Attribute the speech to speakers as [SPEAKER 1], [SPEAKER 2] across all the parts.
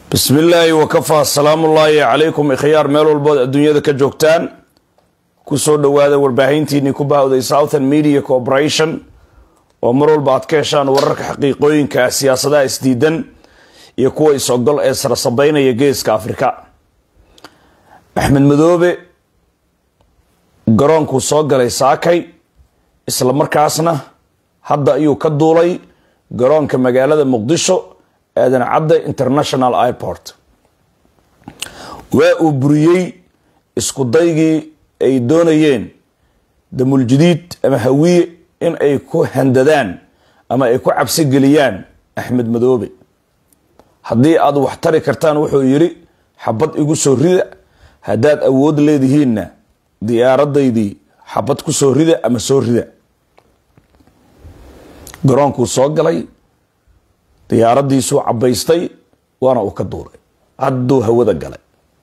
[SPEAKER 1] bismi illaahi wakafaa salaamullaahi calaykum ikhyaar meel walbood adduunyada ka joogtaan kusoo dhowaada warbaahintiinii ku baahday southern media corporation oo mar walba aad ka heshaan wararka xaqiiqooyinka siyaasadaha isdiidan iyo kuwa is-ogol ee sarsabeynaya geeska afrika axmed madoobe garoonkuu soo galay saakay isla markaasna hadda ayuu ka duulay garoonka magaalada muqdisho aadan cadde international airport waa uu buriyey isku daygii ay doonayeen damuljadiid ama hawiye in ay ku handadaan ama ay ku cabsi geliyaan axmed madoobe haddii aad wax tari kartaan wuxuu yidhi xabad igu soo rida haddaad awood leedihiinna diyaaradaydii xabad ku soo rida ama soo rida garoonkuu soo galay diyaaradiisuu cabaystay waana uu ka duulay hadduu hawada galay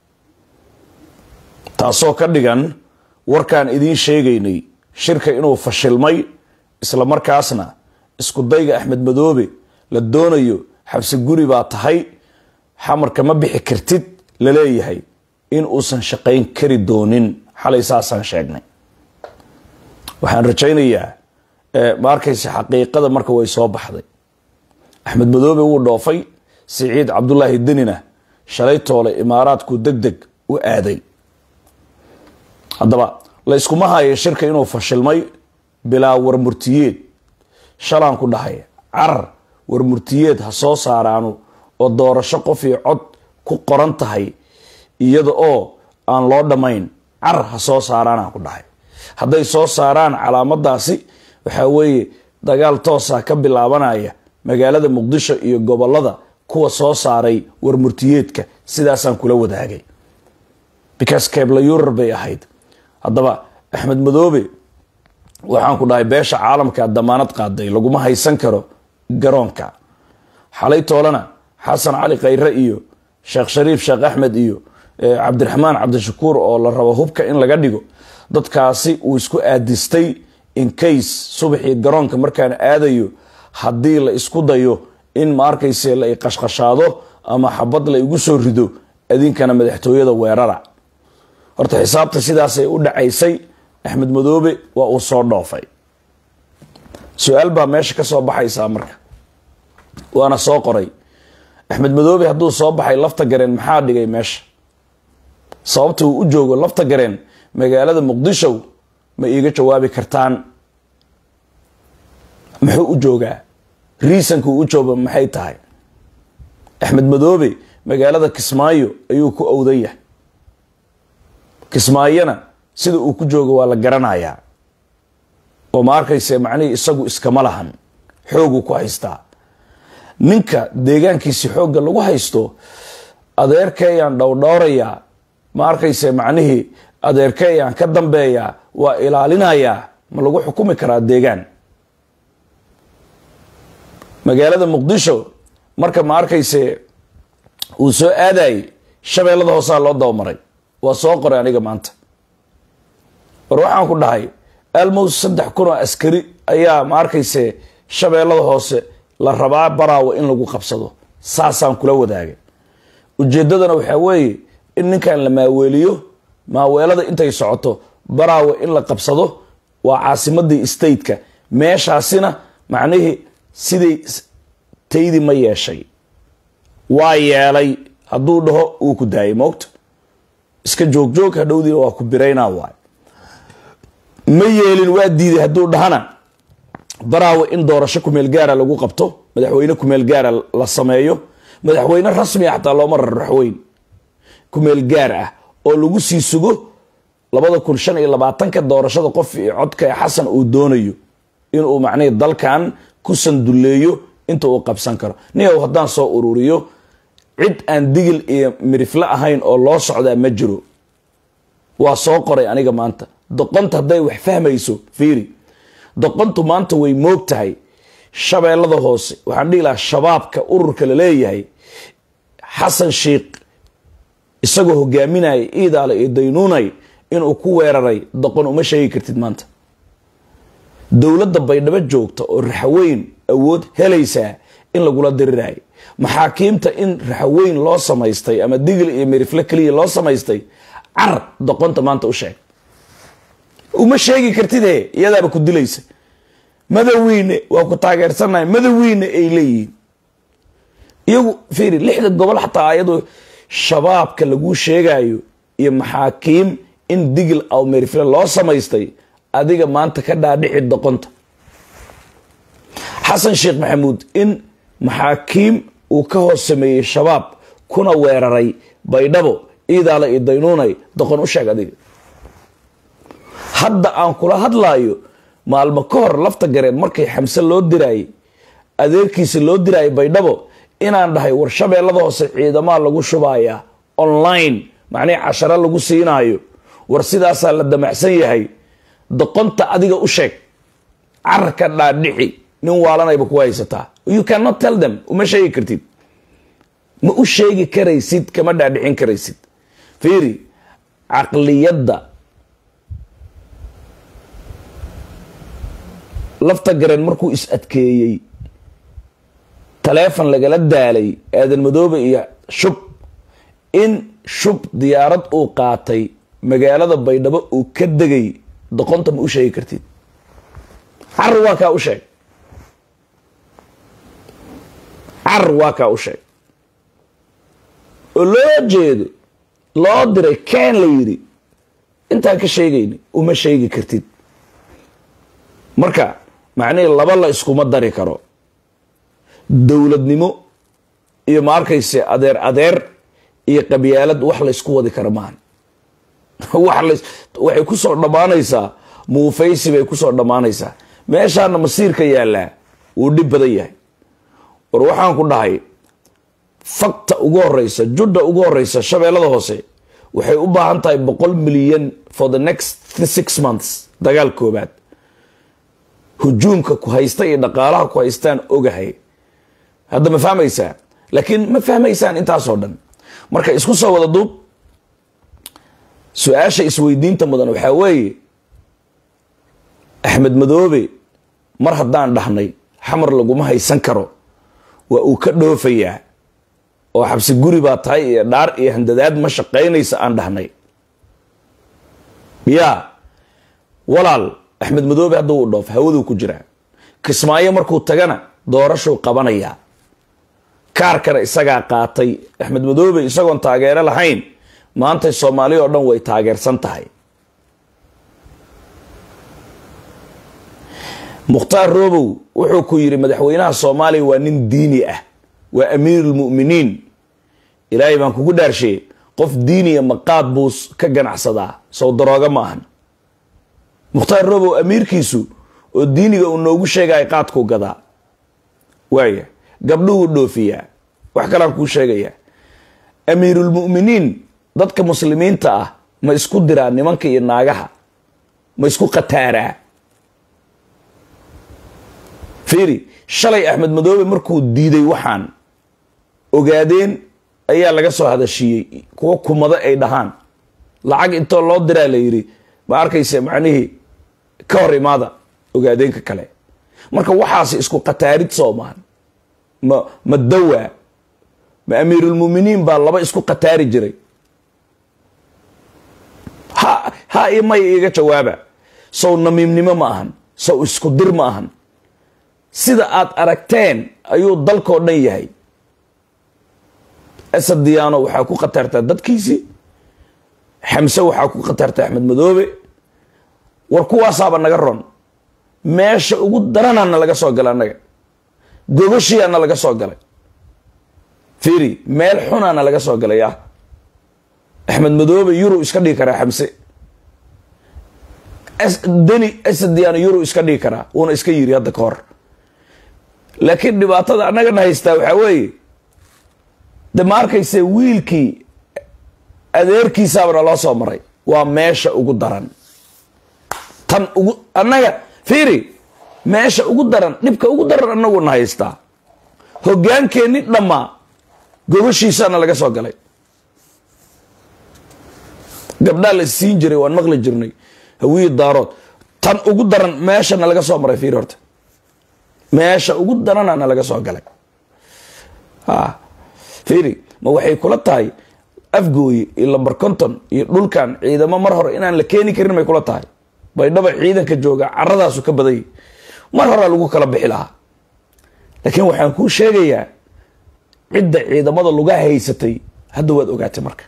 [SPEAKER 1] taasoo ka dhigan warkaan idiin sheegaynay shirka inuu fashilmay isla markaasna isku dayga axmed madoobe la doonayo xabsi guri baa tahay xamarka ma bixi kartid la leeyahay in uusan shaqayn kari doonin xalay saasaan sheegnay waxaan rajaynayaa ma arkaysa xaqiiqada marka way soo baxday axmed madoobe wuu dhoofay siciid cabdulaahi denina shalay toole imaaraadku deg deg u aaday haddaba la yskuma hayo shirka inuu fashilmay bilaa warmurtiyeed shalaan ku dhahay carar warmurtiyeed ha soo saaraanu oo doorasho qof iyo cod ku qoran tahay iyada oo aan loo dhammayn carar ha soo saaraanaan ku dhahay hadday soo saaraan calaamadaasi waxaa weeye dagaal toosa ka bilaabanaya magaalada muqdisho iyo gobolada kuwa soo saaray warmurtiyeedka sidaasaan kula wadaagay because kebla yurar bay ahayd haddaba axmed madoobe waxaan ku dhahay beesha caalamka damaanad qaaday laguma haysan karo garoonka xalay toolena xasan cali khayre iyo sheekh shariif sheekh axmed iyo cabdiraxmaan cabdishakuur oo la rabo hubka in laga dhigo dadkaasi uu isku aadistay incase subaxii garoonka markaan aadayo haddii la isku dayo in ma arkayse la iqashqashaado ama xabad la igu soo rido idinkana madaxtooyada weerara horta xisaabta sidaasay u dhacaysay axmed madoobe waa uu soo dhoofay su-aal baa meesha ka soo baxaysaa marka waana soo qoray axmed madoobe hadduu soo baxay lafta gareen maxaa dhigay meesha sababta uu u joogo lafta gareen magaalada muqdisho ma iiga jawaabi kartaan muxuu u joogaa riisanka uu u jooga maxay tahay axmed madoobe magaalada kismaayo ayuu ku owdan yahay kismaayona sida uu ku joogo waa la garanayaa oo ma arkayse macnihii isagu iskama lahan xooguu ku haystaa ninka deegaankiisi xoogga lagu haysto adeerkeeyaan dhowdhowrayaa ma arkayse macnihii adeerkeeyaan ka dambeeyaa waa ilaalinayaa ma lagu xukumi karaa deegaan magaalada muqdisho marka ma arkayse uu soo aadayay shabeellada hoosaa loo dabamaray waa soo qoray aniga maanta war waxaan ku dhahay almost saddex kun oo askari ayaa ma arkayse shabeellada hoose la rabaa baraawo in lagu qabsado saasaan kula wadaagay ujeeddadana waxaa weeye in ninkan la maaweeliyo maaweelada intay socoto baraawo in la qabsado waa caasimadii stateka meeshaasina macnihii siday taydi ma yeeshay waa yeelay hadduu dhaho uu ku daayay moogta iska joogjoog hadhowdiina waa ku biraynaa waay ma yeelin waa diiday hadduu dhahana baraawo in doorasho kumeel gaara lagu qabto madaxweyne kumeel gaara la sameeyo madaxweyne rasmiga xataa looma rarraxweyn kumeel gaar ah oo lagu sii sugo labada kun shan iyo labaatanka doorashada qof iyo codka ee xasan uu doonayo inuu macnihii dalkan ku sanduleeyo inta uu qabsan karo niyow haddaan soo ururiyo cid aan digil iyo mirifle ahayn oo loo socdaa ma jiro waa soo qoray aniga maanta doqonta hadday wax fahmayso fiiri doqontu maanta way moog tahay shabeellada hoose waxaan dhihi lahaa shabaabka ururka la leeyahay xasan sheikh isagoo hogaaminaya iidaale iyo daynuunay inuu ku weeraray doqon uma sheegi kartid maanta dowladda baydhabo joogta oo raxweyn awood helaysaa in lagula diriraayo maxaakiimta in raxweyn loo samaystay ama digl iyo merifle keliya loo samaystay car doqonta maanta u sheeg uma sheegi kartide iyadaaba ku dilaysa madawiine waa ku taageersannahay madawiine ay leeyihiin iyagu fiiri lixda gobol xataa ayadu shabaabka laguu sheegayo iyo maxaakiim in digl aw merifle loo samaystay adiga maanta ka dhaadhici doqonta xasan sheekh maxamuud in maxaakiim uu ka hoos sameeyey shabaab kuna weeraray baydhabo iidaala iyo daynuunay doqon u sheeg adiga hadda aan kula hadlaayo maalmo ka hor lafta gareen markay xamse loo diraayey adeerkiisa loo diraayay baydhabo inaan dhahay war shabeellada hoose ciidamaha lagu shubayaa online macnihii casharo lagu siinaayo war sidaasaa la damacsan yahay doqonta adiga u sheeg carka dhaadhici nin waalanayba ku haysataa you cannot tell them uma sheegi kartid ma u sheegi karaysid kama dhaadhicin karaysid fiiri caqliyadda lafta gareen markuu is adkeeyey taleefon lagala daalay aadan madoobe iyo shub in shub diyaarad uu qaatay magaalada baydhabo uu ka degay doqonta ma u sheegi kartid car waa kaa u sheeg car waa kaa u sheeg oo loo jeedo loo diray ken la yidhi intaan ka sheegayna uma sheegi kartid marka macnihii laba la iskuma dari karo dowladnimo iyo ma arkayse adeer adeer iyo qabyaalad wax laysku wadi karo maahan waxay ku soo dhammaanaysaa muufaysi bay ku soo dhammaanaysaa meeshaana masiirka yaallaa wuu dhib badan yahay war waxaan ku dhahay fakta ugu horeysa judha ugu horeysa shabeellada hoose waxay u baahan tahay boqol milyan for the next six months dagaal koobaad hujuumka ku haysta iyo dhaqaalaha ku haystaan ogahay hadda ma fahmaysaa laakiin ma fahmaysaan intaasoo dhan marka isku soo wada duub su-aasha isweydiinta mudan waxaa weeye axmed madoobe mar haddaan dhahnay xamar laguma haysan karo waa uu ka dhoofayaa oo xabsi guri baa tahay iyo dhaar iyo handadaad ma shaqaynaysa aan dhahnay yaa walaal axmed madoobe hadda uu dhoof hawaduu ku jiraa kismaayo markuu tagana doorashuu qabanayaa kaarkana isagaa qaatay axmed madoobe isagoon taageero lahayn maantay soomaali oo dhan way taageersan tahay mukhtaar robow wuxuu ku yidhi madaxweynaha soomaaliya waa nin diini ah waa amiirulmu'miniin ilaahay baan kugu dhaarsheeye qof diiniya maqaad buu ka ganacsadaa sow darooga ma ahan mukhtaar robow amiirkiisu oo diiniga uu noogu sheegaya qaadkuu gadaa waaya gabdhuhuu dhoofiyaa wax kalean kuu sheegayaa amiirulmu'miniin dadka muslimiinta ah ma isku diraa nimanka iyo naagaha ma isku qataaraa fiiri shalay axmed madoobe markuu diiday waxaan ogaadeen ayaa laga soo hadashiiyey kuwo kumado ay dhahaan lacag intoo loo diraa la yidhi ma arkayse macnihii ka hor imaada ogaadeenka kale marka waxaasi isku qataarid soomaan ma ma dawaa ma amiirulmuminiin baa laba isku qataari jiray ha ha iyo may iiga jawaaba sow namiimnimo ma ahan sow isku dir ma ahan sida aad aragteen ayuu dalkoo dhan yahay asad diyaano waxaa ku khatartaa dadkiisii xamse waxaa ku khatartaa axmed madoobe war kuwaasaaba naga ron meesha ugu daranaana laga soo galay annaga gogoshiyaana laga soo galay fiiri meel xunaana laga soo galay ah axmed madoobe yuru iska dhigi karaa xamse deni asad diyaano yuru iska dhigi karaa wuuna iska yiri hadda ka hor laakiin dhibaatada annagana haystaa waxaa weeye de ma arkayse wiilkii adeerkiisaabana loo soo maray waa meesha ugu daran tan ugu annaga fiiri meesha ugu daran dhibka ugu daran annaguna haystaa hogaankeenni dhammaa gogoshiisaana laga soo galay gabdhaa la siin jiray waan maqli jirnay hawiyi daarood tan ugu daran meeshana laga soo maray fiiri horta meesha ugu daranana laga soo galay ha fiiri ma waxay kula tahay afgooye iyo lambar conton iyo dhulkan ciidamo mar hore inaan la keeni karin may kula tahay baydhaba ciidanka jooga caradaasu ka badanyay mar horaa lagu kala bixi lahaa laakiin waxaan kuu sheegayaa cidda ciidamada luga haysatay hadda waad ogaatay marka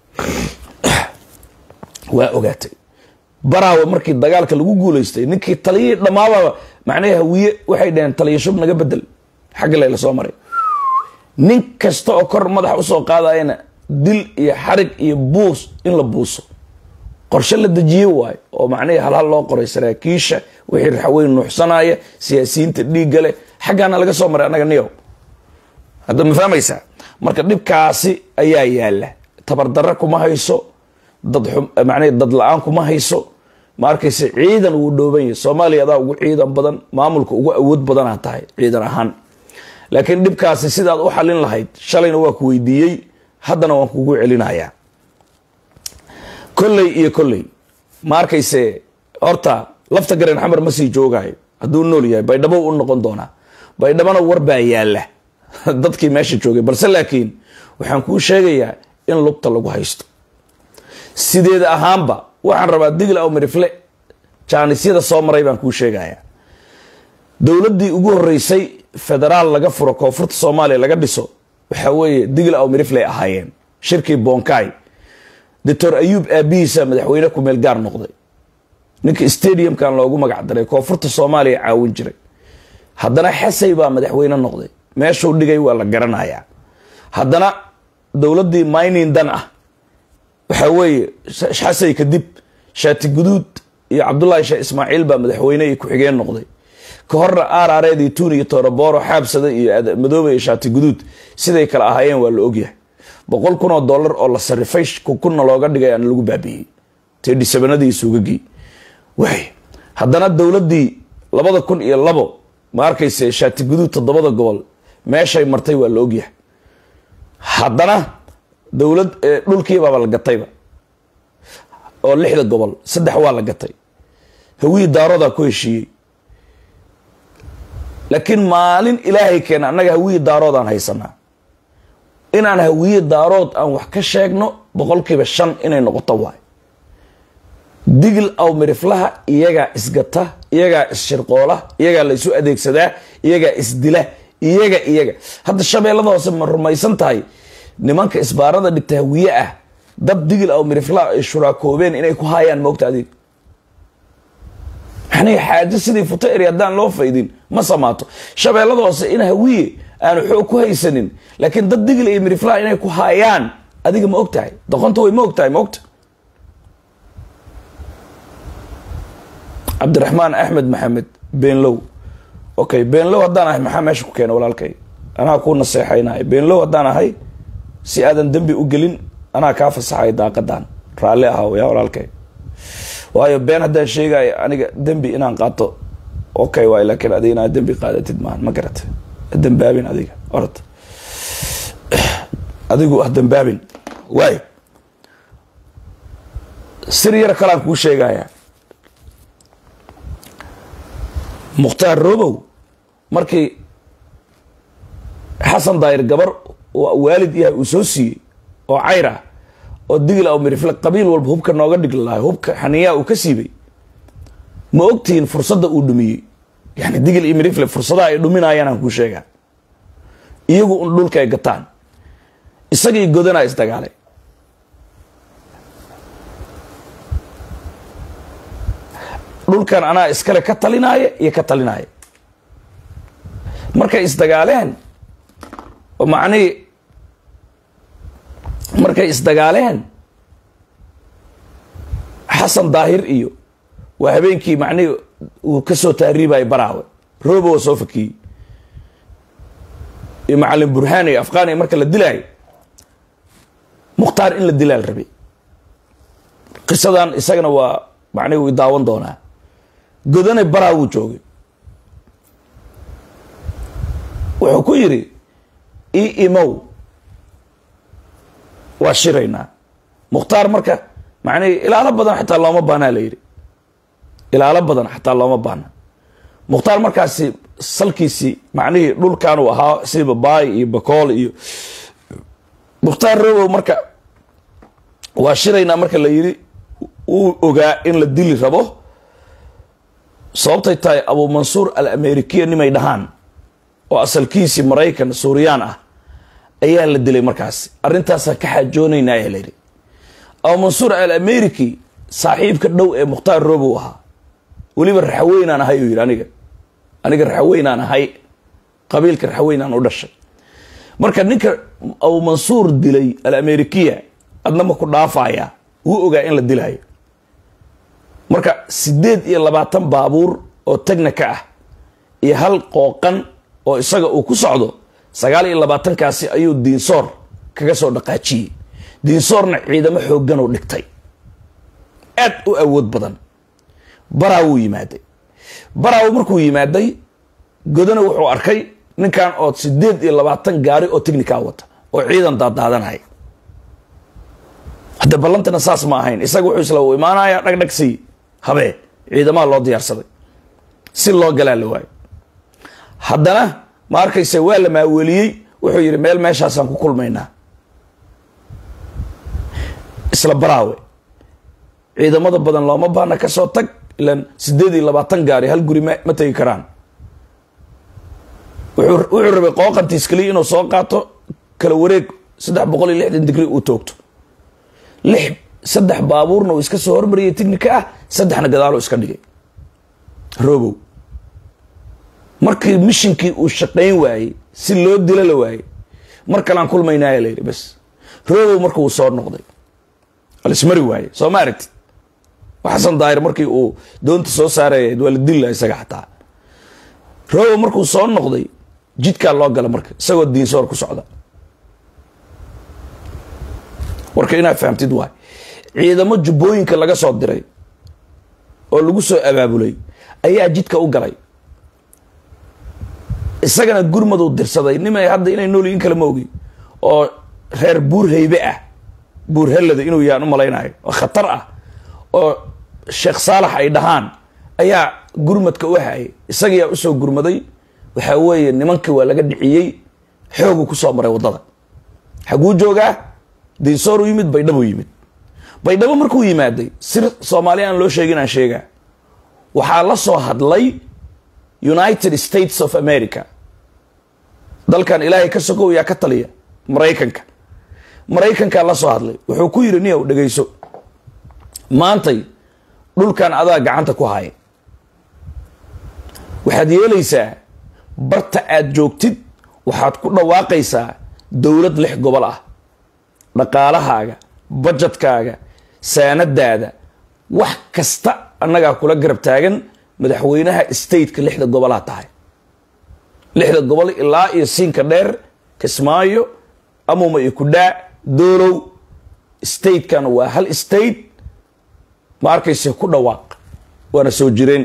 [SPEAKER 1] waa ogaatay baraawe markii dagaalka lagu guulaystay ninkii taliyihii dhammaaba macnaha hawiye waxay dhaheen taliya shub naga bedel xagga layla soo maray nin kasta oo kor madax usoo qaadayana dil iyo xarig iyo buus in la buuso qorshe la dejiye waayo oo macnihii halhal loo qoray saraakiisha wixii raxweyn nuuxsanaya siyaasiyiinta dhiigga leh xaggaana laga soo maray annaga niyow hadda ma fahmaysaa marka dhibkaasi ayaa yaala tabardarre kuma hayso dad macnihii dad la-aan kuma hayso ma arkayse ciidan wuu dhooban yahay soomaaliya adaa ugu ciidan badan maamulka ugu awood badanaa tahay ciidan ahaan laakiin dhibkaasi sidaad u xalin lahayd shalayna waa ku weydiiyey haddana waan kugu celinayaa kolley iyo kolley ma arkayse horta lafta garen xamar ma sii joogayo hadduu nool yahay baydhabo u noqon doonaa baydhabona war baa yaala dadkii meesha joogay balse laakiin waxaan kuu sheegayaa in lugta lagu haysto sideeda ahaanba waxaan rabaa digl aw mirifle jaanisyada soo maray baan kuu sheegayaa dowladdii ugu horeysay federaal laga furo koonfurta soomaaliya laga dhiso waxaa weeye digl aw mirifley ahaayeen shirkii bonkai doctor ayuub aabihiisa madaxweyne kumeel gaar noqday ninka stadiumkan loogu magac daray koonfurta soomaaliya caawin jiray haddana xasay baa madaxweyne noqday meeshuu dhigay waa la garanayaa haddana dowladdii mining dan ah waxaa weeye xasay kadib shaati guduud iyo cabdullaahi sheekh ismaaciil baa madaxweyne iyo ku-xigeen noqday ka horna aarareed iyo tuun iyo tooroboro xaabsada iyo madoobe iyo shaati guduud siday kale ahaayeen waa la ogyahay boqol kun oo dollar oo la sarifay kunna looga dhigay aan lagu baabiiyey tedhisabanadii suugagii waay haddana dowladdii labada kun iyo labo ma arkayse shaati guduud toddobada gobol meeshay martay waa la ogyahay haddana dowlad dhulkiibaaba la gatayba oo lixda gobol saddex waa la gatay hawiyi daaroodaa ku heshiiyey laakiin maalin ilaahay keena annaga hawiyi daaroodaan haysanaa inaan hawiye daarood aan wax ka sheegno boqolkiiba shan inay noqoto waay digl aw miriflaha iyagaa isgata iyagaa isshirqoola iyagaa la isu adeegsadaa iyagaa isdila iyaga iyaga hadda shabeellada hoose ma rumaysan tahay nimanka isbaarada dhigta hawiye ah dad digl aw miriflaha ay shuraakoobeen inay ku haayaan moogta adig maxnii xaajo sidii futo eri haddaan loo faydin ma samaato shabeellada hoose in hawiye aanu xoog ku haysanin laakiin dad digl iyo miriflaha inay ku haayaan adiga ma og tahay doqonta way ma og tahay ma ogta cabdiraxmaan axmed maxamed beenlow okay beenlow haddaan ahay maxaa meesha ku keena walaalkay anaa kuu naseexaynay beenlow haddaan ahay si aadan dembi u gelin anaa kaa fasaxay daaqadan raalli ahaw yaa walaalkay waayo been haddaan sheegayo aniga dembi inaan qaato okay waay laakiin adiga inaad dembi qaadatid maahan ma garata dambaabin adiga orod adigu ah dambaabin waay sir yar kalaan kuu sheegayaa mukhtaar robow markii xasan daayir gabar waalid yahay uu soo siiyey oo cayr ah oo digl aw mirifle qabiil walba hubka nooga dhigli lahay hubka xaniyaa uu ka siibay ma ogtihiin fursadda uu dhumiyey yani digl iyo mirifle fursadaha ay dhuminayaan aan kuu sheegaa iyagu un dhulka ay gataan isagii godanaa isdagaalay dhulkan anaa iskale ka talinaaya iyo ka talinaaya markay isdagaaleen oo macnihii markay isdagaaleen xasan daahir iyo waa habeenkii macnihii uu ka soo taariibayo baraawe roobo oo soo fakiyey iyo macalin burhaan iyo afqaan iyo marka la dilaayo mukhtaar in la dilaa la rabay qisadan isagana waa macnihi uu daawan doonaa godane baraa wuu joogay wuxuu ku yidhi i imow waa shiraynaa mukhtaar marka macnihi ilaalo badan xataa looma baanaa la yidhi ilaalo badan xataa looma baana mukhtaar markaasi salkiisii macnihii dhulkanuu ahaa sida babaay iyo bakool iyo mukhtaar robow marka waa shiraynaa marka la yidhi uu ogaa in la dili rabo sababtay tahay abu mansuur al amerikiya nimay dhahaan oo asalkiisii maraykan suuriyaan ah ayaa la dilay markaasi arrintaasaan ka xaajoonaynaa ayaa layidhi abu mansuur al ameriki saaxiibka dhow ee mukhtaar robow ahaa weliba raxaweynaan ahay uu yidhi aniga aniga raxaweynaan ahay qabiilka raxaweynaan u dhashay marka ninka abu mansuur dilay al amerikiya adna ma ku dhaafaya wuu ogaa in la dilaayo marka siddeed iyo labaatan baabuur oo tagnika ah iyo hal qooqan oo isaga uu ku socdo sagaal iyo labaatankaasi ayuu diinsoor kaga soo dhaqaajiyey diinsoorna ciidamo xooggan oo dhigtay aad u awood badan baraa wuu yimaaday baraaw markuu yimaaday godana wuxuu arkay ninkan oo siddeed iyo labaatan gaari oo technica wata oo ciidan daadaadanaya hadde ballantana saas ma ahayn isaga wuxuu isla u imaanaya dhagdhagsii habee ciidamaha loo diyaarsaday si loo galaa la waayo haddana ma arkayse waa la maaweliyey wuxuu yidhi meel meeshaasaan ku kulmaynaa isla baraawe ciidamada badan looma baana ka soo tag ilaan siddeed iyo labaatan gaari hal guri ma ma tegi karaan wuxuu wuxuu rabay qooqantiis keliya inuu soo qaato kala wareeg saddex boqol iyo lixdan digri uu toogto lix saddex baabuurna uu iska soo hormariyay tignika ah saddexna gadaaluu iska dhigay robow markii mishinkii uu shaqayn waayey si loo dilo la waayey mar kalean kulmaynaaya la yidhi bas robow marka uu soo noqday alismari waaye soo ma aragtid xasan daahir markii uu doonta soo saaraya waa la dilla isaga xataa robow markuu soo noqday jidkaa loo gala marka isagoo diinsoor ku socda warka inaad fahamtid waay ciidamo jubbooyinka laga soo diray oo lagu soo abaabulay ayaa jidka u galay isagana gurmaduu dirsaday nimay hadda inay nool in kale ma ogi oo reer buur haybe ah buur hellada inuu yaan u malaynayo oo khatar ah oo sheekh saalax ay dhahaan ayaa gurmadka u hayay isagayaa usoo gurmaday waxaa weeye nimankii waa laga dhiciyey xoogu kusoo maray waddada xaguu joogaa diinsoor u yimid baydhabo yimid baydhabo markuu yimaaday sir soomaali aan loo sheegin aan sheegaa waxaa la soo hadlay united states of america dalkan ilaahay ka sokow yaa ka taliya maraykanka maraykankaa la soo hadlay wuxuu ku yidhi niyow dhegayso maantay dhulkan adaa gacanta ku haya waxaad yeelaysaa barta aad joogtid waxaad ku dhawaaqaysaa dowlad lix gobol ah dhaqaalahaaga bajetkaaga saanadaada wax kasta annagaa kula garab taagan madaxweynaha stateka lixda gobolaad tahay lixda gobol ilaa iyo siinka dheer kismaayo amuma iyo kudhaa doolow statekan waa hal state ma arkayse ku dhawaaq waana soo jireen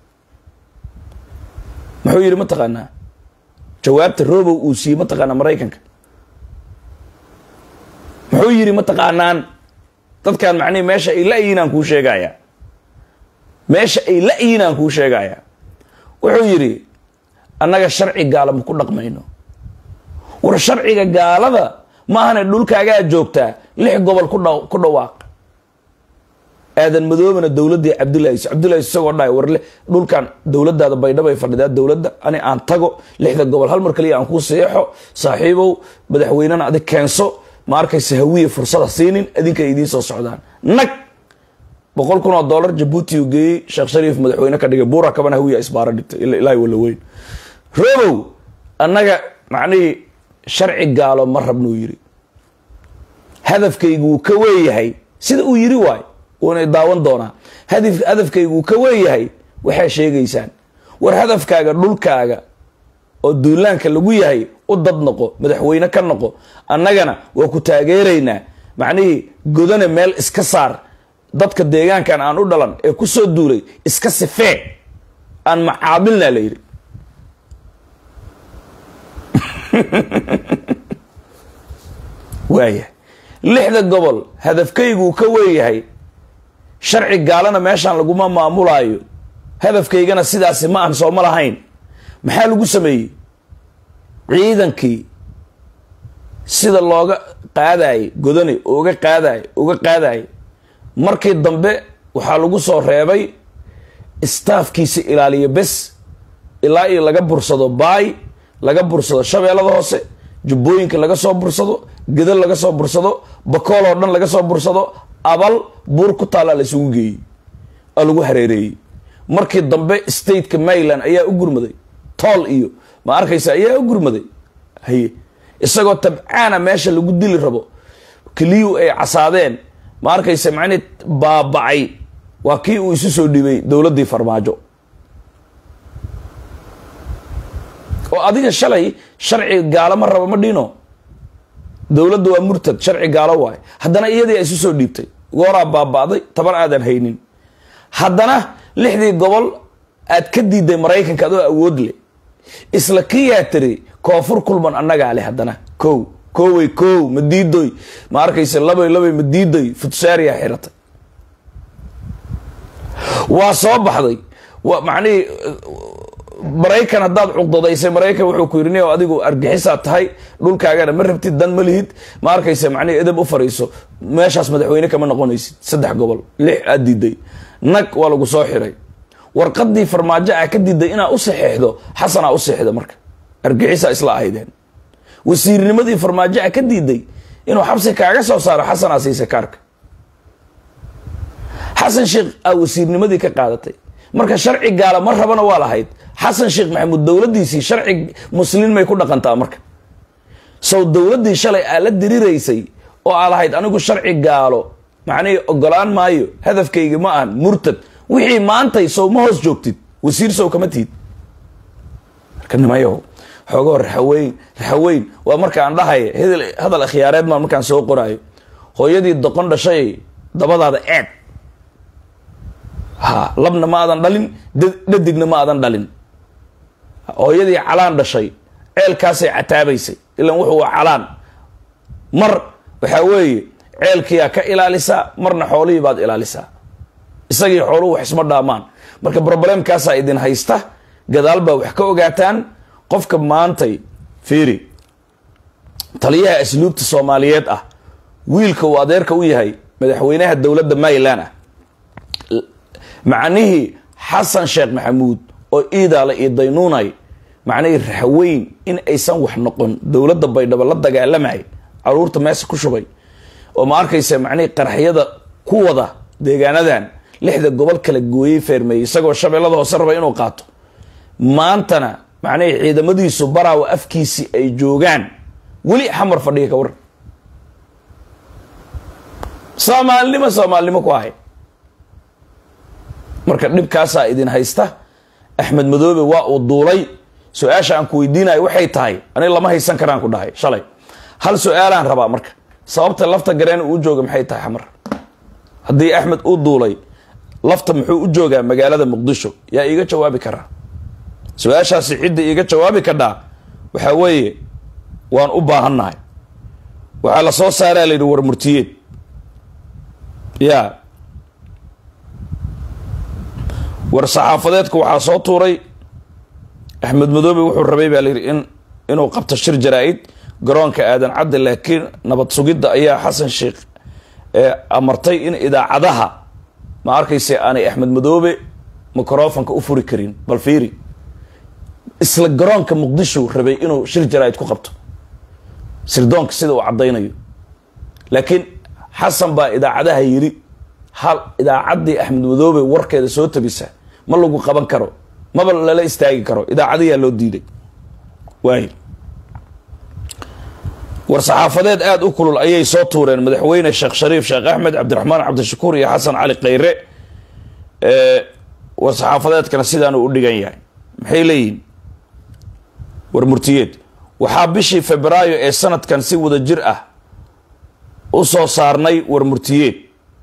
[SPEAKER 1] muxuu yidhi mataqaanaa jawaabta robow uu siiyey mataqaanaa maraykanka muxuu yidhi mataqaanaan dadkan macnihi meesha ay la-yiinaan kuu sheegaya meesha ay la-yiinaan kuu sheegaya wuxuu yidhi annaga sharci gaala ma ku dhaqmayno war sharciga gaalada maahane dhulkaagaa joogtaa lix gobol ku dha ku dhawaaq aadan madoobana dowladdii cabdullahi cabdullahi isagoo dhahay war dhulkan dowladdaada baydhabo ay fadhidaa dowladda ani aan tago lixda gobol hal mar kaliya aan kuu seexo saaxiibow madaxweynena adig keenso ma arkaysa hawiye fursada siinin adinka idiin soo socdaan nag boqol kun oo dollar jabuuti uu geeyey sheekh shariif madaxweyne ka dhigay buura kabana hawiya isbaara dhigtay ilaahi wala weyn robow annaga macnihii sharci gaalo ma rabnuu yidhi hadafkaygu wuu ka weeyahay sida uu yidhi waay wuuna daawan doonaa hadafkaygu wuu ka weeyahay waxaa sheegaysaan war hadafkaaga dhulkaaga oo duulaanka lagu yahay u dad noqo madaxweyne ka noqo annagana waa ku taageeraynaa macnihii godane meel iska saar dadka deegaankan aan u dhalan ee ku soo duulay iska sifee aan macaamilna la yidhi waaya lixda gobol hadafkayguu ka weeyahay sharci gaalana meeshaan laguma maamulaayo hadafkaygana sidaasi ma ahan sooma lahayn maxaa lagu sameeyey ciidankii sida looga qaadayay godani uga qaadaay uga qaadayay markii dambe waxaa lagu soo reebay staafkiisa ilaaliya bes ilaa iyo laga bursado baay laga bursado shabeellada hoose jubbooyinka laga soo bursado gedal laga soo bursado bakool oo dhan laga soo bursado abal buur ku taallaa la isugu geeyey oo lagu hareereeyey markii dambe stateka maryland ayaa u gurmaday tool iyo ma arkaysa ayaa u gurmaday haye isagoo tabcaana meesha lagu dili rabo keliyu ay casaadeen ma arkaysa macnii baabacay waa kii uu isu soo dhibay dowladdii farmaajo oo adiga shalay sharci gaalo ma rabo ma dhino dowladda waa murtad sharci gaalo waayo haddana iyadii isu soo dhiibtay gooraa baaba'day taban aadan haynin haddana lixdii gobol aad ka diiday maraykanka adoo awood leh isla kiyaa tiri koonfur kulman annagaa leh haddana kow kowey kow ma diidoy ma arkaysa labay labay ma diidoy futsaariyaa xiratay waa soo baxday wa macnihii maraykan haddaad cuqdadaysay maraykan wuxuu ku yidhi ni adigu argixisaa tahay dhulkaagana ma rabtid dan ma lihid ma arkaysa macnihi edab u fariiso meeshaas madaxweyne kama noqonaysid saddex gobol lix aad diiday nag waa lagu soo xiray warqadii farmaajo ah ka diiday inaa u saxeexdo xasanaa u seexda marka argixisaa isla ahaydeen wasiirnimadii farmaajo ah ka diiday inuu xabsi kaaga soo saaro xasanaa siisay kaarka xasan sheekh aa wasiirnimadii ka qaadatay marka sharci gaala ma rabana waa lahayd xasan sheekh maxamuud dowladdiisii sharci muslin may ku dhaqantaa marka sow dowladdii shalay aa la diriraysay oo aa lahayd anigu sharci gaalo macnihii ogolaan maayo hadafkayga ma ahan murtad wixii maantay sow ma hoos joogtid wasiir sow kama tihid marka nimayaho xoogoo raxaweyn raxaweyn waa markaan dhahaya hadal akhyaareed maa markaan soo qoraayo hooyadii doqon dhashay dabadaada eed ha labna ma aadan dhalin dhadigna ma aadan dhalin hooyadii calaan dhashay ceelkaasay cataabaysay ilan wuxuu waa calaan mar waxaa weeye ceelkiyaa ka ilaalisaa marna xoolihii baad ilaalisaa isagii xooluhu wax isma dhaamaan marka broblemkaasaa idin haysta gadaal baa wax ka ogaataan qofka maantay fiiri taliyaha asluubta soomaaliyeed ah wiilka uu adeerka u yahay madaxweynaha dowladda maryland ah macnihii xasan sheekh maxamuud oo iidaale iyo daynuunay macnihii raxweyn in aysan wax noqon dowladda baydhabo la dagaalamay caruurta meesa ku shubay oo ma arkaysa macnihii qaraxyada ku wada deegaanadan lixda gobol kala gooyey feermeeyey isagoo shabeellada hoose raba inuu qaato maantana macnihii ciidamadiisu baraawa afkiisii ay joogaan weli xamar fadhiga ka waran soomaalinimo soomaalinimo ku ahay marka dhibkaasaa idin haysta axmed madoobe waa uu duulay su-aasha aan ku weydiinayo waxay tahay aniga lama haysan karaan ku dhahay shalay hal su-aalaan rabaa marka sababta lafta gareen uu jooga maxay tahay xamar haddii axmed uu duulay lafta muxuu u joogaa magaalada muqdisho yaa iiga jawaabi karaa su-aashaasi cidda iiga jawaabi kadhaa waxaa weeye waan u baahannahay waxaa la soo saaraa la yidhi war murtiyeed ya war saxaafadeedku waxaa soo tuuray axmed madoobe wuxuu rabay baa layidhi in inuu qabto shir jaraa-id garoonka aadan cadde laakiin nabad sugidda ayaa xasan sheekh amartay in idaacadaha ma arkayse aanay axmed madoobe microfonka u furi karin bal fiiri isla garoonka muqdisho rabay inuu shir jaraa-id ku qabto sirdoonka sida uu caddaynayo laakiin xasan baa idaacadaha yidhi hal idaacaddii axmed madoobe warkeeda soo tabisa ma lagu qaban karo maba lala istaagi karo idaacadayaa loo diiday waay war saxaafadeed aada u kulul ayay soo tuureen madaxweyne sheekh shariif sheekh axmed cabdiraxmaan cabdishakuur iyo xasan cali khayre war saxaafadeedkana sidaanuu u dhigan yahay maxay leeyihin war murtiyeed waxaa bishii febraayo ee sanadkan si wada jir ah u soo saarnay war murtiyeed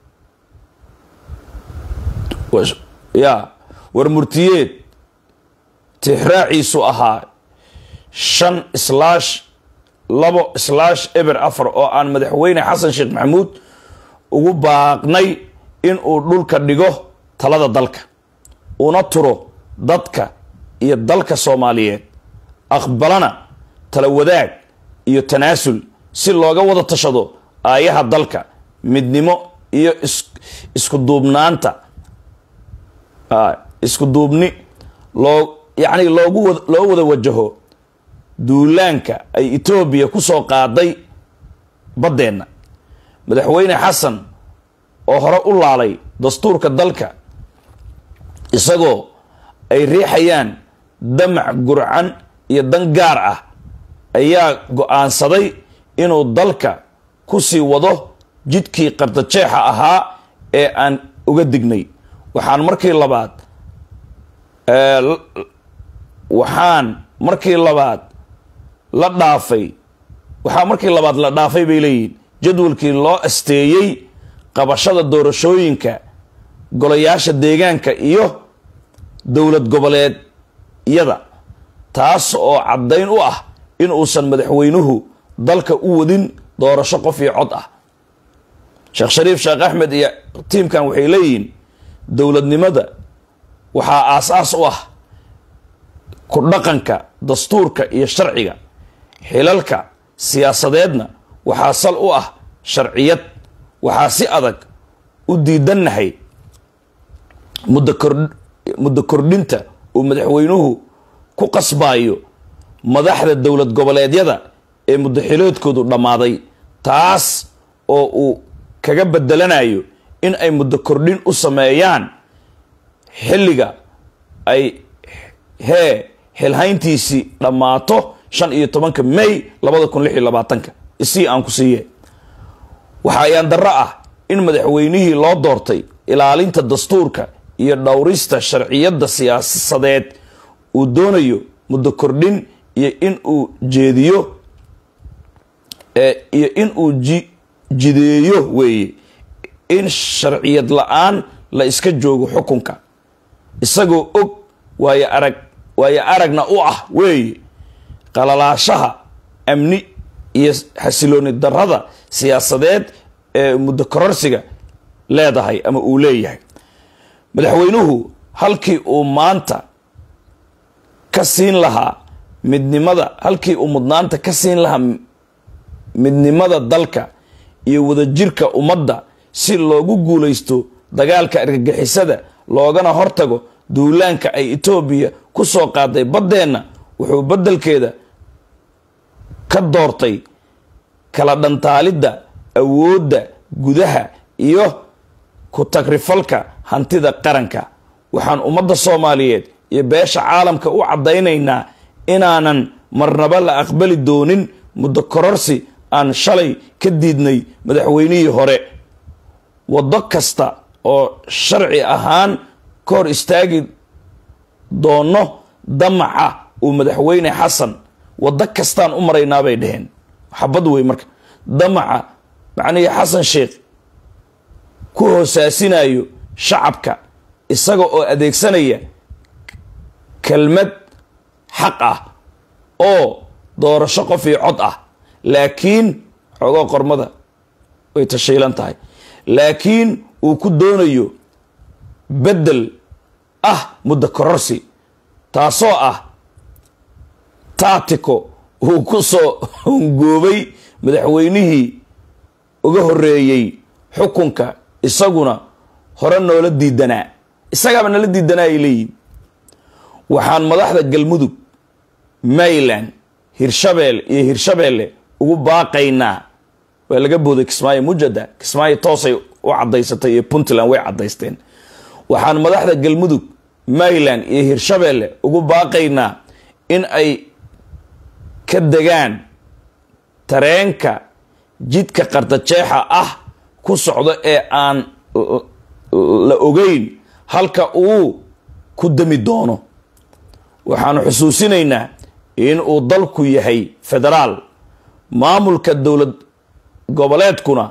[SPEAKER 1] ya war murtiyeed tixraaciisu ahaa shan islaash labo islaash eber afar oo aan madaxweyne xasan sheekh maxamuud ugu baaqnay in uu dhulka dhigo talada dalka una turo dadka iyo dalka soomaaliyeed aqbalana tala wadaag iyo tanaasul si looga wada tashado aayaha dalka midnimo iyo isku duubnaanta isku duubni loo yacni loogu loo wada wajaho duulaanka ay etoobiya ku soo qaaday baddeenna madaxweyne xasan oo hore u laalay dastuurka dalka isagoo ay riixayaan damac gurcan iyo dan gaar ah ayaa go-aansaday inuu dalka ku sii wado jidkii qardajeexa ahaa ee aan uga dignay waxaan markii labaad waxaan markii labaad la dhaafay waxaa markii labaad la dhaafay bay leeyihiin jadwalkii loo asteeyey qabashada doorashooyinka golayaasha deegaanka iyo dowlad goboleedyada taas oo caddayn u ah in uusan madaxweynuhu dalka u wadin doorasho qof iyo cod ah sheekh shariif sheekh axmed iyo tiimkan waxay leeyihiin dowladnimada waxaa aas-aas u ah ku dhaqanka dastuurka iyo sharciga xilalka siyaasadeedna waxaa sal u ah sharciyad waxaa si adag u diidannahay muddo kor muddo kordhinta uu madaxweynuhu ku qasbaayo madaxda dowlad goboleedyada ee muddo xiloodkoodu dhammaaday taas oo uu kaga bedelanayo in ay muddo kordhin u sameeyaan xilliga ay hee xilhayntiisii dhammaato shan iyo tobanka may labada kun lix iyo labaatanka isii aan ku siiye waxa ayaan darro ah in madaxweynihii loo doortay ilaalinta dastuurka iyo dhowrista sharciyadda siyaasadeed uu doonayo muddo kordhin iyo in uu jeediyo iyo in uu ji jideeyo weeye in sharciyad la-aan la iska joogo xukunka isagoo og waayo arag waayo aragna u ah weeye qalalaashaha amni iyo xasilooni darrada siyaasadeed ee muddo kororsiga leedahay ama uu leeyahay madaxweynuhu halkii uu maanta ka siin lahaa midnimada halkii uu mudnaanta ka siin lahaa midnimada dalka iyo wadajirka ummadda si loogu guulaysto dagaalka argagixisada loogana hortago duulaanka ay etoobiya ku soo qaaday baddeenna wuxuu beddelkeeda ka doortay kala dhantaalidda awoodda gudaha iyo ku tagrifalka hantida qaranka waxaan ummadda soomaaliyeed iyo beesha caalamka u caddaynaynaa inaanan marnaba la aqbali doonin muddo kororsi aan shalay ka diidnay madaxweynihii hore waddo kasta oo sharci ahaan ka hor istaagi doono damaca uu madaxweyne xasan waddo kastaan u maraynaa bay dheheen xabad wey marka damaca macnihii xasan sheekh ku hoosaasinayo shacabka isaga oo adeegsanaya kelmad xaq ah oo doorasho qof iyo cod ah laakiin xogoo qormada way tashiilan tahay laakiin uu ku doonayo beddel ah muddo kororsi taasoo ah taatiko uu ku soo hongoobay madaxweynihii uga horeeyey xukunka isaguna hore noola diidanaa isagaaba nala diidanaa ay leeyihin waxaan madaxda galmudug mayland hirshabelle iyo hirshabeelle ugu baaqaynaa waa laga booday kismaayo mujada kismaayo toosay u cadaysatay iyo puntland way cadaysteen waxaan madaxda galmudug mayland iyo hirshabeelle ugu baaqaynaa in ay ka degaan tareenka jidka qardajeexa ah ku socdo ee aan la ogeyn halka uu ku dami doono waxaanu xusuusinaynaa in uu dalku yahay federaal maamulka dowlad goboleedkuna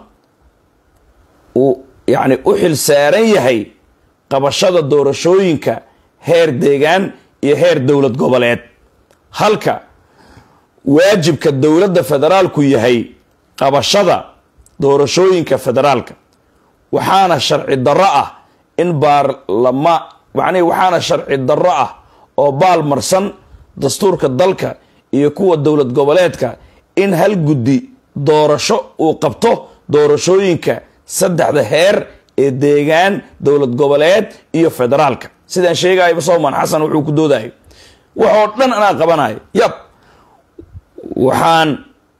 [SPEAKER 1] uu yacni u xil saaran yahay qabashada doorashooyinka heer deegaan iyo heer dowlad goboleed halka waajibka dowladda federaalku yahay qabashada doorashooyinka federaalka waxaana sharci darro ah in baarlama macnihi waxaana sharci darro ah oo baal marsan dastuurka dalka iyo kuwa dowlad goboleedka in hal guddi doorasho uu qabto doorashooyinka saddexda heer ee deegaan dowlad goboleed iyo federaalka sidaan sheegayaba sowman xasan wuxuu ku doodayo waxoo dhan anaa qabanayo yab waxaan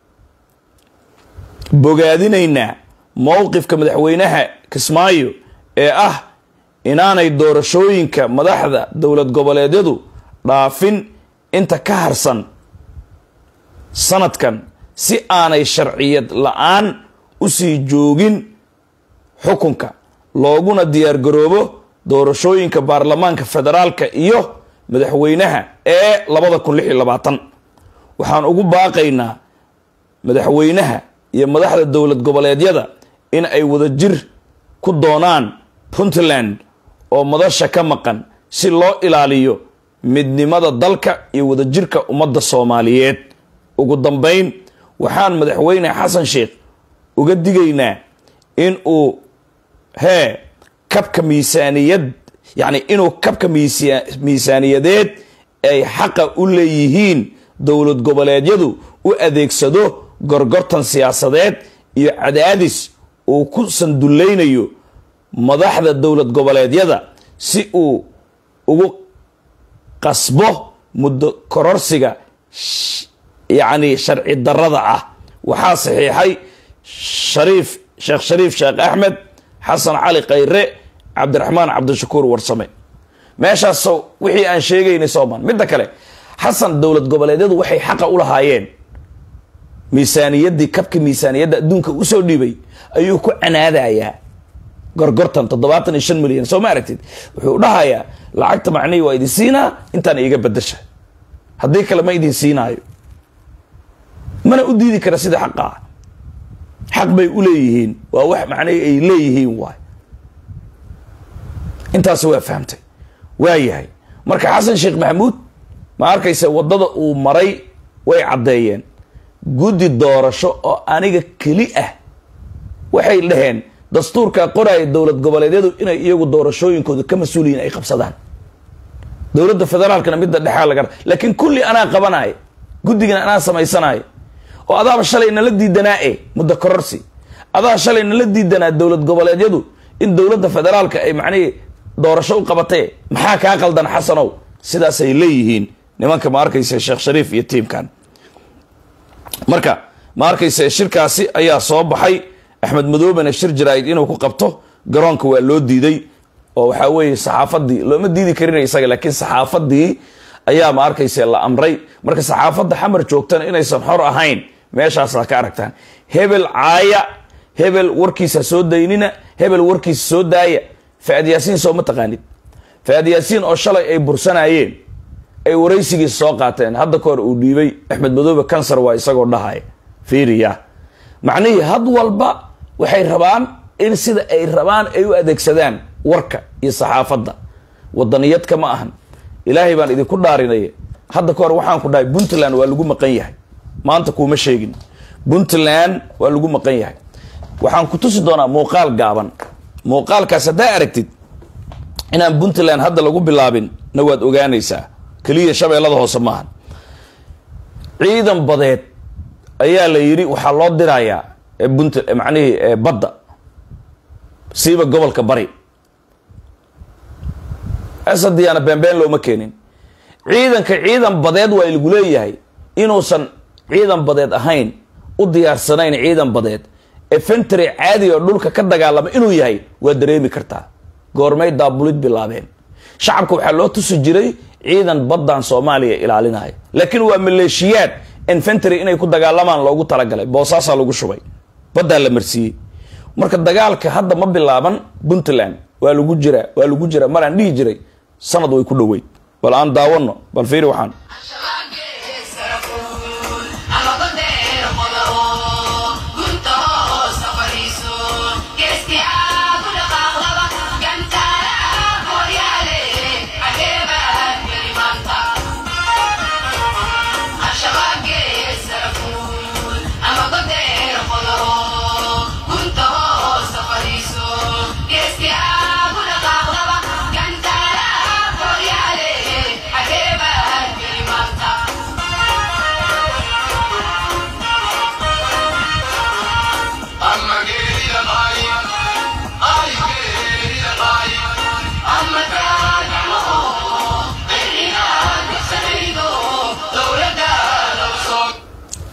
[SPEAKER 1] bogaadinaynaa mowqifka madaxweynaha kismaayo ee ah inaanay doorashooyinka madaxda dowlad goboleedyadu dhaafin inta ka harsan sanadkan si aanay sharciyad la-aan usii joogin xukunka looguna diyaargaroobo doorashooyinka baarlamaanka federaalka iyo madaxweynaha ee labada kun lix iyo labaatan waxaan ugu baaqaynaa madaxweynaha iyo madaxda dowlad goboleedyada in ay wadajir ku doonaan puntland oo madasha ka maqan si loo ilaaliyo midnimada dalka iyo wadajirka ummadda soomaaliyeed ugu dambayn waxaan madaxweyne xasan sheekh uga digaynaa in uu hee kabka miisaaniyad yacni inuu kabka miisaaniyadeed ay xaqa u leeyihiin dowlad goboleedyadu u adeegsado gorgortan siyaasadeed iyo cadaadis uu ku sandullaynayo madaxda dowlad goboleedyada si uu ugu qasbo muddo kororsiga yacni sharci darrada ah waxaa saxiixay shariif sheekh shariif sheekh axmed xasan cali khayre cabdiraxmaan cabdishakuur warsame meeshaas wixii aan sheegaynay sooman midda kale xasan dowlad goboleedyadu waxay xaqa u lahaayeen miisaaniyaddii kabka miisaaniyadda adduunka usoo dhiibay ayuu ku canaadayaa gorgortan toddobaatan iyo shan milyan soo ma aragtid wuxuu dhahayaa lacagta macnihii waa idin siinaa intaan iiga bedasha haddii kale ma idin siinaayo mana u diidi kara sida xaqa ah xaq bay u leeyihiin waa wax macnihii ay leeyihiin waay intaas waa fahamtay waa yahay marka xasan sheekh maxamuud ma arkaysa waddada uu maray way caddeeyeen guddi doorasho oo aniga keli ah waxay dhaheen dastuurkaa qoraya dowlad goboleedyadu inay iyagu doorashooyinkooda ka mas-uuliyiin ay qabsadaan dowladda federaalkana midda dhexaa laga laakiin kulli anaa qabanaayo guddigana anaa samaysanayo oo adaaba shalay nala diidanaa e muddo kororsi adaa shalay nala diidanaa dowlad goboleedyadu in dowladda federaalka ay macnihii doorasho u qabatee maxaa kaa qaldan xasanow sidaasay leeyihiin nimanka ma arkaysa sheekh shariif iyo tiimkan marka ma arkaysa shirkaasi ayaa soo baxay axmed madoobena shir jaraa'id inuu ku qabto garoonka waa loo diiday oo waxaa weeye saxaafadii looma diidi karin isaga laakiin saxaafadii ayaa ma arkaysa la amray marka saxaafadda xamar joogtana inaysan xor ahayn meeshaasaa ka aragtaan hebel caaya hebel warkiisa soo daynina hebel warkiisa soo daaya faad yaasiin soo ma taqaanid faad yaasiin oo shalay ay bursanayeen ay waraysigiisa soo qaateen hadda ka hor uu dhiibay axmed madoobe kansar waa isagoo dhahaya fiiriya macnihii had walba waxay rabaan in sida ay rabaan ay u adeegsadaan warka iyo saxaafadda wadaniyadka ma ahan ilaahay baan idinku dhaarinaya hadda ka hor waxaan ku dhahay puntland waa lagu maqan yahay maanta kuuma sheegin puntland waa lagu maqan yahay waxaan ku tusi doonaa muuqaal gaaban muuqaalkaas haddaa aragtid inaan puntland hadda lagu bilaabin na waad ogaanaysaa keliya shabeellada hoose maahan ciidan badeed ayaa la yidhi waxaa loo dirayaa bunt macnihii badda siiba gobolka bari asadiyaana beenbeen looma keenin ciidanka ciidan badeed waa lagu leeyahay inuusan ciidan badeed ahayn u diyaarsanayn ciidan badeed efentry caadi oo dhulka ka dagaalama inuu yahay waa dareemi kartaa goormay daabulid bilaabeen shacabka waxaa loo tusi jiray ciidan baddan soomaaliya ilaalinaya laakiin waa maleeshiyaad infentry inay ku dagaalamaan loogu talagalay boosaasaa lagu shubay baddaa la marsiiyey marka dagaalka hadda ma bilaaban puntland waa lagu jiraa waa lagu jiraa maraan dhihi jiray sanad way ku dhoweyd bal aan daawano bal fiiri waxaan
[SPEAKER 2] Yes, yeah,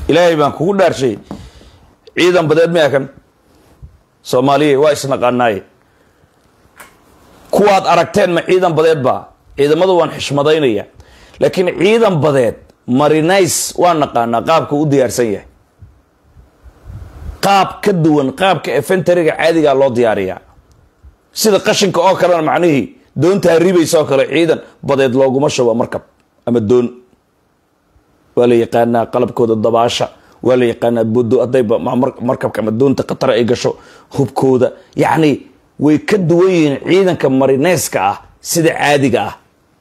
[SPEAKER 1] ilaahay baan kugu dhaarshay ciidan badeed miyaa kan soomaaliya waa isnaqaanaaye kuwaad aragteen ma ciidan badeed baa ciidamadu waan xishmadaynaya laakiin ciidan badeed marinays waa naqaanaa qaabka u diyaarsan yahay qaab ka duwan qaabka efentariga caadigaa loo diyaariyaa sida qashinka oo kalena macnihii doontaa ribaysa oo kale ciidan badeed looguma shubo markab ama doon waa la yaqaanaa qalabkooda dabaasha waa la yaqaanaa bodo hadday markabka ama doonta khatar ay gasho hubkooda yacni way ka duwan yihiin ciidanka marineyska ah sida caadiga ah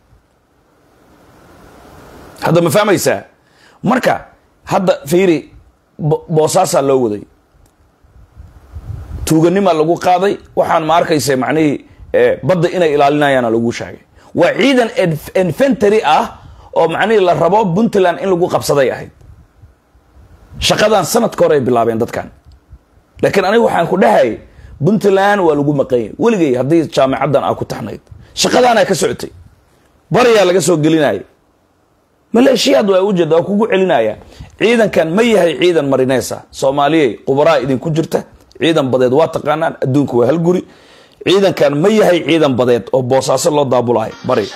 [SPEAKER 1] hadda ma fahmaysaa marka hadda fiiri boosaasaa loo waday tuuganimaa lagu qaaday waxaan ma arkaysa macnihii badda inay ilaalinayaana lagu sheegay waa ciidan infentary ah oo macnihii la rabo puntland in lagu qabsaday ahayd shaqadan sanadka hore ay bilaabeen dadkan laakiin aniga waxaan ku dhahay puntland waa lagu maqanyay weligay haddii jaamacaddan aa ku taxnayd shaqadaanaa ka socotay bariyaa laga soo gelinaya maleeshiyaad waa ujeeda waa kugu celinaya ciidankan ma yahay ciidan marineesa soomaaliyey qubaraa idinku jirta ciidan badeed waa taqaanaan adduunka waa hal guri ciidankan ma yahay ciidan badeed oo boosaaso loo daabulayo bari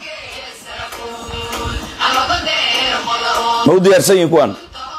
[SPEAKER 1] ma u diyaarsan yihin kuwaan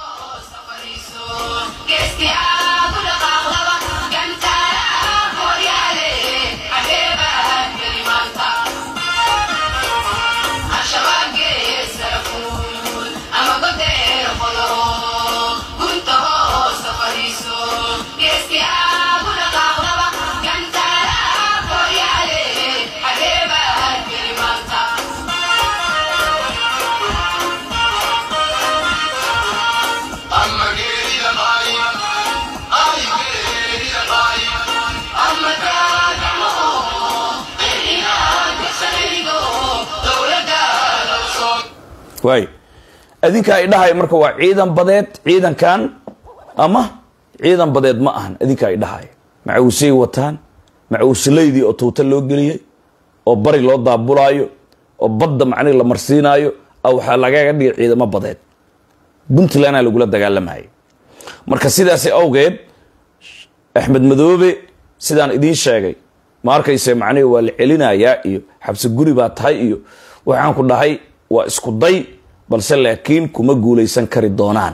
[SPEAKER 1] waay adinkaa idhahay marka waa ciidan badeed ciidankan ama ciidan badeed ma ahan adinkaa idhahay macawisay wataan macawisalaydii oo tuuta loo geliyey oo bari loo daabulaayo oo badda macnihi la marsiinaayo a waxaa lagaga dhigay ciidamo badeed puntlandaa lagula dagaalamayay marka sidaasi awgeed axmed madoobe sidaan idiin sheegay ma arkayse macnihi waa la celinayaa iyo xabsi guri baa tahay iyo waxaan ku dhahay waa isku day balse laakiin kuma guulaysan kari doonaan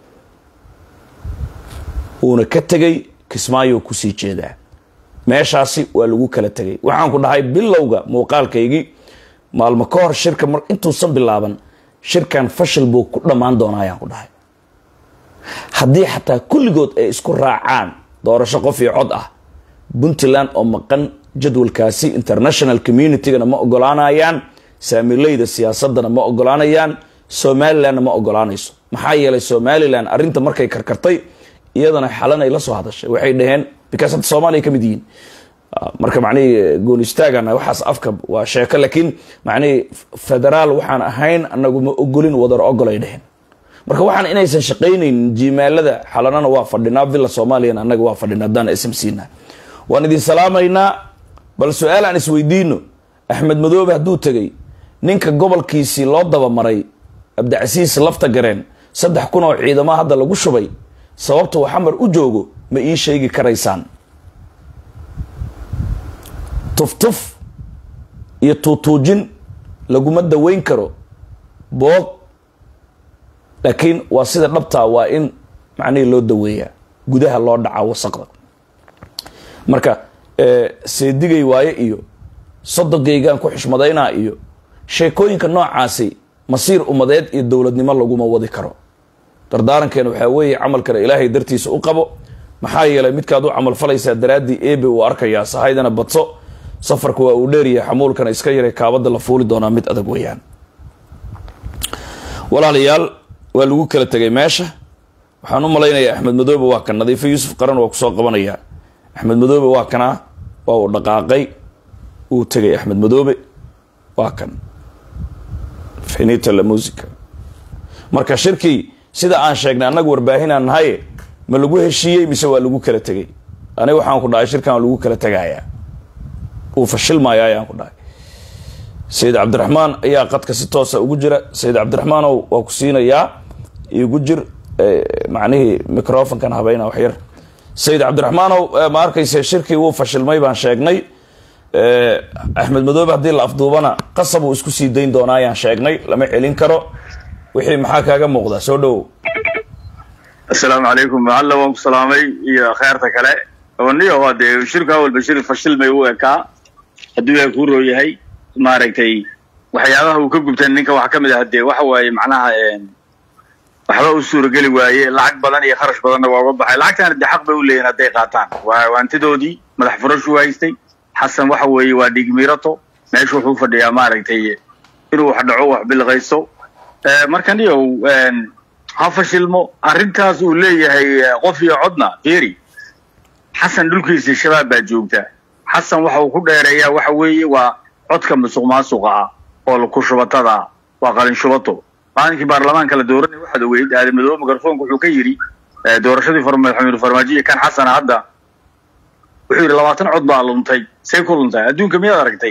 [SPEAKER 1] uuna ka tegay kismaayo kusii jeedaa meeshaasi waa lagu kala tegay waxaan ku dhahay bilowga muuqaalkaygii maalmo ka hor shirka mar intuusan bilaaban shirkan fashil buu ku dhammaan doonaa ayaan ku dhahay haddii xataa kulligood ay isku raacaan doorasho qof iyo cod ah puntland oo maqan jadwalkaasi international communitygana ma ogolaanayaan saamilayda siyaasadana ma ogolaanayaan somalilandna ma ogolaanayso maxaa yeelay somalilan arrinta markay karkartay iyadana xalanay la soo hadashay waxay dhaheen because hadda soomaaliya ka mid yihiin marka macnihii goon istaagana waxaas afka waa sheeko laakiin macnihii federaal waxaan ahayn anagu ma ogolin wadar ogol ay dheheen marka waxaan inaysan shaqaynaynin jimaalada xalanana waa fadhinaa villa soomaaliyana annaga waa fadhinaa haddaan ism siina waan idin salaamaynaa bal su-aal aan isweydiino axmed madoobe hadduu tegay ninka gobolkiisii loo dabamaray abdicasiis lafta gareen saddex kun oo ciidamo hadda lagu shubay sababta uu xamar u joogo ma ii sheegi karaysaan tuftuf iyo tuutuujin laguma daweyn karo boog laakiin waa sida dhabtaa waa in macnihii loo daweeyaa gudaha loo dhacaa wasaqda marka seedigay waaye iyo sodogaygaan ku xishmadaynaa iyo sheekooyinka noocaasi masiir umadeed iyo dowladnimo laguma wadi karo dardaarankeena waxaa weeye camalkana ilaahay dartiisa u qabo maxaa yeelay midkaad u camal falaysaa daraaddii ebe uu arkayaa sahaydana badso safarka waa uu dheeryahay xamuulkana iska yaray kaabada la fuuli doonaa mid adag weeyaan walaalayaal waa lagu kala tegay meesha waxaan u malaynayaa axmed madoobe waa kan nadiifo yuusuf qaran waa kusoo qabanayaa axmed madoobe waa kanaa waa uu dhaqaaqay uu tegay axmed madoobe waa kan finita la musica marka shirkii sida aan sheegnay annaga warbaahinaan nahaye ma lagu heshiiyey mise waa lagu kala tegay aniga waxaan ku dhahay shirkan waa lagu kala tegayaa uu fashilmaya ayaan ku dhahay sayid cabdiraxmaan ayaa qadka si toosa ugu jira sayid cabdiraxmaanow waa ku siinayaa igu jir macnihii microfonkan habayna wax yar sayid cabdiraxmaanow ma arkayse shirkii wuu fashilmay baan sheegnay axmed madoobe haddii la afduubana qasab uu isku sii dayn doonaa ayaan sheegnay lama celin karo wixii maxaa kaaga muuqda soo dhowow
[SPEAKER 2] assalaamu calaykum macalla waan ku salaamay iyo kheyrta kale niyo waa dee shirku awalba shir fashilmay u ekaa hadduu yaa kuu roo yahay maaragtay waxyaabaha uu ka gubtan ninka waxaa ka mid ah dee waxa waaye macnaha waxba u suurageli waaye lacag badan iyo kharash badanna waa uga baxay lacagtaana dee xaq bay u leeyihin hadday qaataan waa waantidoodii madax furashuu haystay xasan waxa weeye waa dhigmirato meesha wuxuu fadhiyaa maaragtay inuu wax dhaco wax bilqayso marka niyow ha fashilmo arrintaas uu leeyahay qof iyo codna fiiri xasan dhulkiisa shabaab baa joogta xasan waxa uu ku dheereeyaa waxa weeye waa codka musuq maasuqa ah oo ku shubatada ah waa qalin shubato maalinkii baarlamaanka la dooranay waxaad ogeyd aadan madoobe mikrofonka wuxuu ka yidhi doorashadii madaxweyne farmaajo kan xasana hadda wuxuu yidhi labaatan cod baa luntay say ku luntay adduunka miyaad aragtay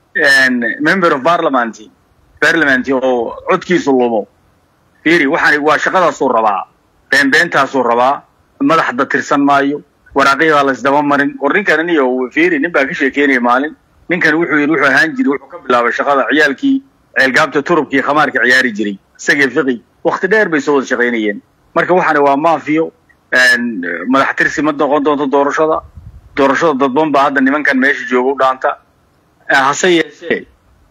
[SPEAKER 2] member of parliament parliament oo codkiisu lumo fiiri waxaan waa shaqadaasuu rabaa beenbeentaasuu rabaa madaxda tirsan maayo waraaqiyadaa la isdaba marin war ninkan niyo fiiri nin baa ka sheekeynaya maalin ninkan wuxuu yidhi wuxuu ahaan jiray wuxuu ka bilaabay shaqada ciyaalkii ceelgaabta turubkii khamaarka ciyaari jiray isagii fiqi wakti dheer bay soo wada shaqaynayeen marka waxaana waa maafiyo madax tirsi ma noqon doonto doorashada doorashada dadban baa hadda nimankan meesha jooga u dhaanta hase yeeshee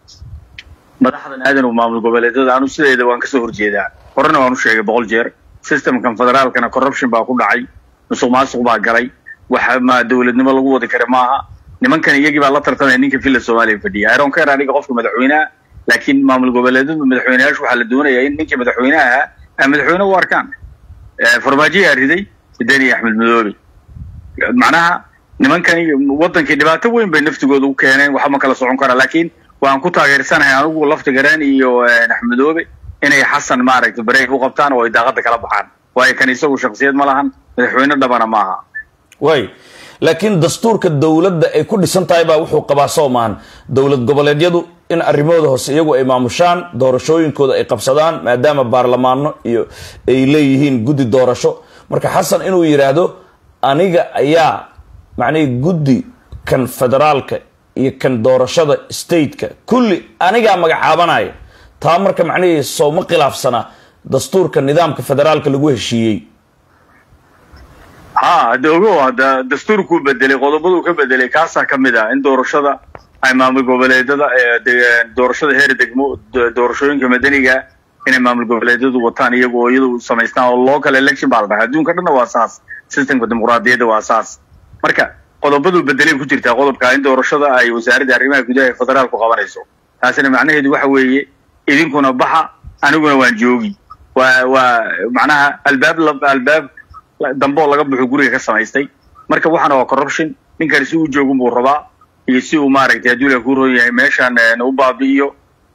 [SPEAKER 2] madaxdan aadan maamul goboleedyada anu sideeda waan kasoo horjeedaa horena waan u sheegay boqol jeer systemkan federaalkana corruption baa ku dhacay musuq maasuq baa galay wax ma dowladnimo lagu wadi kara maaha nimankan iyagii baa la tartamaya ninka villa soomaaliya fadhiya iron care aniga qofka madaxweyneha laakiin maamul goboleedyadu madaxweyneyaashu waxaa la doonayaa in ninkii madaxweyneha ahaa ay madaxweyne u arkaan farmaajoyaa riday deni axmed madoobe macnaha nimankani wadankii dhibaato weyn bay naftigooda u keeneen waxa ma kala socon karaa laakiin waan ku taageersanahay anigu lafti garaan iyo axmedoobe inay xasan maaragtay bareeg u qabtaan oo ay daaqada kala baxaan waayo kan isagu shaksiyad ma lahan madaxweyne dhabana maaha
[SPEAKER 1] way laakiin dastuurka dowladda ay ku dhisan tahay baa wuxuu qabaa soo maahan dowlad goboleedyadu in arrimahooda hoose iyagu ay maamushaan doorashooyinkooda ay qabsadaan maadaama baarlamaano iyo ay leeyihiin guddi doorasho marka xasan inuu yidhaahdo aniga ayaa macnihii guddi kan federaalka iyo kan doorashada stateka kulli anigaa magacaabanaya taa marka macnihii sooma khilaafsana dastuurka nidaamka federaalka lagu heshiiyey
[SPEAKER 2] ha hadda ogo hadda dastuurkuu bedelay qodobaduu ka bedelay kaasaa ka mid ah in doorashada ay maamul goboleedyada doorashada heer degmo doorashooyinka madaniga inay maamul goboleedyadu wataan iyagu oo iyadu samaystaan oo local election baa la dhahay adduunka dhanna waa saas systemka dimuqraadiyadda waa saas marka qodobaduu bedelay ku jirtaa qodobka in doorashada ay wasaaradda arrimaha gudaha ee federaalku qabanayso taasina macnaheedu waxa weeye idinkuna baxa aniguna waan joogi waa waa macnaha albaab albaab dambe oo laga buxo guriga ka samaystay marka waxaana waa corruption ninkani si uu joogun buu rabaa iyo si uu maaragtay hadduu la ku ron yahay meeshaan u baabi'iyo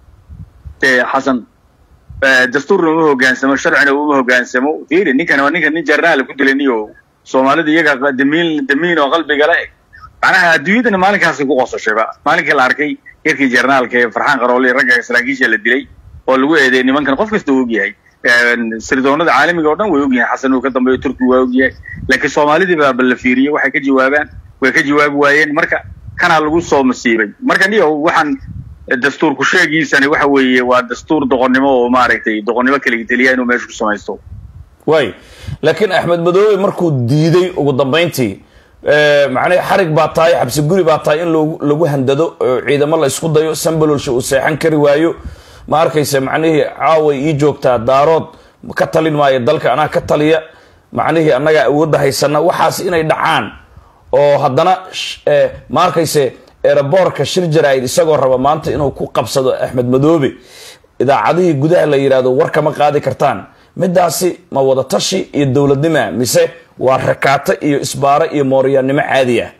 [SPEAKER 2] xasan dastuurna uma hogaansamo sharcina uma hogaansamo fiiri ninkan waa ninkan nin jarnaala ku dilay niyo soomaalida iyaga damiin damiin oo qalbiga la eg macnaha adduunyadana maalinkaasay ku qosashayba maalinkii la arkay yarkii jarnaalka ee farxaan qaroole ragga saraakiisha la dilay oo lagu eedeeyay nimankan qof kasta og yahay sirdoonada caalamiga oo dhan way ogyihiin xasan uu ka dambeeyo turki waa ogyahay laakiin soomaalidii baa la fiiriyey waxay ka jawaabaan way ka jawaabi waayeen marka kanaa lagu soo masiibay marka niyo waxaan dastuurku sheegiisani waxa weeye waa dastuur doqonnimo oo maaragtay doqonnimo kaligiteliya inuu meesha ku samaysto
[SPEAKER 1] way laakiin axmed madoobe markuu diiday ugu dambayntii macnii xarig baa tahay xabsi guri baa tahay in lagu handado oo ciidamo la isku dayo sambalolsha uu seexan kari waayo ma arkayse macnihii caaway ii joogtaa daarood ka talin maayo dalka anaa ka taliya macnihii annagaa awoodda haysana waxaas inay dhacaan oo haddana ma arkayse eeraboorka shir jaraa'id isagoo raba maanta inuu ku qabsado axmed madoobe idaacadihii gudaha la yidhahdo war kama qaadi kartaan midaasi ma wada tashi iyo dowladnima mise waa rakaato iyo isbaaro iyo mooryaannimo caadi ah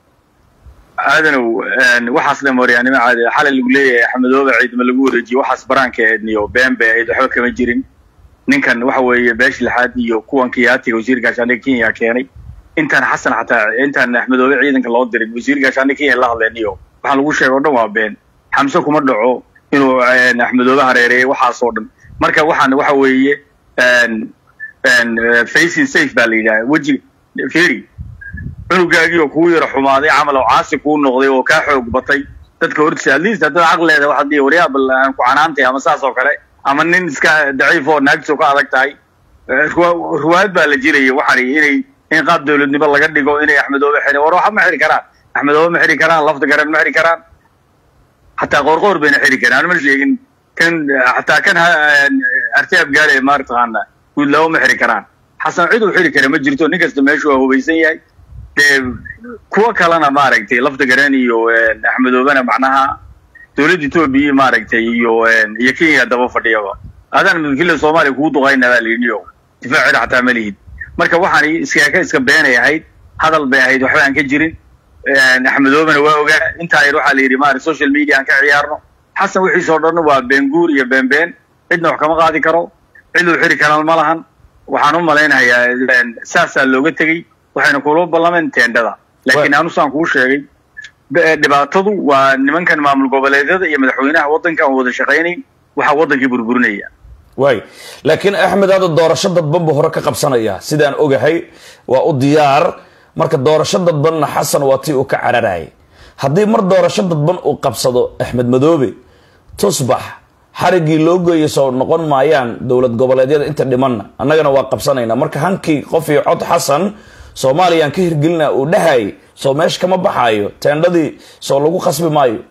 [SPEAKER 2] aadanow waxaas le mooryaannimo caadi ah xalay lagu leeyahay axmedoobe ciidama lagu wareejiye waxaas baraanka eedniyo been bay ahayd waxba kama jirin ninkan waxa weeye beesh lixaad iyo kuwan kiyaatiga wasiir gaashaandhigga kenya keenay intaan xasan xataa intaan axmedoobe ciidanka loo dirin wasiir gaashaandhig kenya la hadleeniyo waxaan lagu sheegay o dhan waa been xamse kuma dhaco inuu axmedoobe hareereeyay waxaas oo dhan marka waxaan waxa weeye facing safe baa la yidhaha weji feri cunugaagii oo kugu yaro xumaaday camal oo caasi kuu noqday oo kaa xoog batay dadka hortiisa at least haddaad caqleeda waxaad dhihi waryaabal aan ku canaantay ama saas oo kale ama nin iska daciif oo naagtiisa ka adag tahay ruwaayad baa la jiraya waxaan inay in qaab dawladnimo laga dhigo inay axmedoobe xiri war waxa ma xiri karaan axmedoobe ma xiri karaan lafta garan ma xiri karaan xataa qoorqoor bayna xiri karaan ma sheegin kan xataa kan artaab gaale maartaqaana guudlaawo ma xiri karaan xasan cid uu xiri kara ma jirto nin kasta meeshu waa hubaysan yahay dee kuwo kalena maaragtay lafta garan iyo axmedoobena macnaha dowladda etoobiya maaragtay iyo iyo kenya daba fadhiyaba adaan midkile soomaaliya kugu duqayna baa layidhi o difaacida xataa ma lihid marka waxaan iskaaka iska beenay ahayd hadal bay ahayd waxba aan ka jirin axmedoobena waa ogaa intaa yar waxaa la yidhi maarata social media aan ka ciyaarno xasan wixiisoo dhan waa beenguur iyo beenbeen cidna wax kama qaadi karo cid uu xiri karaan ma lahan waxaan u malaynayaa saasaa looga tegey waxayna kula ballameen teendhada laakiin anu saan kuu sheegay dhibaatadu waa nimankan maamul goboleedyada iyo madaxweynaha waddanka aan wada shaqaynayn waxaa waddankii burburinaya
[SPEAKER 1] waay laakiin axmed hadda doorasho dadban buu hore ka qabsanaya sidaan ogahay waa u diyaar marka doorasho dadbanna xasan waa tii uu ka cararayay haddii mar doorasho dadban uu qabsado axmed madoobe tusbax xariggii loo geeya soo noqon maayaan dowlad goboleedyada inta dhimanna annagana waa qabsanaynaa marka hankii qof iyo cod xasan soomaaliyaan ka hirgelina uu dhahayay soo meesha kama baxaayo teendhadii soo lagu khasbi maayo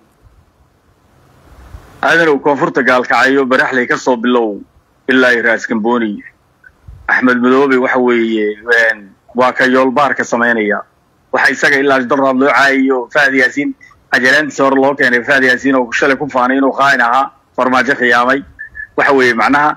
[SPEAKER 2] aadanow koonfurta gaalkacayo baraxley ka soo bilow ilaa iyo raaskambooni axmed madoobe waxa weeye waa ka yoolbaarka samaynaya waxa isaga ilaa daraad loo caayiyo fahad yaasiin ajalaantiisa hore loo keenay fahad yaasiin oo shalay ku faanay inuu qaain ahaa farmaajo khiyaamay waxa weeye macnaha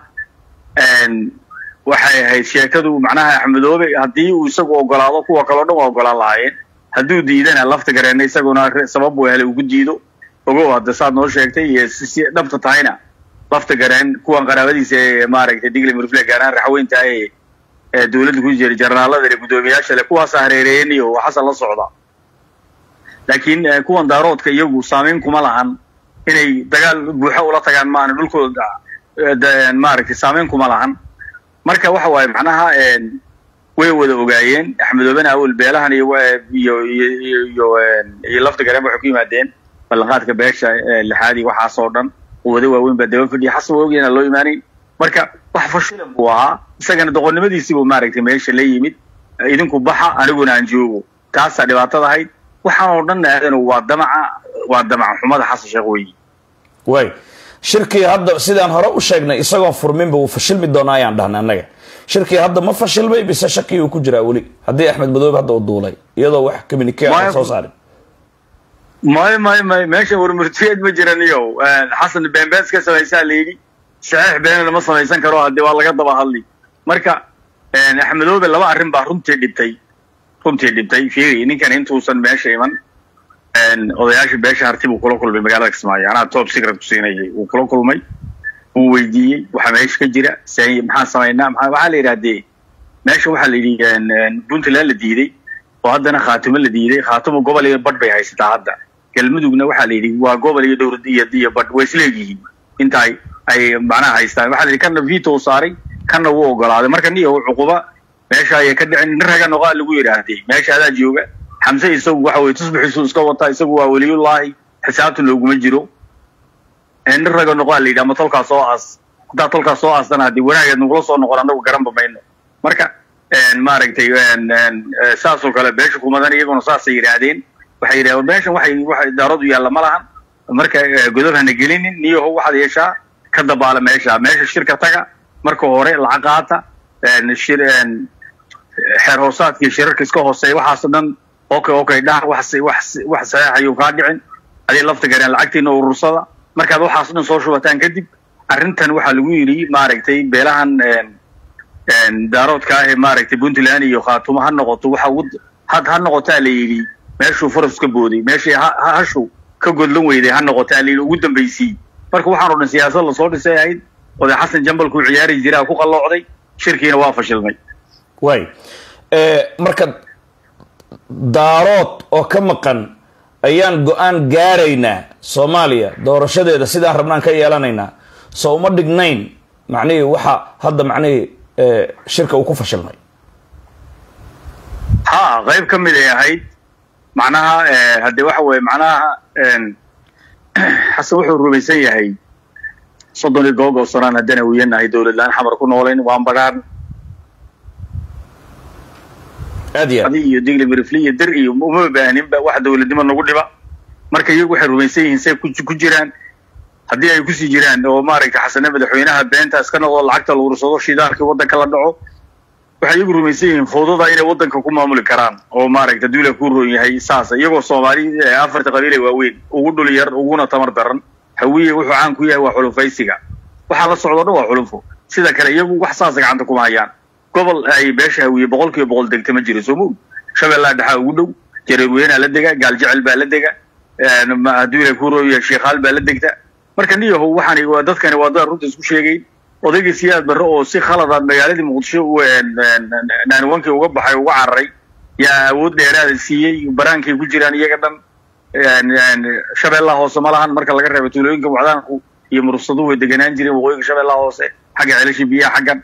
[SPEAKER 2] waxay ahayd sheekadu macnaha axmedoobe haddii uu isagu ogolaado kuwa kaleo dhan waa ogolaan lahaayeen hadduu diidana lafta gareena isaguna sabab uu helay ugu diido ogow hadda saad noo sheegtay iyo si dhabta tahayna lafta gareen kuwan qaraabadiisa ee maaragtay digli murfle gaaraan raxweynta ee dowladda ku jira jarnaalada le guddoomiyaasha le kuwaasa hareereeyeen iyo xasan la socda laakiin kuwan daaroodka iyagu saamayn kuma lahan inay dagaal buuxo ula tagaan maana dhulkooda maaragtay saamayn kuma lahan marka waxa waaye macnaha way wada ogaayeen axmedoobena awel beelahan iyo iyo iyo iyo lafta gareen waxay ku yimaadeen ballanqaadka beesha lixaad iyo waxaasoo dhan quwado waaweyn baa daba fadhiya xasan waa ogyahan loo imaaneyn marka wax fashilan buu ahaa isagana doqonnimadiisii buu maaragtay meesha la yimid idinku baxa aniguna aan joogo taasaa dhibaatada ahayd waxaan oo dhan aadanu waa damaca waa damaca xumada xasan sheekh weyi
[SPEAKER 1] way shirkii hadda sidaan hore u sheegnay isagoon furminba wuu fashilmi doonaa ayaan dhahnay annaga shirkii hadda ma fashilmay bise shakii uu ku jiraa weli haddii axmed madoobe hadda uu duulay iyadoo wax communique aan soo saarin
[SPEAKER 2] mayo mayo mayo meesha warmurtiyeed ma jiran iyo xasan beenbeens ka samaysaa la yidhi saxiix beenana ma samaysan karo haddii waa laga daba hadli marka axmedoobe laba arrin baa runtii dhibtay runtii dhibtay fiiri ninkan intuusan meesha iman odayaasha beesha harti buu kula kulmay magaalada kismaayo anaa top secret ku siinayay wuu kula kulmay wuu weydiiyey waxaa meesha ka jira maxaan samaynaa maa waxaa la yidhahdee meesha waxaa la yidhi puntland la diiday oo haddana khaatimo la diiday khaatimo gobol iyo badh bay haysataa hadda galmudugna waxaa la yidhi waa gobol iyo dhowr iyo iyo badh way isleegyihiin inta ay ay macnaha haystaan waxaa la yidhi kanna veto saaray kanna wuu ogolaaday marka niyo cuquba meesha ayay ka dhicin nin raga noqaa lagu yidhaahdee meesha adaa jooga xamse isagu waxa weye tusbixiisu iska wataa isagu waa weliyullaahi xisaabtan looguma jiro nin raga noqaa la yidhi ama tolkaa soo aas haddaa tolkaa soo aastana haddii wanaageed nagula soo noqon annagu garanba mayno marka maaragtay saasoo kale beesha kumadan iyaguna saasay yidhaahdeen waxay yidhahdeen meeshan waxay waxay daaradu yaalla ma lahan marka godob hana gelinin niyaho waxaad yeeshaa ka dabaala meesha meesha shirka taga marka hore lacag qaata shir xeer hoosaadkii shirarka iska hooseeya waxaasoo dhan okay okay dhaha wax wax wax saxeexayuu kaa dhicin adii lafta gareen lacagtiina urursada markaad waxaas dhan soo shubataan kadib arrintan waxaa lagu yidhi maaragtay beelahan daaroodka ah ee maaragtay puntland iyo khaatumo ha noqoto waxa ugu had ha noqotaa la yidhi meeshuu faras ka booday meeshii hashu ka godlan weyday ha noqotaa la yidhi ugu dambaysii marka waxaan o dhan siyaasad lasoo dhisay ahayd oday xasan jambalkuu ciyaari jiraa ku qalloocday shirkiina waa fashilmay
[SPEAKER 1] way marka daarood oo ka maqan ayaan go-aan gaaraynaa soomaaliya doorashadeeda sidaan rabnaan ka yeelanaynaa soo uma dhignayn macnihii waxa hadda macnihii shirka uu ku fashilmay
[SPEAKER 2] ha qayb ka mid ay ahayd macnaha haddee waxa weye macnaha xasan wuxuu rumaysan yahay soddon iyo goog oo sanaan haddana wiyanahay dowlad la-aan xamar ku noolayn waan badhaan
[SPEAKER 1] aad iyo aad
[SPEAKER 2] iyo digli mirifli iyo dir iyo uma baahaninba wax dowladnimo nagu dhiba marka iyagu waxay rumaysan yihiin say ku jiraan haddii ay kusii jiraan oo maaragtay xasane madaxweynaha beentaas ka noqdo lacagta la urursado shidaalkii waddanka la dhaco waxay iyagu rumaysan yihiin fawdada inay waddanka ku maamuli karaan oo maaragta duula ku roon yahay saasa iyagoo soomaali afarta qabiil ee waaweyn ugu dhul yar uguna tamar daran hawiye wuxuu caan ku yahay waa xulufaysiga waxaa la socdo dhan waa xulufo sida kale iyagu wax saasa gacanta kuma hayaan gobol ay beesha hawiye boqol kiiba boqol degta ma jiro soo moog shabeellaa dhexaa ugu dhow jareerweynaa la dega gaaljecel baa la dega duula ku roon yahay sheekhaal baa la degta marka niyahow waxaan waa dadkani waa dad runta isku sheegayn odaygii siyaad barre oo si khaladaad magaaladii muqdisho naaniwankii uga baxay uga cararay yaa awood dheeraada siiyey baraankay ku jiraan iyaga dhan shabeellaha hoose ma lahan marka laga reebo tuulooyinka wacdaanku iyo murusaduhu way deganaan jireen waqooyinka shabeellaha hoose xagga ceelasha biyaha xaggan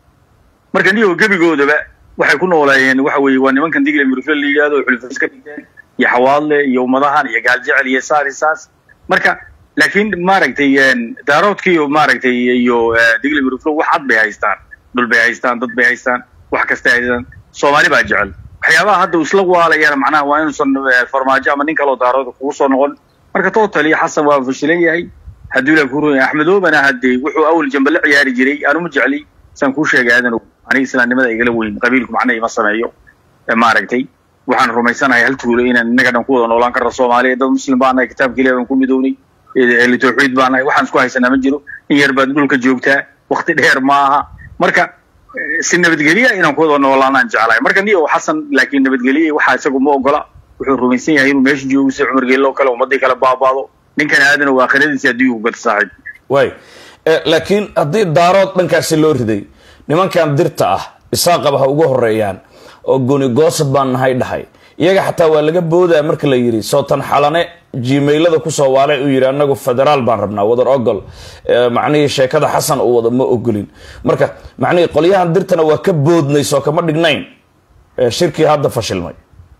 [SPEAKER 2] marka niyahow gebigoodaba waxay ku noolaayeen waxa weeye waa nimankan digla mirufle la yidhahdo oo xulufas ka dhigteen iyo xawaadle iyo ummadahan iyo gaaljecel iyo saar iyo saas marka laakiin maaragtay daaroodkii iyo maaragtay iyo digli miruflo wax cad bay haystaan dhul bay haystaan dad bay haystaan wax kastay haystaan soomaali baa jecel waxyaabaha hadda uu isla waalayana macnaha waa inuusan farmaajo ama nin kaloo daarooda kugu soo noqon marka totally xasan waa fashilan yahay hadduu ilaa ku roya axmedoobana haddee wuxuu awal jamba la ciyaari jiray anuma jecli saan kuu sheegay aadan aniga islaamnimada igala weyn qabiilku macnaha ima sameeyo maaragtay waxaan rumaysanahay hal tuulo inaan innaga dhan ku wada noolaan karna soomaaliya dad muslim baa nahay kitaabka ilahi baan ku midownay ehli tawxiid baa nahay waxaan isku haysanaa ma jiro in yar baad dhulka joogtaa wakti dheer ma aha marka si nabadgelya inaan ku wada noolaanaan jeclahay marka niyo xasan laakiin nabadgelye waxaa isagu ma ogola wuxuu rumaysan yahay inuu meesha joogo si cumar geeloo kale ummadii kale baabaado ninkan aadan waa aakhiradiisi adduunka ku gata saaxiib
[SPEAKER 1] way laakiin haddii daarood dhankaasi loo riday nimankan dirta ah isaaqaba ha ugu horeeyaan oo goni goosad baan nahay dhahay iyaga xataa waa laga boodaa marka la yidhi sootan xalane gmailada kusoo waalay uu yidhi anagu federaal baan rabnaa wadar ogol macnihii sheekada xasan uu wada ma ogolin marka macnihii qolyahan dirtana waa ka boodnay soo kama dhignayn shirkii hadda fashilmay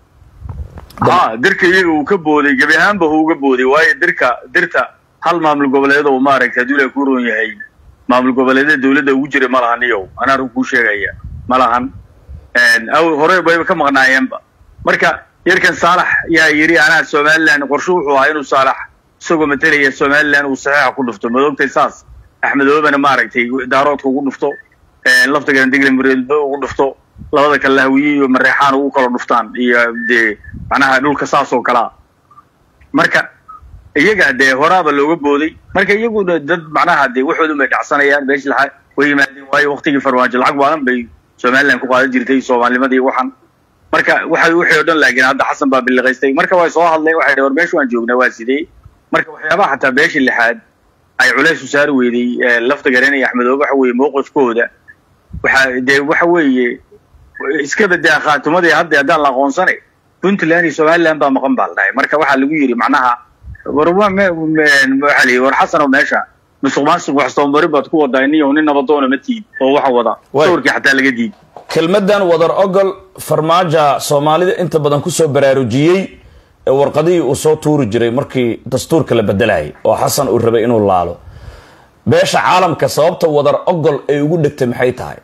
[SPEAKER 2] ha dirka iyaga uu ka booday gebi ahaanba uu uga booday waayo dirka dirta hal maamul goboleed oo maaragtay hadduu ilaha ku roon yahay maamul goboleedyada dawladda ugu jira ma lahan iyow anaa run kuu sheegaya ma lahan hore bayba ka maqnaayeenba marka yarkan saalax yaa yidhi anaa somalilan qorshe wuxuu ahaa inuu saalax isagoo matalaya somalilan uu saxiixa ku dhufto madoogtay saas axmedoobana maaragtay daaroodka ugu dhufto laftigan diglimreedba ugu dhufto labada kale lahawiye iyo mareexaan ugu kala dhuftaan iyo dee macnaha dhulka saas oo kalea marka iyaga dee horaaba looga booday marka iyaguna dad macnaha dee waxoodu bay dhacsanayaan meeshi lahaa way yimaadeen waayo waktigii farmaajo lacag badan bay somalilan ku qaadan jirtay soomaalnimadii waxan marka waxa wixii o dhan laakiin hadda xasan baa biliqaystay marka way soo hadleen waxay dhh war meesha waan joognaa waa sidee marka waxyaabaha xataa beesha lixaad ay culays u saari weyday lafta garen iyo axmedoobe waxa weeye mowqifkooda waxa dee waxa weeye iska badaa khaatumadii hadda haddaan la aqoonsanay puntland iyo somaliland baa maqan baa la dhahay marka waxaa lagu yidhi macnaha war waxa la war xasan oo meesha musuq maasuq wax soomari baad ku wadaa iniyo nin nabadoona ma tiid oo waxa wada sawirkii xataa laga diid
[SPEAKER 1] kelmadan wadar ogol farmaaja soomaalida inta badan kusoo baraarujiyey ee warqadihii uu soo tuuri jiray markii dastuurka la bedelayay oo xasan uu rabay inuu laalo beesha caalamka sababta wadar ogol ay ugu dhegtay maxay tahay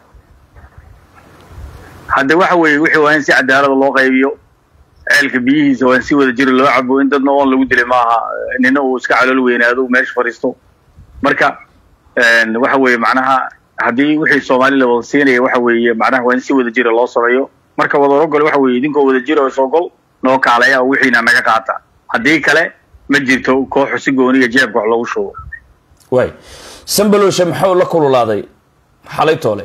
[SPEAKER 2] hadde waxa weeye wixii waa in si cadaalada loo qaybiyo ceelka biyihiisa waa in si wada jira loo cabo in dadna oon lagu dilay maaha nina uu iska calool weynaado uu meesha fadhiisto marka waxa weeye macnaha haddii wixii soomaali la wada siinaya waxa weeye macnaha waa in si wada jira loo sameeyo marka wadar ogol waxa weeye idinkoo wada jira oo isogol noo kaalaya oo wixiina naga qaata haddii kale ma jirto kooxu si gooniga jeebka wax loogu shubo
[SPEAKER 1] way sambaloshe maxuu la kululaaday xalay toole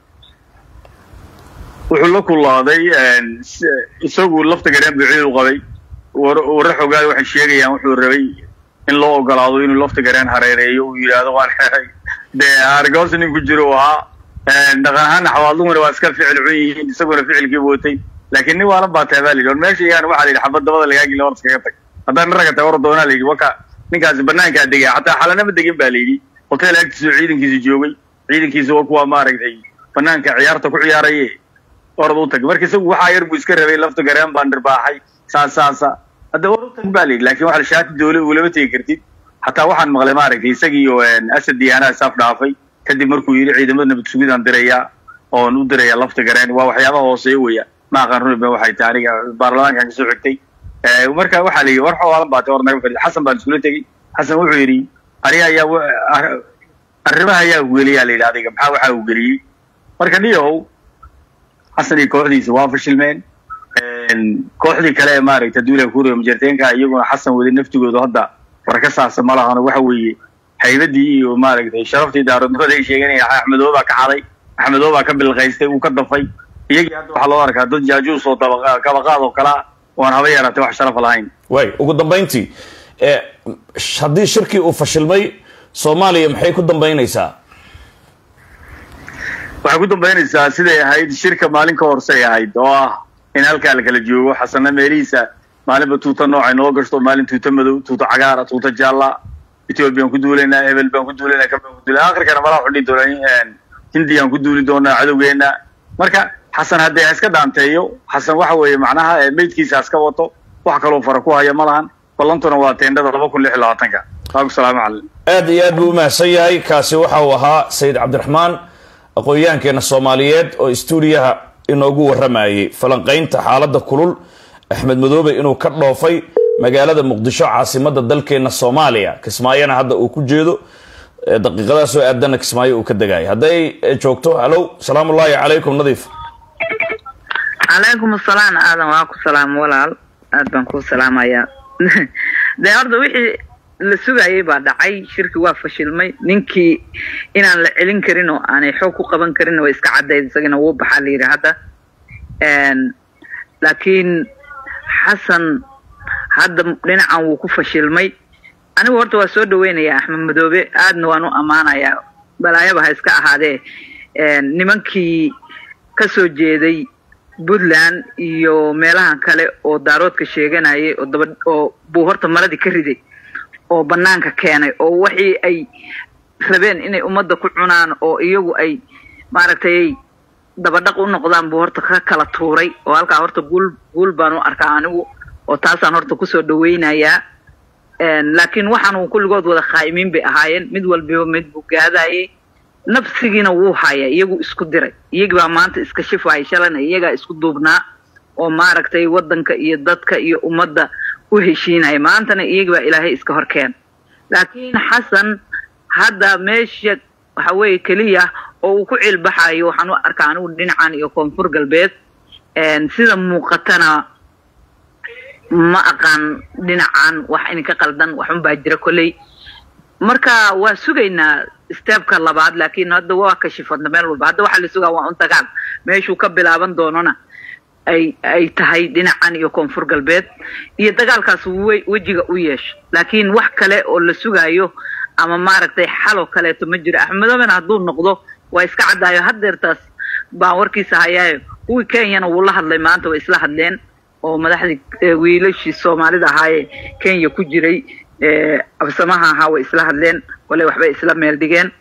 [SPEAKER 2] wuxuu la kulaaday isagu lafta gareen buu ciid u qabay warra xogaada waxay sheegayaan wuxuu rabay in loo ogolaado inuu lafta gareen hareereeyo uu yidhaahdo waan xeray dee argoosa nin ku jiro u ahaa dhaqan ahaana xawaalduhuna waa iska ficil cun yihiin isaguna ficilkii watay laakiin nin waalan baa tahay baa la yidhi war meesha iyaan waxaa la yidhi xabad dabada lagaa geli war iskaga tag haddaan ragga tahay war doonaa la yidhi waka ninkaasi banaankaa degaya xataa xalanama degin baa la yidhi hotel agtiisa ciidankiisa joogay ciidankiisa waa kuwa maaragtay banaanka ciyaarta ku ciyaaraye orad u tag marka isagu waxaa yar buu iska rabay lafta gareen baan dhirbaaxay saas saasa hadda war u tag baa layidhi laakiin waxa la shaati doole ulama tegi kartid hataa waxaan maqlay maaragtay isagiiyo asad diyaanaha saaf dhaafay kadib markuu yidhi ciidamada nabad sugidaan dirayaa oon u dirayaa lafta gareen waa waxyaabaha hooseeya weya ma aqaan runi ba waxay tahay aniga baarlamaankan kasoo xigtay marka waxaa la yidhi war xoolan baatay or naga fadhi xasan baan iskula tegey xasan wuxuu yidhi aniga ayaa arrimaha ayaa ugeliyaa la yidhi adiga maxaa waxaa ugeliyey marka niyahow xasan iyo kooxdiisa waa fashilmeen kooxdii kale ee maaragtay duula kuuriya majarteenka iyaguna xasan wadi naftigooda hadda war ka saasa ma lahano waxa weeye haybadii iyo maaragtay sharaftii daaradnimada ay sheeganaya axmedoo baa ka xaday axmedoo baa ka bilqaystay uu ka dafay iyagii hadda waxaa loo arkaa dad jaajuus oo kabaqaad oo kalea oan haba yaraatay wax sharaf lahayn
[SPEAKER 1] way ugu dambayntii haddii shirkii uu fashilmay soomaaliya maxay ku dambaynaysaa
[SPEAKER 2] waxay ku dambaynaysaa siday ahayd shirka maalin ka horsay ahayd oo ah in halkaa la kala joogo xasanna meelihiisa maalinba tuuta noocay noo gashto maalin tuuta madow tuuta cagaara tuuta jaalla ethoobiyan ku duulaynaa hebel baan ku duulaynaa kan baan ku duulana akhirkana malaha xudhi doonaa hindiyaan ku duuli doonaa cadowgeena marka xasan haddee ha iska daanteeyo xasan waxa weeye macnaha meydkiisa ha iska wato wax kaloo fara ku haya ma lahan ballantuna waa teendhada laba kun lix iyo labaatanka waaku salaamu calaykum
[SPEAKER 1] aad iyo aad buu umahadsan yahay kaasi waxa uu ahaa sayid cabdiraxmaan aqoon-yahankeena soomaaliyeed oo stuudiyaha inoogu warramayay falanqaynta xaaladda kulul axmed madoobe inuu ka dhoofay magaalada muqdisho caasimada dalkeena soomaaliya kismaayona hadda uu ku jeedo daqiiqadaha soo aadana kismaayo uu ka degayo hadday joogto hallow salaamu ullaahi calaykum nadiif
[SPEAKER 3] calaykum asalaam aadan waa ku salaam walaal aad baan kuu salaamayaa dee horta wixii la sugayay baa dhacay shirki waa fashilmay ninkii inaan la celin karin oo aanay xoog ku qaban karin way iska caddayd isagana wuu baxaa la yidhi hadda laakiin xasan hadda dhinacan wuu ku fashilmay anigu horta waa soo dhaweynaya axmed madoobe aadna waan u ammaanayaa balaayaba ha iska ahaadee nimankii ka soo jeeday puntland iyo meelahan kale oo daaroodka sheeganayay oo daba oo buu horta maradii ka riday oo banaanka keenay oo waxii ay rabeen inay ummadda ku cunaan oo iyagu ay maaragtay dabadhaq u noqdaan buu horta ka kala tuuray oo halkaa horta guul guul baan u arkaa anigu oo taasaan horta kusoo dhaweynayaa laakiin waxaan kulligood wada khaa'imiin bay ahaayeen mid walbiba mid buu gaadayay nafsigiina wuu haya iyagu isku diray iyagii baa maanta iska shifaya shalana iyagaa isku duubnaa oo maaragtay waddanka iyo dadka iyo ummadda u heshiinaya maantana iyagii baa ilaahay iska horkeen laakiin xasan hadda meesha waxa weeye keliya oo uu ku cilbaxayo waxaan u arkaa anigu dhinacan iyo koonfur galbeed sida muuqatana ma aqaan dhinacan wax ininka qaldan waxun baa jira kolley marka waa sugaynaa steebka labaad laakiin hadda waa kashifadna meel walba hadda waxaa la sugaa waa un dagaal meeshuu ka bilaaban doonona ay ay tahay dhinacan iyo koonfur galbeed iyo dagaalkaas wejiga u yeesho laakiin wax kale oo la sugaayo ama maaragtay xaloo kaleeto ma jiro axmedoobena hadduu noqdo waa iska caddaayo haddeertaas baan warkiisa hayaayo kuwii kenyana wuu la hadlay maanta way isla hadleen oo madaxdii wiilashii soomaalida ahaayee kenya ku jiray absamaha ahaa way isla hadleen koley waxbay isla meel dhigeen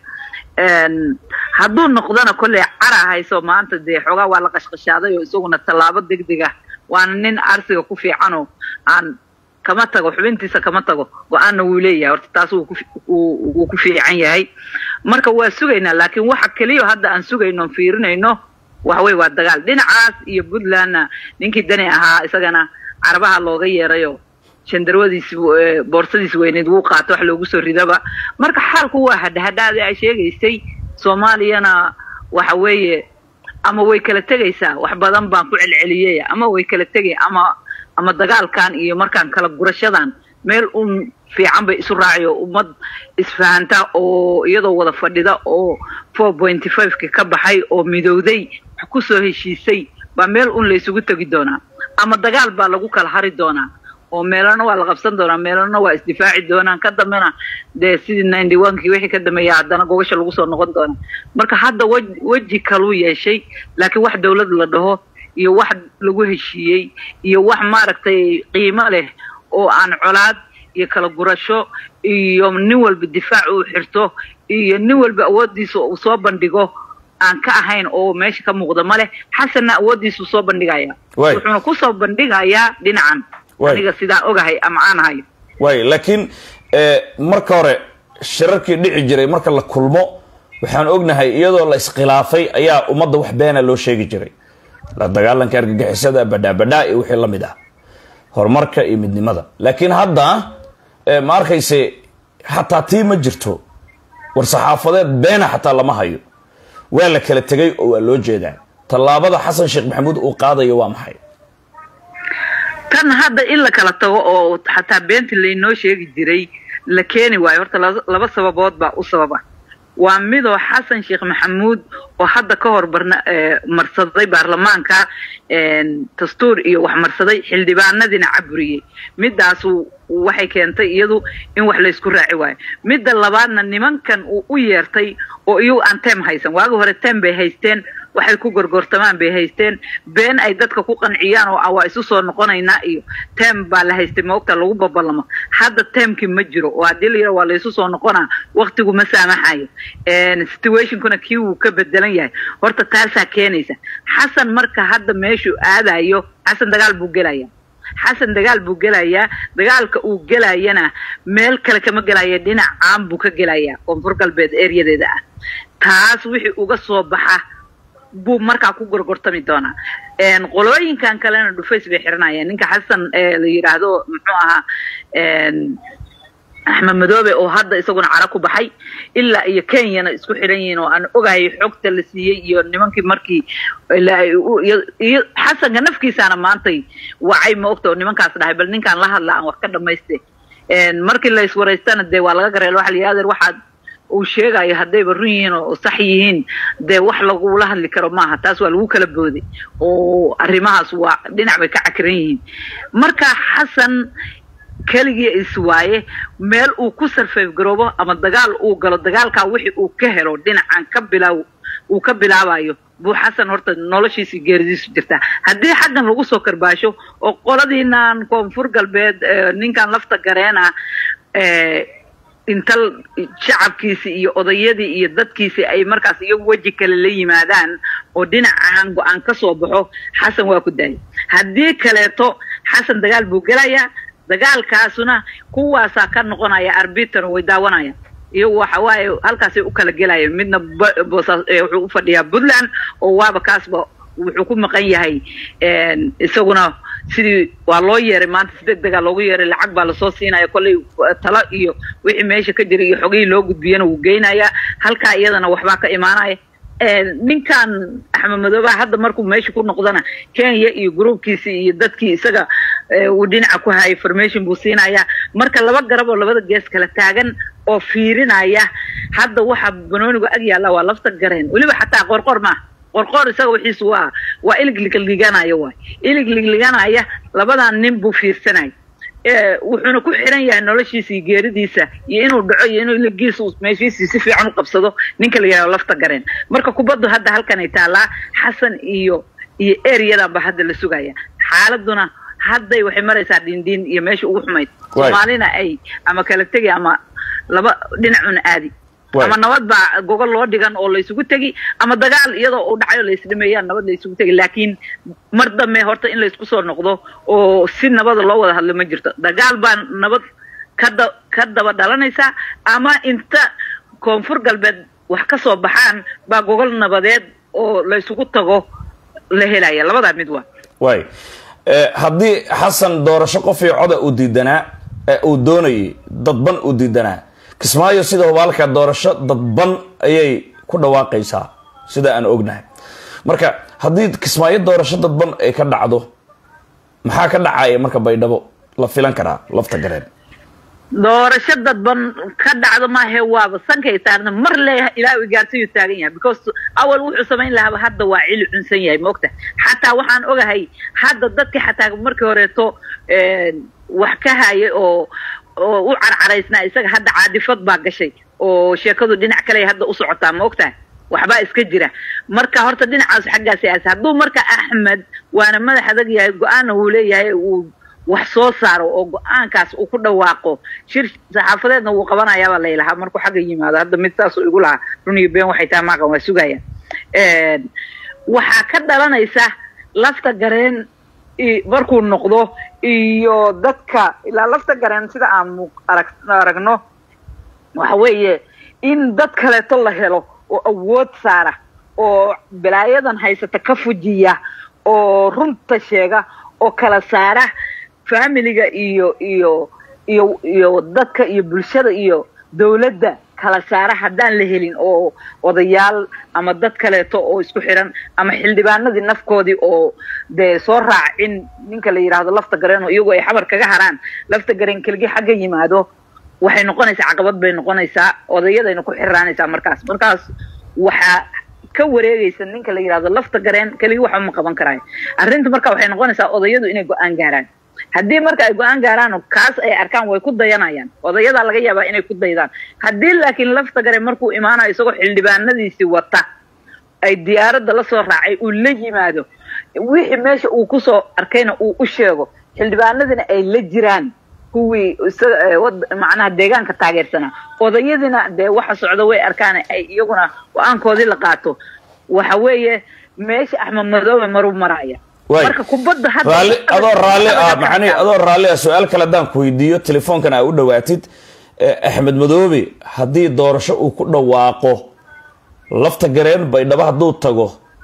[SPEAKER 3] hadduu noqdona kolley cara hayso maanta dee xoogaa waa la qashqashaaday oo isaguna tallaabo degdeg ah waana nin arsiga ku fiicanoo aan kama tago xubintiisa kama tago go-aanna wuu leeyahay horta taas wuu ku fiican yahay marka waa sugaynaa laakiin waxa keliya hadda aan sugayno on fiirinayno waxawey waa dagaal dhinacaas iyo puntlandna ninkii dani ahaa isagana carabaha looga yeerayo shandarwadiis boorsadiis weyneed wuu qaato wax loogu soo ridaba marka xaalku waa hadhahadhaada ay sheegaysay soomaaliyana waxa weeye ama way kala tegaysaa wax badan baan ku celceliyey ama way kala tegay ama ama dagaalkan iyo markaan kala gurashadan meel un fiican bay isu raaciyo ummad isfahanta oo iyadoo wada fadhida oo four pointy fiveki ka baxay oo midowday wax ku soo heshiisay baa meel un laysugu tegi doonaa ama dagaal baa lagu kala hari doonaa oo meelana waa la qabsan doonaa meelana waa isdifaaci doonaan ka dambena dee sidii ninety onekii wixii ka dambeeya haddana gogasha lagu soo noqon doonaa marka hadda wej weji kaluu yeeshay laakiin wax dawlad la dhaho iyo wax lagu heshiiyey iyo wax maaragtay qiimo leh oo aan colaad iyo kala gurasho iyo nin walba difaac uu xirto iyo nin walba awooddiisa uu soo bandhigo aan ka ahayn oo meesha ka muuqda ma leh xasanna awooddiisuu soo bandhigaya
[SPEAKER 1] Waay.
[SPEAKER 3] wuxuuna kusoo bandhigayaa dhinacan
[SPEAKER 1] Waay.
[SPEAKER 3] aniga sidaa ogahay ama aan hayo
[SPEAKER 1] waay laakiin eh, marka hore shirarkii dhici jiray marka la kulmo waxaan ognahay iyadoo la iskhilaafay ayaa ummadda wax beena loo sheegi jiray la dagaalanka argagixisada badhaabadhaa iyo wixii la mid ah horumarka iyo midnimada laakiin hadda eh, ma arkayse xataa tii ma jirto war saxaafadeed beena xataa lama hayo waa la kala tegay oo waa loo jeedaa tallaabada xasan sheekh maxamuud uu qaadayo waa maxay
[SPEAKER 3] tan hadda in la kala tago oo xataa beentii laynoo sheegi jiray la keeni waayo horta laba- laba sababood baa u sababa waa midoo xasan sheekh maxamuud oo hadda ka hor barna eh, marsaday baarlamaanka een, dastuur iyo wax marsaday xildhibaanadiina caburiyey midaasu waxay keentay iyadu in wax laysku raaci waayo midda labaadna nimankan uu u yeertay oo iyagu aan tem haysan waagi hore tem bay haysteen waxay ku gorgortamaan bay haysteen been ay dadka ku qanciyaan oo ah waa isu soo noqonaynaa iyo tem baa la haystay maogta lagu babalamo hadda temkii ma jiro oo haddii la yidhaha waa laysu soo noqonaa waqtigu ma saamaxayo Een, situationkuna kii wuu ka bedelan yahay horta taasaa keenaysa xasan marka hadda meeshuu aadayo xasan dagaal buu gelaya xasan dagaal buu gelayaa dagaalka uu gelayana meel kale kama gelaya dhinac caan buu ka gelayaa koonfur galbeed ereyadeeda ah taas wixii uga soo baxa buu markaa ku gorgortami doonaa Een, qolooyinkan kalena dhufays bay xiranayaan ninka xasan ee la yidhaahdo muxuu ahaa een, axmed madoobe oo hadda isaguna cara ku baxay ilaa iyo kenyana isku xidhan yihiin oo aan ogahay xogta la siiyey iyo nimankii markii la- u- iyo- iyo xasanka nafkiisaana maantay wacay ma ogta oo nimankaas dhahay bal ninkaan la hadla aan wax ka dhamayste Een, markii la iswaraystana dee waa laga gareel waxa la yidhi adeer waxaad uu sheegayo haddayba run yihiin oo sax yihiin dee wax lagula hadli karo maaha taas waa lagu kala booday oo arrimahaas waa dhinac bay ka cakiran yihiin marka xasan keligii iswaaye meel uu ku sarfayf garoobo ama dagaal uu galo dagaalkaa wixii uu ka helo dhinacan ka bilaaw uu ka bilaabayo buu xasan horta noloshiisa iyo geeridiisu jirtaa haddii xaggan lagu soo karbaasho oo qoladiinan koonfur galbeed eh, ninkan lafta gareena eh, inta shacabkiisi iyo odayadii iyo dadkiisi ay markaas iyagu weji kale la yimaadaan oo dhinacan go-aan ka soo baxo xasan waa ku daayay haddii kaleeto xasan dagaal buu gelayaa dagaalkaasuna kuwaasaa ka noqonaya arbiter way daawanaya iyagu waxa waaye halkaasay u kala gelayeen midna ba- boosaas eh, wuxuu u fadhiyaa puntland oo waaba kaasba wuxuu ku maqan yahay een, isaguna sidii waa loo yeeray maanta si deg dega loogu yeeray lacag baa lasoo siinaya kollay eh, talo iyo wixii meesha ka jira iyo xogihii loo gudbiyana wuu geynaya halkaa iyadana waxbaa ka imaanaya Een, ninkan axmed madoobe hadda markuu meesha ku noqdana kenya iyo gruubkiisi iyo dadkii isaga eh, uu dhinaca ku hayay formation buu siinaya marka laba garab oo labada gees kala taagan oo fiirinaya hadda waxa banoonigu ag yaalla waa lafta gareen weliba xataa qorqor maaha qorqor isaga wixiisu waa waa ilig ligliganaya waay ilig ligliganaya labadan nin buu fiirsanaya Eh, wuxuuna ku xiran yahay noloshiisa iyo geeridiisa iyo inuu dhaco iyo inuu iligiisa uu meeshiisii si fiican u qabsado ninka la yidhahdo lafta gareen marka kubaddu hadda halkanay taallaa xasan iyo iyo ereyadanba hadda la sugaya xaaladuna hadday waxay maraysaa dhindiin iyo meesha ugu xumayd
[SPEAKER 1] Waay.
[SPEAKER 3] soomaalina ay ama kala tegi ama laba dhinacuna aadi
[SPEAKER 1] Waay.
[SPEAKER 3] ama nabad baa gogol loo dhigan oo laysugu tegi ama dagaal iyadoo uu dhacayo laysdhimeeyaan nabad laysugu tegi laakiin mar dambe horta in laysku soo noqdo oo si nabada loo wada hadlo ma jirto dagaal baa nabad ka da ka daba dhalanaysa ama inta koonfur galbeed wax ka soo baxaan baa gogol nabadeed oo laysugu tago la helaya labadaa mid waa
[SPEAKER 1] waay Eh, haddii xasan doorasho qof iyo coda uu diidanaa ee uu doonayay dadban uu diidanaa kismaayo sida hubaalka doorasho dadban ayay ku dhawaaqaysaa sida aan ognahay marka haddii kismaayo doorasho dadban ay ka dhacdo maxaa ka dhacaya marka baydhabo la filan karaa lafta gareen
[SPEAKER 3] doorasho dadban ka dhacdo maahe waaba sankay saarna mar le ilaahu gaarsiyu taagan yahay because awal wuxuu samayn lahaaba hadda waa cili cunsan yahay maogta xataa waxaan ogahay hadda dadka xataa markii horeeto een, wax ka hayay oo oo u carcaraysnaa isaga hadda caadifad baa gashay oo sheekadu dhinac kale hadda u socotaa maogtahay waxbaa iska jira marka horta dhinacaas xaggaas aas hadduu marka axmed waana madax adag yahay go-aanna uu leeyahay uu wax soo saaro oo go-aankaas uu ku dhawaaqo shir saxaafadeedna wuu qabanayaabaa laylahaa markuu xagga yimaado hadda mid saasuu igu lahaa run iyo been waxay tahay maaqan waa sugayaan waxaa ka dhalanaysa lafta gareen markuu noqdo iyo dadka ilaa lafta gareen sida aan aragno waxa weeye in dad kaleeto la helo oo awood saara oo balaayadan haysata ka fujiya oo runta sheega oo kala saara familiga iyo iyo iyo iyo dadka iyo bulshada iyo dawladda kala saara haddaan la helin oo odayaal ama dad kaleeto oo isku xiran ama xildhibaanadii nafkoodii oo dee soo raacin ninka la yidhaahdo lafta gareen oo iyagoo ay xabar kaga haraan lafta gareen keligii xagga yimaado waxay noqonaysaa caqabad bay noqonaysaa odayadayna ku xiraanaysaa markaas markaas waxaa ka wareegaysa ninka la yidhahdo lafta gareen keligii waxba ma qaban karaayo arrinta marka waxay noqonaysaa odayadu inay go-aan gaaraan haddii marka ay go-aan gaaraan kaas ay arkaan way ku dayanayaan odayadaa laga yaabaa inay ku daydaan haddii laakiin lafta gare markuu imaanayo isagoo xildhibaanadiisii wata ay diyaaradda la soo raacay uu la yimaado wixii meesha uu kusoo arkayna uu u sheego xildhibaanadina ay la jiraan kuwii macnaha deegaanka taageersanaa odayadiina dee waxa socda way arkaan ay iyaguna go-aankoodii la qaato waxa weeye meesha axmed madoobe maruu maraya marka kubadda
[SPEAKER 1] raalli adoo raalli ah macnihi adoo raalli ah su-aal kale haddaan ku weydiiyo telefoonkan aa u dhawaatid axmed madoobe haddii doorasho uu ku dhawaaqo lafta gareen baydhabo hadduu tago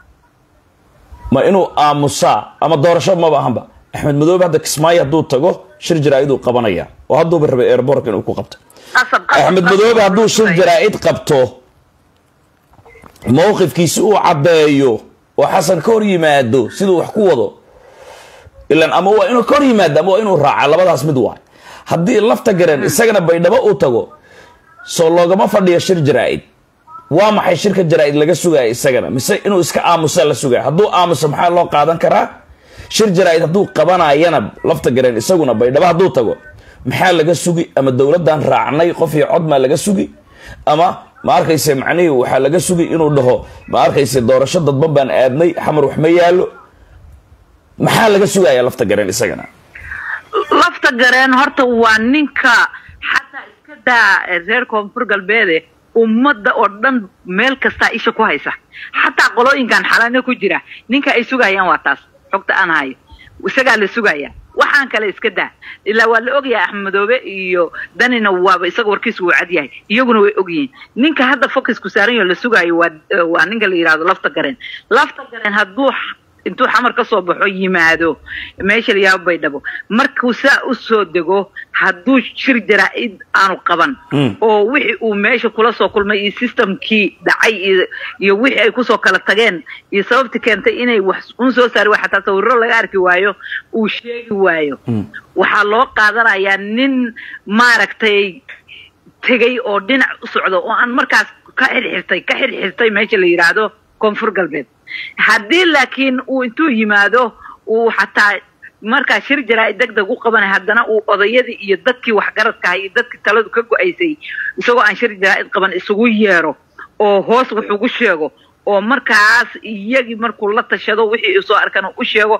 [SPEAKER 1] ma inuu aamusaa ama doorasho maba ahanba axmed madoobe hadda kismaayo hadduu tago shir jaraa-iduu qabanaya oo hadduuba rabay airbork inuu ku qabto axmed madoobe hadduu shir jaraa-id qabto mawqifkiisi uu caddeeyo oo xasan ka hor yimaado siduu wax ku wado ilan ama waa inuu ka hor yimaado ama waa inuu raaca labadaas mid waay haddii lafta gareen isagana baydhabo uu tago soo loogama fadhiyo shir jaraa-id waa maxay shirka jaraa-id laga sugaya isagana mise inuu iska aamusa la sugaya hadduu aamuso maxaa loo qaadan karaa shir jaraa-id hadduu qabanayana lafta gareen isaguna baydhabo hadduu tago maxaa laga sugi ama dowladdan raacnay qof iyo cod maa laga sugi ama ma arkayse macnihii waxaa laga sugi inuu dhaho ma arkayse doorasho dadban baan aadnay xamar wax ma yaallo maxaa laga sugaya lafta gareen isagana
[SPEAKER 3] lafta gareen horta waa ninka xataa iska daa reer koonfur galbeede ummadda oo dhan meel kastaa isha ku haysa xataa qolooyinkan xalano ku jira ninka ay sugayaan waa taas xogta aan hayo isagaa la sugaya waxaan kale iska daa ilaa waa la ogyahay axmed madoobe iyo danina waaba isaga warkiisu wuu cad yahay iyaguna way ogyihiin ninka hadda focusku saaran yaho la sugaayo waa waa ninka la yidhahdo lafta gareen lafta gareen hadduu intuu xamar ka soo baxo yimaado meesha la yaabo baydhabo markuu saa u soo dego hadduu shir jaraa-id aanu qaban oo wixii uu meesha kula soo kulmay iyo systemkii dhacay iyo wixii ay kusoo kala tageen iyo sababti keentay inay wax un soo saari wa xataa sawirro laga arki waayo uu sheegi waayo waxaa loo qaadanayaa nin maaragtay tegay oo dhinac u socdo oo aan markaas ka xirxirtay ka xirxirtay meesha la yidhaahdo koonfur galbeed haddii laakiin uu intuu yimaado uu xataa markaa shir jaraa-id deg deg u qabanay haddana uu odayadii iyo dadkii waxgaradkahay iyo dadkii taladu ka go-aysay isagoo aan shir jaraa-id qaban isugu yeero oo hoos wax ugu sheego oo markaas iyagii markuu la tashado wixii soo arkan u sheego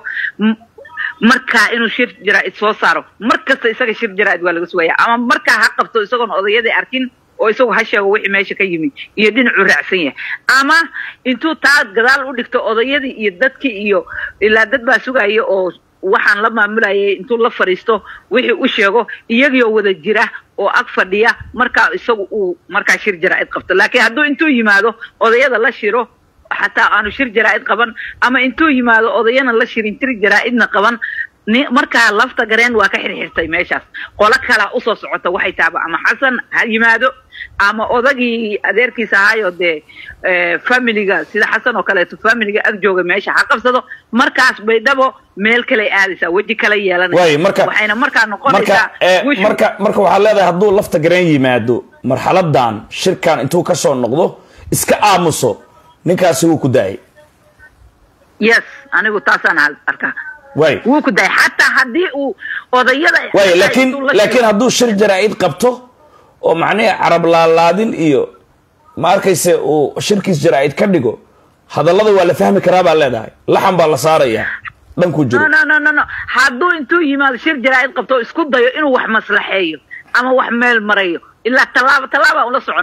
[SPEAKER 3] markaa inuu shir jaraa-id soo saaro mar kasta isaga shir jaraa-id waa laga sugaya ama markaa ha qabto isagoon odayadii arkin oo isagu ha sheego wixii meesha ka yimid iyo dhinacuu raacsan yahay ama intuu taa gadaal u dhigto odayadii iyo dadkii iyo ilaa dad baa sugaya oo waxaan la maamulayay intuu la fadhiisto wixii u sheego iyagioo wada jira oo ag fadhiya markaa isagu uu markaa shir jaraa-id qabto laakiin hadduu intuu yimaado odayada la shiro xataa aanu shir jaraa-id qaban ama intuu yimaado odayana la shirin tir jaraa-idna qaban markaa lafta gareen waa ka xirxirtay meeshaas qolo kalaa usoo socota waxay taaba ama xasan ha yimaado ama odagii adeerkiisa ahaayo dee familiga sida xasan oo kaleeto familiga ag jooga meesha ha qabsado markaas baydhabo meel kaley aadaysaa weji kale yeelanaysa waxayna markaa noqonaysaa
[SPEAKER 1] marka marka waxaad leedahay hadduu lafta gareen yimaado marxaladan shirkan intuu kasoo noqdo iska aamuso ninkaasi wuu ku daayay
[SPEAKER 3] yes anigu taasaan arkaa
[SPEAKER 1] way
[SPEAKER 3] wuu ku daayay xataa haddii uu odayada
[SPEAKER 1] way laakiin laakiin hadduu shir jaraa-id qabto oo macnihi carab laalaadin iyo ma arkayse uu shirkiis jaraa-id ka dhigo hadallada waa la fahmi karaa baa leedahay laxan baa la saarayaa dhankuu jiro
[SPEAKER 3] no no no no hadduu intuu yimaado shir jaraa-id qabto isku dayo inuu wax maslaxeeyo ama wax meel marayo ilaa tallaaba tallaabaa ula soconaa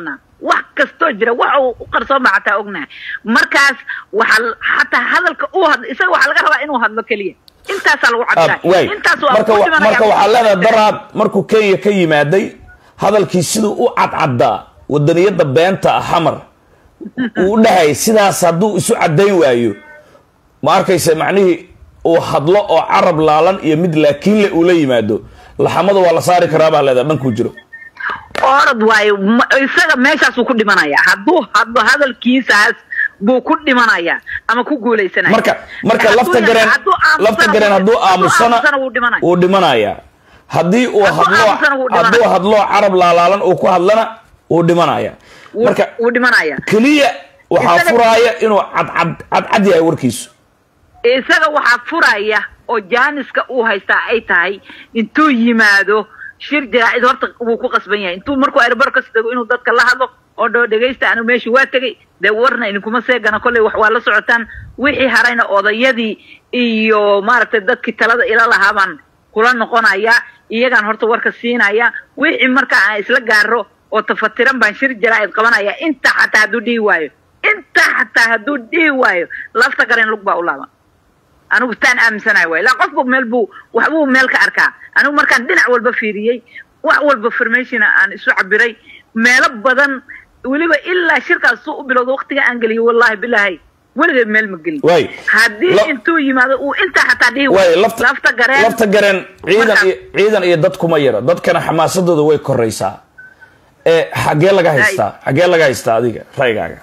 [SPEAKER 3] wax kastoo jira waxa uu u qarsoon baa xataa ognahay markaas waxaa xataa hadalka uu hadlo isaga waxaa laga rabaa inuu hadlo keliya intaasaa lagu
[SPEAKER 1] Ah,
[SPEAKER 3] cabtaa
[SPEAKER 1] waay
[SPEAKER 3] intaas waa
[SPEAKER 1] marka
[SPEAKER 3] ku
[SPEAKER 1] wa-
[SPEAKER 3] dhimanaya.
[SPEAKER 1] marka waxaa leedahay daraad markuu kenya ka yimaaday hadalkii siduu u cadcaddaa wadaniyada beenta ah xamar uu u dhahay sidaas hadduu isu caddayn waayo ma arkaysa macnihii uu hadlo oo carab laalan iyo mid laakiinle uu la yimaado laxamada waa la saari karaa baa leedahay dhankuu jiro
[SPEAKER 3] orod waayo ma- isaga meeshaasuu ku dhimanaya hadduu hadlo hadalkiisaas buu ku dhimanaya ama ku guuleysanaya
[SPEAKER 1] marka marka
[SPEAKER 3] Hadduu
[SPEAKER 1] lafta
[SPEAKER 3] yahay-
[SPEAKER 1] gareen
[SPEAKER 3] hadduu aamusana
[SPEAKER 1] lafta gareen
[SPEAKER 3] wuu-
[SPEAKER 1] hadduu aamusana
[SPEAKER 3] wuu dhimanaya
[SPEAKER 1] wuu dhimanayaa haddii uu
[SPEAKER 3] Hadduu
[SPEAKER 1] hadlo
[SPEAKER 3] aamusana wuu dhimanaya.
[SPEAKER 1] hadduu hadlo carab laalaalan uu ku hadlana wuu dhimanaya
[SPEAKER 3] Wuu-
[SPEAKER 1] marka
[SPEAKER 3] wuu dhimanaya
[SPEAKER 1] keliya waxaa
[SPEAKER 3] Isaga-
[SPEAKER 1] furaaya inuu cadcad cadcad yahay warkiisu
[SPEAKER 3] isaga waxaa furaya oo jaaniska uu haystaa ay tahay intuu yimaado shir jaraa'id horta wuu ku qasban yahay intuu markuu airbar kas tago inuu dadka la hadlo oo dhoo dhegaysta anu meeshii waa tegay dee warna idinkuma seegana kolley wax waa la socotaan wixii harayna odayadii iyo maaragtay dadkii talada ila lahaa baan kula noqonaya iyagaan horta warka siinaya wixii marka aan isla gaaro oo tafatiran baan shir jaraa'id qabanaya inta xataa hadduu dhihi waayo inta xataa hadduu dhihi waayo lafta gareen lug baa u laaban anigu taan aaminsanahay waay ilaa qofba meel buu waxbuu meel ka arkaa anigu markaan dhinac walba fiiriyey wax walba formationa aan isu cabiray meelo badan weliba ilaa shirkaas suu u bilowda waqtiga aan geliyay wallahi bilaahi weligeed meel ma gelin
[SPEAKER 1] Waay.
[SPEAKER 3] haddii
[SPEAKER 1] La-
[SPEAKER 3] intuu yimaado uu intaa xataa dhihi
[SPEAKER 1] waay
[SPEAKER 3] waayo
[SPEAKER 1] lafta
[SPEAKER 3] lafta gareen
[SPEAKER 1] lafta gareen ciidan
[SPEAKER 3] Marka-
[SPEAKER 1] iyo ciidan iyo dad kuma yara dadkana xamaasadooda way koraysaa ee xaggee laga haystaa xaggee laga haystaa adiga raygaaga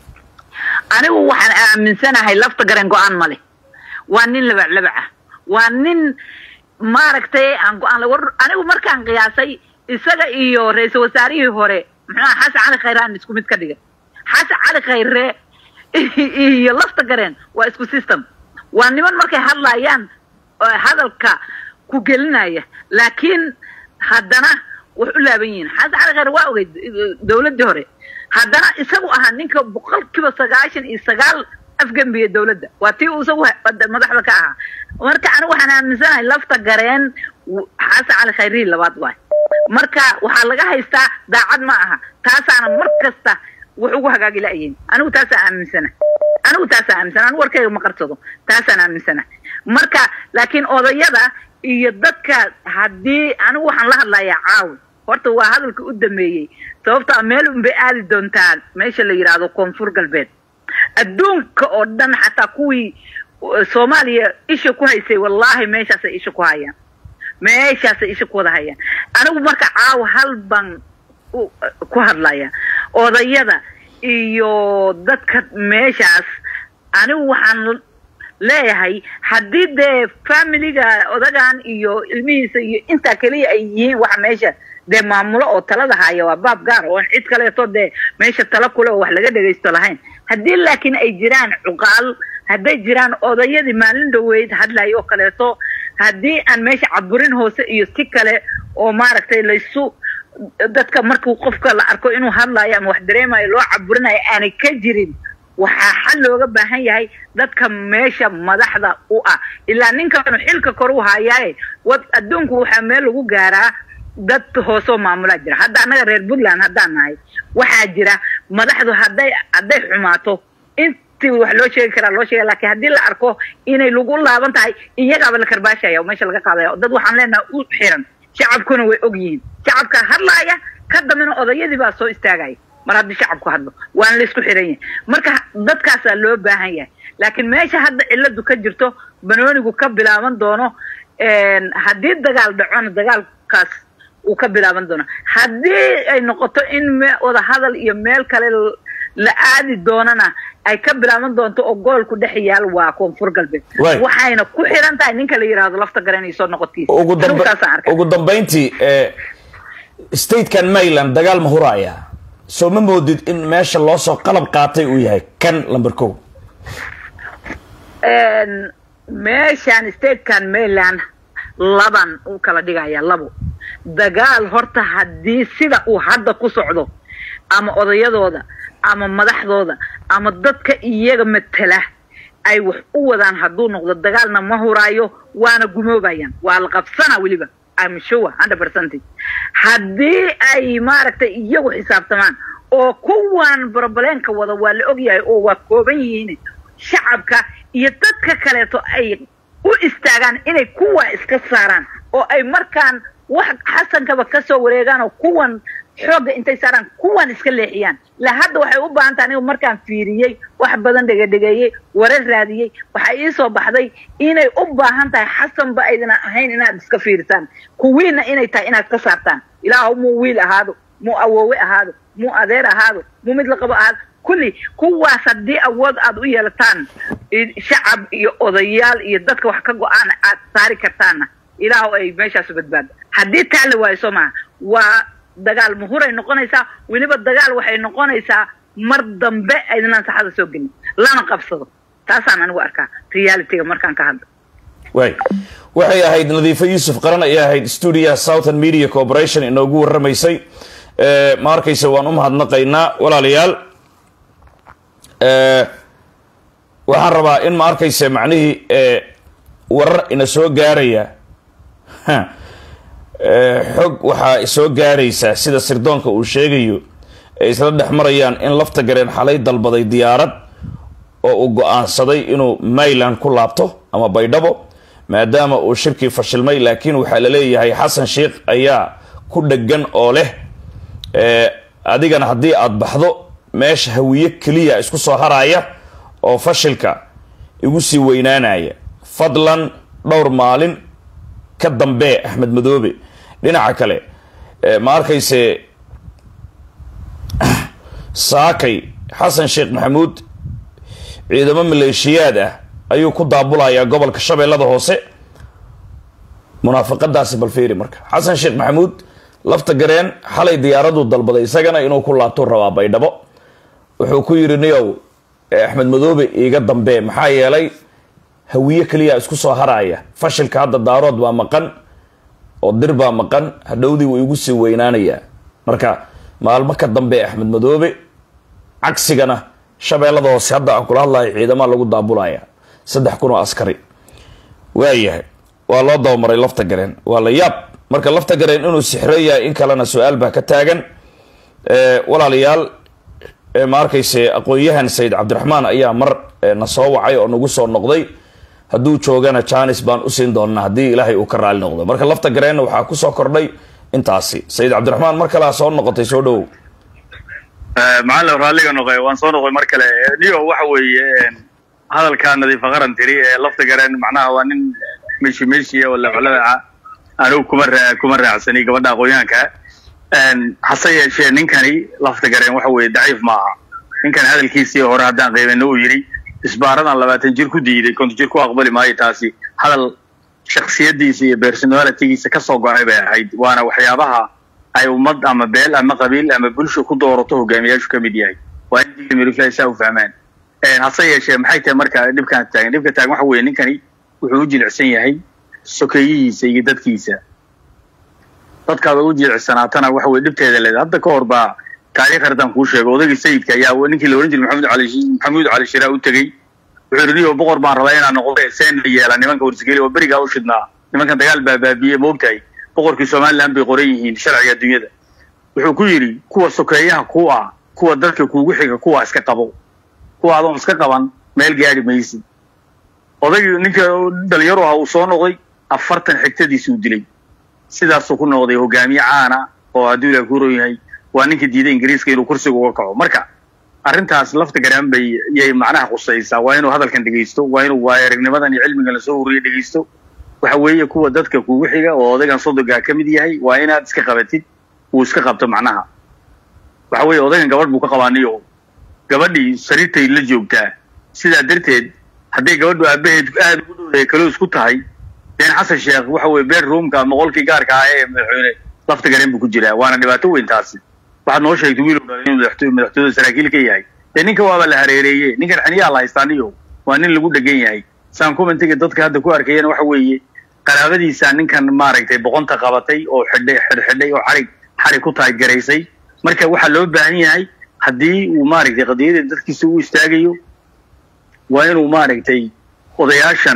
[SPEAKER 3] anigu waxaan aaminsanahay lafta gareen go-aan ma leh waa nin labac labac ah waa nin maaragtay aan go-aan la war anigu markaan qiyaasay isaga iyo ra-iisul wasaarihii hore muxuu aha xasan cali khayre aan isku mid ka dhigay xasan cali khayre iyo lafta gareen waa isku system waa niman markay hadlayaan oo hadalka ku gelinaya laakiin haddana wax u laaban yihiin xasan cali khayre waa ogeyd dowladdii hore haddana isagu ahaa ninka boqolkiiba sagaashan iyo sagaal afgembiya dowladda waa tii uu isagu ha- madaxda ka ahaa marka anigu waxaan aaminsanahay lafta gareen w- xasan cali khayrihi labaad waay marka waxaa laga haystaa daacad ma aha taasaana mar kasta wax ugu hagaagi la'yihin anigu taasaan aaminsana anigu taasaan aaminsana anigu warkayga ma qarsado taasaan aaminsana marka laakiin odayada iyo dadka haddii anigu waxaan la hadlayaa caawi horta waa hadalka u dameeyey sababtaa meel unbay aadi doontaa meesha la yidhaahdo koonfur galbeed adduunka oo dhan xataa kuwii uh, soomaaliya isha ku haysay wallaahi meeshaasay isha ku hayaan meeshaasay isha ku wada hayaan anigu marka caawa hal baan u- ku hadlaya odayada iyo dadka meeshaas anigu waxaan leeyahay haddii dee familiga odagan iyo ilmihiisa iyo intaa keliya ay yihiin waxa meesha dee maamulo oo talada haya waa baab gaar oo aan cid kaleeto dee meesha tala kule oo wax laga dhegaysto lahayn haddii laakiin ay jiraan cuqaal hadday jiraan odayadii maalin dhaweyd hadlayo oo kaleeto haddii aan meesha caburin hoose iyo si kale oo maaragtay laysu dadka markuu qofka la arko inuu hadlayo ama wax dareemayo loo caburinayo aanay ka jirin waxaa xal looga baahan yahay dadka meesha madaxda u ah ilaa ninkanu xilka kor u hayaaye wad adduunku waxaa meel lagu gaaraa dad hoosoo maamulaa jira hadda annaga reer puntland haddaan nahay waxaa jira madaxdu hadday hadday xumaato intii wax loo sheegi karaa loo sheega lakiin haddii la arko inay lagu laaban tahay iyagaaba la karbaashaya oo meesha laga qaadaya oo dad waxaan leenahay u xiran shacabkuna way og yihiin shacabka hadlaaya ka dambena odayadii baa soo istaagaya mar haddii shacabku hadlo waana la isku xiran yahay marka dadkaasaa loo baahan yahay laakiin meesha hadda ciladu ka jirto banoonigu ka bilaaban doono haddii dagaal dhacona dagaalkaas uu ka bilaaban doono haddii ay noqoto in me- wadahadal iyo meel kale l- la aadi doonana ay ka bilaaban doonto oo goolku dhex yaal waa koonfur galbeed
[SPEAKER 1] Waay.
[SPEAKER 3] waxayna ku xiran tahay ninka la yidhaahdo lafta garanayso noqotiisa
[SPEAKER 1] ugu dambe
[SPEAKER 3] Anigu saasaan arkay.
[SPEAKER 1] ugu dambayntii ee statekan maryland dagaal ma huraya soo ma moodid in meesha loo soo qalab qaatay uu yahay kan lamber kow
[SPEAKER 3] Een, meeshaan statekan maryland laban u kala dhigaya labo dagaal horta haddii sida uu hadda ku socdo ama odayadooda ama madaxdooda ama dadka iyaga matela ay wax u wadaan hadduu noqdo dagaalna ma huraayo waana gumoobayaan waa la qabsana weliba I'm sure hundred percent haddii ay maaragtay iyagu xisaabtamaan oo kuwan brobleenka wada waa la ogyahay oo waa kooban yihiin shacabka iyo dadka kaleeto ay u istaagaan inay kuwa iska saaraan oo ay markaan wax xasankaba kasoo wareegaan oo kuwan xoogga intay saaraan kuwan iska leexiyaan la hadda waxay u baahan tahay anigu markaan fiiriyey wax badan dhegadhegeeyey warar raadiyey waxaa ii soo baxday inay u baahan tahay xasanba aydana ahayn inaad iska fiirisaan kuwiina inay tahay inaad ka saartaan ilaahu muu wiil ahaado muu awoowe ahaado muu adeer ahaado muu mid la qabo ahaado kulli kuwaas haddii awood aad u yeelataan shacab iyo odayaal iyo dadka wax ka go-aan aad saari kartaanna ilaahu ay meeshaasu badbaado haddii taa la waayo soo maha waa dagaal muhuray noqonaysaa weliba dagaal waxay noqonaysaa mar dambe aydinaan saxada soo gelin lana qabsado taasaan anigu arkaa realityga markaan ka hadlo
[SPEAKER 1] waay waxay ahayd nadiifo yuusuf qaran ayay ahayd stuudiyaha southern media corporation inoogu warramaysay ma arkaysa waan u mahadnaqaynaa walaalayaal waxaan rabaa in ma arkaysa macnihii warar ina soo gaaraya xog waxaa soo gaaraysaa sida sirdoonka uu sheegayo ay isla dhex marayaan in lafta gareen xalay dalbaday diyaarad oo uu go-aansaday inuu mayland ku laabto ama baydhabo maadaama uu shirkii fashilmay laakiin waxaa la leeyahay xasan sheikh ayaa ku dhegan oo leh adigana haddii aada baxdo meesha hawiye keliya isku soo haraya oo fashilka igu sii weynaanaya fadlan dhowr maalin ka dambee axmed madoobe dhinaca kale ma arkayse saakay xasan sheekh maxamuud ciidamo maleeshiyaad ah ayuu ku daabulayaa gobolka shabeellada hoose munaafaqadaasi balfeeri marka xasan sheekh maxamuud lafta gareen xalay diyaaraduu dalbaday isagana inuu ku laabtuu rabaa baydhabo wuxuu ku yidhi niyow axmed madoobe iiga dambee maxaa yeelay hawiye keliya isku soo haraya fashilka hadda daarood baa maqan oo dir baa maqan hadhowdii wuu igu sii weynaanayaa marka maalmo ka dambe axmed madoobe cagsigana shabeellada hoose hadda aan kula hadlayo ciidamaa lagu daabulaya saddex kun oo askari waayahay waa loo dabamaray lafta gareen waa la yaab marka lafta gareen inuu sixreeyahay in kalena su-aal baa ka taagan walaalayaal ma arkayse aqoon-yahan sayid cabdiraxmaan ayaa mar na soo wacay oo nagu soo noqday hadduu joogana janis baan usiin doonaa haddii ilaahay uu ka raali noqdo marka lafta gareenna waxaa kusoo kordhay intaasi sayid cabdiraxmaan mar kalea soo noqotay soo dhowow
[SPEAKER 2] macalin raalliga noqoy waan soo noqoy mar kale niyo waxa weeye hadalkaa nadiifa qaran tiri ee lafta gareen macnaha waa nin meshi meshiya oo lacolaca anigu kuma raa kuma raacsani gabadha aqoonyahanka hase yeeshee ninkani lafta gareen waxa weeye daciif ma aha ninkan hadalkiisii hore haddaan qiimayno uu yidhi isbaaradan labaatan jir ku diiday konton jir ku aqbali maayo taasi hadal shaksiyadiisa iyo personalitigiisa kasoo go-ay bay ahayd waana waxyaabaha ay ummad ama beel ama qabiil ama bulsho ku doorato hogaamiyaashu ka mid yahay waa in diimirifla saa u fahmaan hase yeeshee maxay tahay marka dhibkaan taagan dhibka taagan waxa weeye ninkani wuxuu u jilicsan yahay sokeeyihiisa iyo dadkiisa dadkaaba u jilicsanaatana waxa weye dhibteeda leedahay hadda ka hor baa taariikh haddaan kuu sheego odaygii sayidka ayaa ninkii la ohan jiray maxamed cali maxamuud cali shiraa u tegey wuxuu yidhi niyo boqor baan rabaa inaan noqdo seen yeela nimanka warsgeli oo berigaa u shidnaa nimankan dagaal baa baabiye moogtahay boqorkii somaliland bay qoran yihiin sharciga adduunyada wuxuu ku yidhi kuwa sokeeyaha ku ah kuwa dadka kuugu xiga kuwa iska qabo kuwa adoon iska qaban meel gaari maysid odaygii ninka dhalinyaro aha uu soo noqday afartan xigtadiisi uu dilay sidaasuu ku noqday hogaamiye caana oo hadduu ilaah ku roon yahay waa ninka diiday ingiriiska inuu kursiga uga kaco marka arrintaas lafta garaan bay yay macnaha khusaysaa waa inuu hadalkan dhegaysto waa inuu waayaragnimadan iyo cilmigan lasoo huriye dhegaysto waxa weeye kuwa dadka kugu xiga oo odaygan sodogaa ka mid yahay waa inaad iska qabatid uu iska qabto macnaha waxa weeye odaygan gabadh buu ka qabaaniyo gabadhii sariirtay la joogtaa sidaa darteed hadday gabadhu aabaheed aada ugu dhowdahay kaloo isku tahay deen xasan sheekh waxa weye bedroomka ama qolkii gaarka ah ee madaxweyne lafta gareen buu ku jiraa waana dhibaato weyn taasi waxaad noo sheegtay wiil dhalay inuu madaxtooyada saraakiil ka yahay dee ninka waaba la hareereeye ninkan xiniyaa la haystaaniyo waa nin lagu dhegan yahay saan commentiga dadka hadda ku arkayana waxa weeye qaraabadiisa ninkan maaragtay boqonta qabatay oo xidhay xidhxidhay oo xarig xarig ku tahay garaysay marka waxaa loo baahan yahay haddii uu maaragtay qadiyada dadkiisa u istaagayo waa inuu maaragtay odayaashan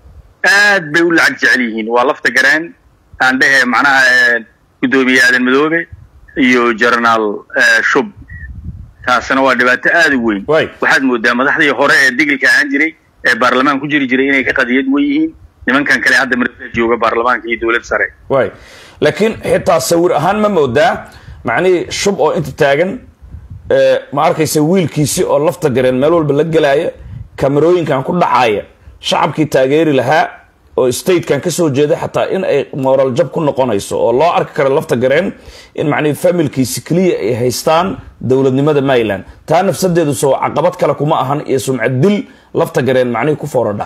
[SPEAKER 2] aad bay u lacag jecel yihiin waa lafta garaan aan dhehe macnaha guddoomiye aadan madoobe iyo generaal shub taasna waa dhibaato aada u weyn
[SPEAKER 1] Waay.
[SPEAKER 2] waxaad moodaa madaxdii hore ee digilka ahaan jiray ee baarlamaan ku jiri jiray inay ka qadiyad wen yihiin nimankan kale hadda marka jooga baarlamaanka iyo dowlad sare
[SPEAKER 1] waay laakiin xitaa sawir ahaan ma moodaa macnihii shub oo inta taagan ee, ma arkaysa wiilkiisi oo lafta gareen meel walba la gelaya kamerooyinkan ku dhacaya shacabkii taageeri lahaa oo statekan kasoo jeeda xataa in ay moral jab ku noqonayso oo loo arki karo lafta gareen in macnihii familkiisi keliya ay haystaan dowladnimada maryland taa nafsadeedu soo caqabad kale kuma ahan iyo sumcad dil lafta gareen macnihii ku fooradha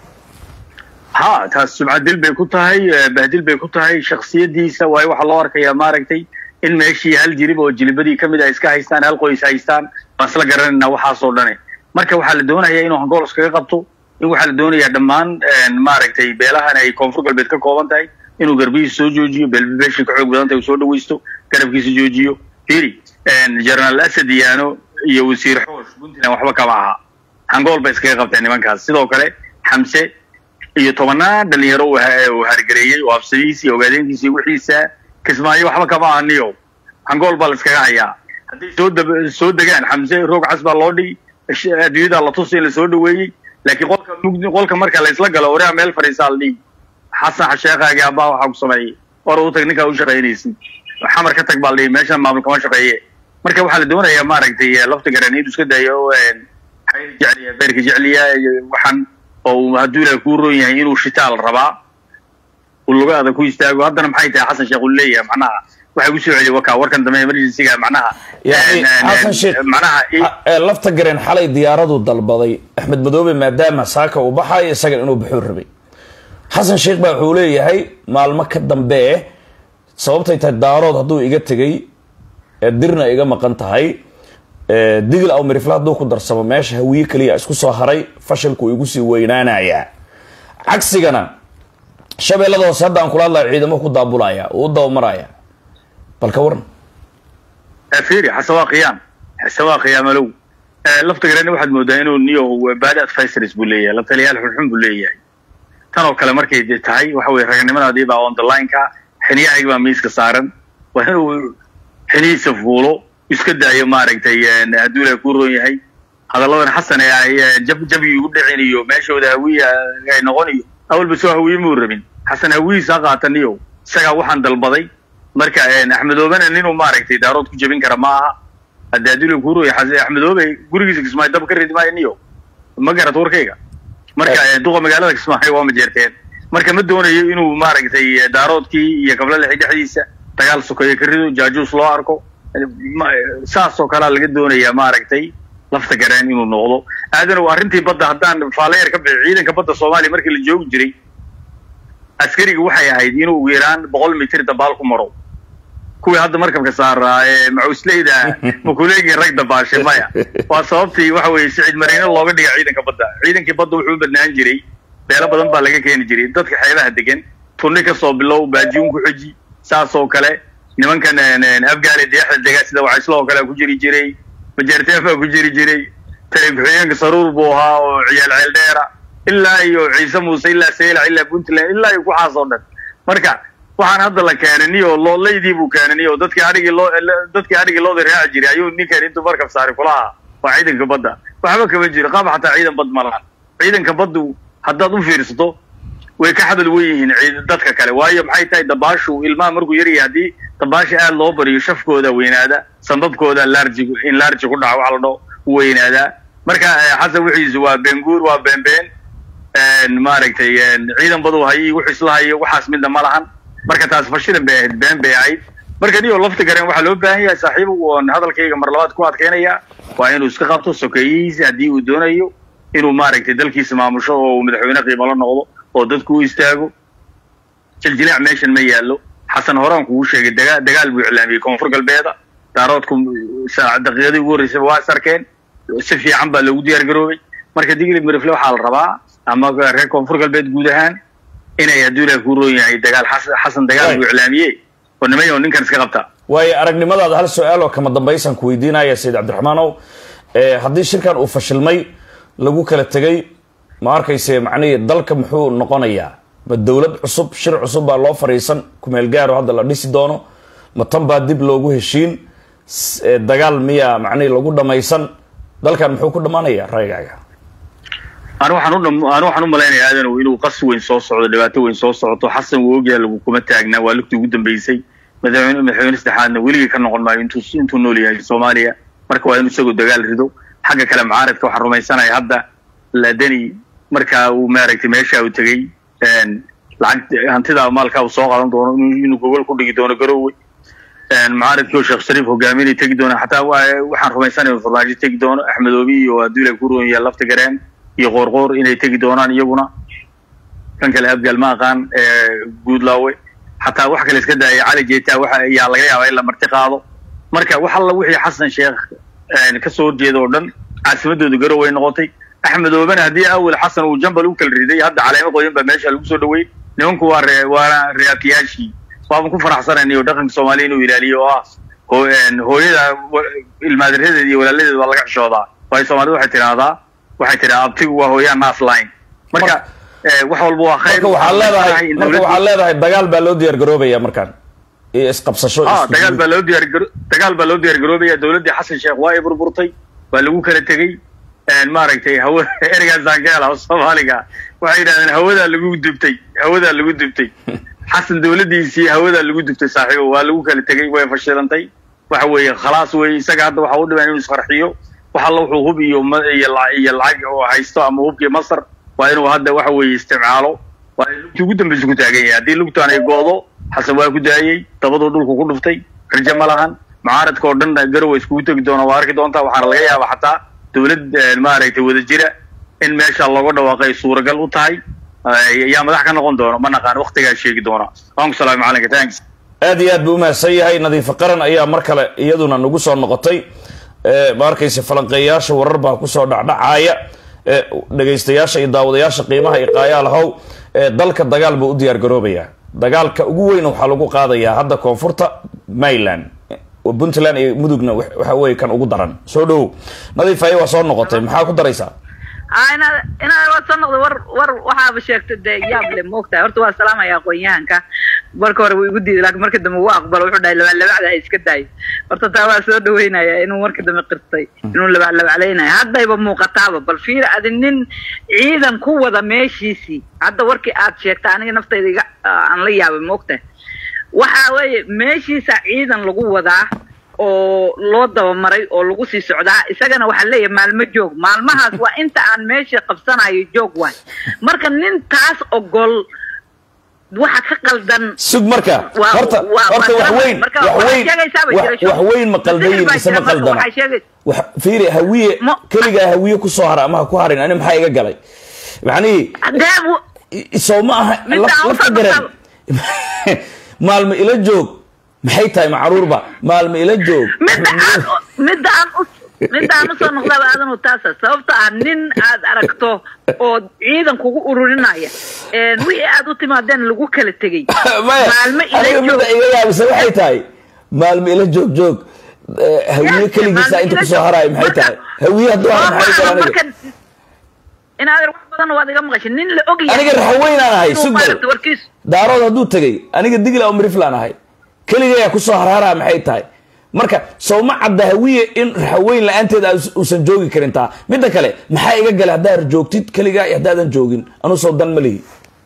[SPEAKER 2] ha taas sumcadil bay ku tahay eh, bahdil bay ku tahay shaksiyadiisa waayo waxaa loo arkayaa maaragtay in meeshii hal jirib oo jilibadii kamid ah iska haystaan hal qoys haystaan waan isla garanayna waxaasoo dhane marka waxaa la doonayaa inuu hangool iskaga qabto in waxaa la doonayaa dhammaan maaragtay beelahan ay koonfur galbeed ka kooban tahay inuu garbihiisa soo joojiyo beelbeesha ka xoog badan tahay uu soo dhawaysto garabkiisa joojiyo firi jenaraal asad yaano iyo wasiir xoosh puntland waxba kama aha hangool bay iskaga qabteen nimankaas sidoo kale xamse iyo tobanaan dhalinyaro uu ha- uu hargareeyey oo absadiisa iyo ogaadeenkiisa iyo wixiisa kismaayo waxba kama ahaniyo hangool baa la iskaga hayaa hadday soo dab- soo degaan xamse roog cas baa loo dhigi sh- adduunyada la tusi in la soo dhaweeyey laakiin qolka mugdi qolka marka la isla galo oraa meel fadhiisaa la dhigi xasan sheekhaagi abbaa waxaa ku sameeyey or u tag ninkaa u shaqaynaysid xamar ka tag baa la dhigi meeshan maamul kama shaqeeye marka waxaa la doonayaa maaragtay lafta garaniyadu iska dayo xayr jecliya beerka jecliya iyo waxaan oo uu hadduu ilaah kuu roon yahay inuu shitaal rabaa uu lugaada ku istaago haddana maxay tahay xasan sheekh uu leeyahay macnaha waxay ku soo celiya wakaa warkan dambe emergencyga macnaha
[SPEAKER 1] yani
[SPEAKER 2] en- en-
[SPEAKER 1] xasan sheekh
[SPEAKER 2] macnaha i-
[SPEAKER 1] ha- ee, lafta gareen xalay diyaaradu dalbaday axmed madoobe maadaama saaka uu baxayo isagan inuu baxuu rabay xasan sheekh baa wuxuu leeyahay maalmo ka dambe sababtay tahay daarood hadduu iga tegay ee dirna iga maqan tahay ee, digil aw mirifla hadduu ku darsamo meesha hawiye keliya isku soo haray fashilku igu sii weynaanayaa cagsigana shabeellada hoose hadda aan kula hadlayo ciidamo ku daabulaya uu u dabamaraya bal ka waran
[SPEAKER 2] fiiri xasan waa qiyaam xasan waa qiyaamalow lafta garani waxaad moodaa inuu niyo bad advisors buu leeyahay la taliyaal xunxun buu leeyahay tan oo kale markay de tahay waxa weye raganimadaadii baa on the line-ka xiniyahayga baa miiska saaran waa inuu xinihiisa fuulo iska daayo maaragtay hadduu ilaah kuu roon yahay hadalladan xasan ee ay jab jabi ugu dhicin iyo meeshooda hawiya ay noqon iyo awalba soo hawiye muu rabin xasan hawiyiisa ha qaataniyo isagaa waxaan dalbaday marka axmedoobena ninuu maaragtay daarood ku jebin kara ma aha hadde haddii la kuu roon yahay axmedoobe gurigiisa kismaayo dab ka ridi maayo niyo ma garat warkayga marka duqa magaalada kismaayo waa majeerteen marka ma doonayo inuu maaragtay daaroodkii iyo kablalaxi dhexdiisa dagaal sokeeyo ka rido jaajuus loo arko ma- saas oo kalea laga doonayaa maaragtay lafta gareen inuu noqdo aadanow arrintii badda haddaan faaleyer ka bixi ciidanka badda soomaaliya markii la joogi jiray askariga waxay ahayd inuu ugu yaraan boqol mitir dabaal ku maro kuwii hadda markabka saaraa ee macusleyda makuleegii rag dabaashay maya waa sababtii waxa weeye sicid mariino looga dhiga ciidanka badda ciidankii badda wuxuu u badnaan jiray beelo badan baa laga keeni jiray dadka xeebaha degan tunni kasoo bilow baajiun ku xoji saas oo kale nimankan afgaali deexda dega sida wacayslo oo kale ku jiri jiray majeerteen baa ku jiri jiray tali ku-xigeenka saruur buu ahaa oo ciyaal ceel dheera ilaa iyo ciise muuse ilaa saylac ilaa puntland ilaa iyo kuxaas oo dhan marka waxaan hadda la keenaniyo loolaydii buu keenaniyo dadkii adhigii loo dadkii adhigii looda raaci jiray ayuu ninkan intuu markab saaray kulaha waa ciidanka badda waxba kama jiro qaab xataa ciidan bad ma lahan ciidanka baddu haddaad u fiirsato way ka xadal wen yihiin ciid- dadka kale waayo maxay tahay dabaashu ilmaha markuu yaryahay haddii dabaasha aad loo bariyo shafkooda weynaada sambabkooda larji in larji ku dhaco waxa la dhaho u weynaadaa marka eh, xasan wixiisu waa benguur waa beenbeen maaragtay ciidan badu hayo wuxuu isla hayo waxaas midna ma lahan marka taas fashilan bay ahayd been bay ahayd marka niyo lafta gareen waxaa loo baahan yahay saaxiibu oon hadalkayga mar labaad ku adkeynaya waa inuu iska qabto sokeeyihiisa haddii uu doonayo inuu maaragtay dalkiisa maamusho oo uu madaxweyne qiimo la noqdo oo dadku u istaago jiljilaac meeshan ma yaallo xasan horaan kugu sheegay dagaa dagaal buu iclaamiyey koonfur galbeeda daaroodku saac daqiiqadii ugu horreysay waa is arkeen si fiican baa loogu diyaar garoobay marka digli mirifle waxaa la rabaa ama reer koonfur galbeed guud ahaan inay hadduu ilaah kuu roon yahay dagaal xas- xasan dagaal buu iclaamiyey oo nimayo ninkan iska qabta
[SPEAKER 1] waayo aragnimadaada hal su-aal oo kama dambaysan ku weydiinaya sayid cabdiraxmaanow ee haddii shirkan uu fashilmay lagu kala tegay ma arkayse macnihii dalka muxuu noqonayaa ma dowlad cusub shir cusub baa loo fariisan kumeel gaaro hadda la dhisi doono ma tan baa dib loogu heshiin s- ee, dagaal miyaa macnihii lagu dhamaysan dalkan muxuu ku dhammaanayaa raygaaga
[SPEAKER 2] anu waxaan u dham- anu waxaan u malaynayaa aadanow inuu qas weyn soo socdo dhibaato weyn soo socoto xasan wuu ogyahay lagu kuma taagnaa waa lugtii ugu dambeysay madaxweyne madaxweyne saddexaadna weligii ka noqon maayo intuu intuu nool yahay soomaaliya marka waa inuu isagoo dagaal rido xagga kale mucaaradka waxaan rumaysanaya hadda ladani markaa uu maaragtay meesha uu tegey een, lacag hantida maalka uu soo qaadan doono inuu inuu gogol ku dhigi doono garoowe een, mucaaradkii oo sheekh shariif hogaaminay tegi doona xataa waa- waxaan rumaysanaya farmaajo tegi doono axmedoobi iyo aduula ku roon yahay lafta gareen iyo qoorqoor inay tegi doonaan iyaguna kan kale abgaal ma aqaan ee, guudlaawe xataa wax kale iska daaya cali jeeta waxa ayaa laga yaabaa in la marti qaado marka wax alla wixii xasan sheekh een, ka soo horjeeda oo dhan caasimadooda garow ay noqotay axmedoobena haddii awel xasan uu jambal u kala riday hadda caleemo qoyan baa meesha lagu soo dhaweeyey nimanku waa ree waana reakiyaashii waaban ku faraxsanayna iyo dhaqanka soomaaliya inuu ilaaliyo oo ah hoo- een, hooyada wa- ilmaadaradeeda iyo walaaladeeda waa laga xishoodaa waayo soomaalida waxay tidhaahdaa waxay tidhaha abtigu waa hooyaa naas line marka eh, wax walba waa khayr
[SPEAKER 1] marka waxaad leedahay
[SPEAKER 2] in
[SPEAKER 1] marka
[SPEAKER 2] dowladdu-
[SPEAKER 1] waxaad leedahay dagaal baa loo diyaar garoobaya markaan iyo isqabsasho
[SPEAKER 2] ah
[SPEAKER 1] isku
[SPEAKER 2] dagaal
[SPEAKER 1] guud.
[SPEAKER 2] baa loo diyaar garo dagaal baa loo diyaar garoobaya dowladdii xasan sheekh waa ay burburtay waa lagu kala tegey een, maaragtay hawa ereygaasaan ka hela soomaaliga waxay yidhahdeen hawadaa lagu dubtay hawadaa lagu dubtay xasan dowladdiisii hawadaa lagu dubtay saaxiibo waa lagu kala tegey way fashilantay waxa weeye khalaas wey isaga hadda waxa u dhiban inuu isfarxiyo wax alla wuxuu hub iyo ma- iyo la- iyo lacag oo haysto ama hubkii masar waa inuu hadda waxa weeye isticmaalo waa in lugtii ugu dambeysa ku taagan yahay haddii lugtaan ay go'do xasan waa ku daayey dabaduu dhulku ku dhuftay rajo ma lahan mucaaradka oo dhan garowa iskugu tegi doona waa arki doontaa waxaana laga yaabaa xataa dowlad eh, maaragtay wada jira in meesha looga dhawaaqay ay suuragal u tahay eh, yaa madax ka noqon doona ma naqaan waktigaa sheegi doona waan ku salaamay macalinka thanks
[SPEAKER 1] aad iyo aad buu umahadsan yahay nadiifo qaran ayaa mar kale iyaduna nagu soo noqotay ee, ma arkaysa falanqeeyaasha warar baa kusoo dhacdhacaaya ee, dhegaystayaasha iyo daawadayaasha qiimaha iyo qaayaalahow ee, dalka dagaal buu u diyaar garoobayaa dagaalka ugu weyn waxaa lagu qaadayaa hadda koonfurta maryland oo puntland iyo mudugna wax- waxa weeye kan ugu daran soo dhowow nadiif aye waa soo noqotay maxaa ku daraysaa
[SPEAKER 3] aa inaad inaad waa soo noqdo war war waxaaba sheegta dee yaab le moogtahay horta waa salaamaya aqoon-yahanka marka hore wuu igu diiday laakiin marka dambe wuu aqbalo wuxuu dhahay labaclabacda ha iska daayo horta taa waa soo dhaweynaya inuu marka dambe qirtay inuu labaclabaclaynayo haddayba muuqataaba bal fiir adi nin ciidan ku wada meeshiisii hadda warkii aad sheegta aniga naftayda iga aan la yaabay moogtahay waxa weeye meeshiisa ciidan lagu wadaa oo loo dabamaray oo lagu sii socdaa isagana waxaa leeyahay maalmo joog maalmahaas waa inta aan meesha qabsanayo joog waay marka nin taas ogol waxa ka qaldan
[SPEAKER 1] sug marka
[SPEAKER 3] Waa-
[SPEAKER 1] horta
[SPEAKER 3] waa-
[SPEAKER 1] horta
[SPEAKER 3] waa
[SPEAKER 1] wax
[SPEAKER 3] garanayo.
[SPEAKER 1] weyn
[SPEAKER 3] Marka
[SPEAKER 1] wax
[SPEAKER 3] waxay
[SPEAKER 1] weyn
[SPEAKER 3] sheegaysaa bay
[SPEAKER 1] wax
[SPEAKER 3] jirasho.
[SPEAKER 1] wax weyn ma qaldayin
[SPEAKER 3] Masixir baa
[SPEAKER 1] mise ma
[SPEAKER 3] jira, marka
[SPEAKER 1] qaldana
[SPEAKER 3] waxay sheegay-
[SPEAKER 1] wax fiiri hawiye
[SPEAKER 3] Ma-
[SPEAKER 1] keligaa hawiye kusoo hara ama ha ku harin ani maxaa iga galay macnihii
[SPEAKER 3] Hadee bu-
[SPEAKER 1] soo ma aha
[SPEAKER 3] Midda
[SPEAKER 1] laf-
[SPEAKER 3] aan
[SPEAKER 1] lafta
[SPEAKER 3] usoo
[SPEAKER 1] garan maalmo ila joog maxay tahay macruurba maalmo ila joog
[SPEAKER 3] midda aan midda aan u midda aan usoo noqdaba aadanu taasa sababta ah nin aad aragto oo ciidan kugu ururinaya een, wixii aad u timaadeen lagu kala tegey
[SPEAKER 1] maya
[SPEAKER 3] maalmo ila
[SPEAKER 1] aniga midda
[SPEAKER 3] joog
[SPEAKER 1] iga yaabisa waxay tahay maalmo ila joog joog Eh, hawiye
[SPEAKER 3] Yes,
[SPEAKER 1] keligiisa
[SPEAKER 3] maalmo
[SPEAKER 1] inta
[SPEAKER 3] ila
[SPEAKER 1] kusoo
[SPEAKER 3] joog.
[SPEAKER 1] harayo maxay
[SPEAKER 3] Marka-
[SPEAKER 1] tahay hawiye hadduu hara
[SPEAKER 3] Waa
[SPEAKER 1] maxay
[SPEAKER 3] maaha
[SPEAKER 1] tahay aniga
[SPEAKER 3] marka- in adeer wax badan waad iga maqashay nin la ogyahay
[SPEAKER 1] aniga raxaweynaan ahay
[SPEAKER 3] inuu
[SPEAKER 1] sugbal
[SPEAKER 3] maaragta warkiisu
[SPEAKER 1] daarood hadduu tegay aniga digla oo miriflaan ahay keligayaa kusoo harharaa maxay tahay marka sowma cadda hawiye in raxaweyn la-aanteed aa- uusan joogi karin taa midda kale maxaa iga gala haddaad joogtid keligaa iyo haddaadan joogin anuu soo dan ma lihi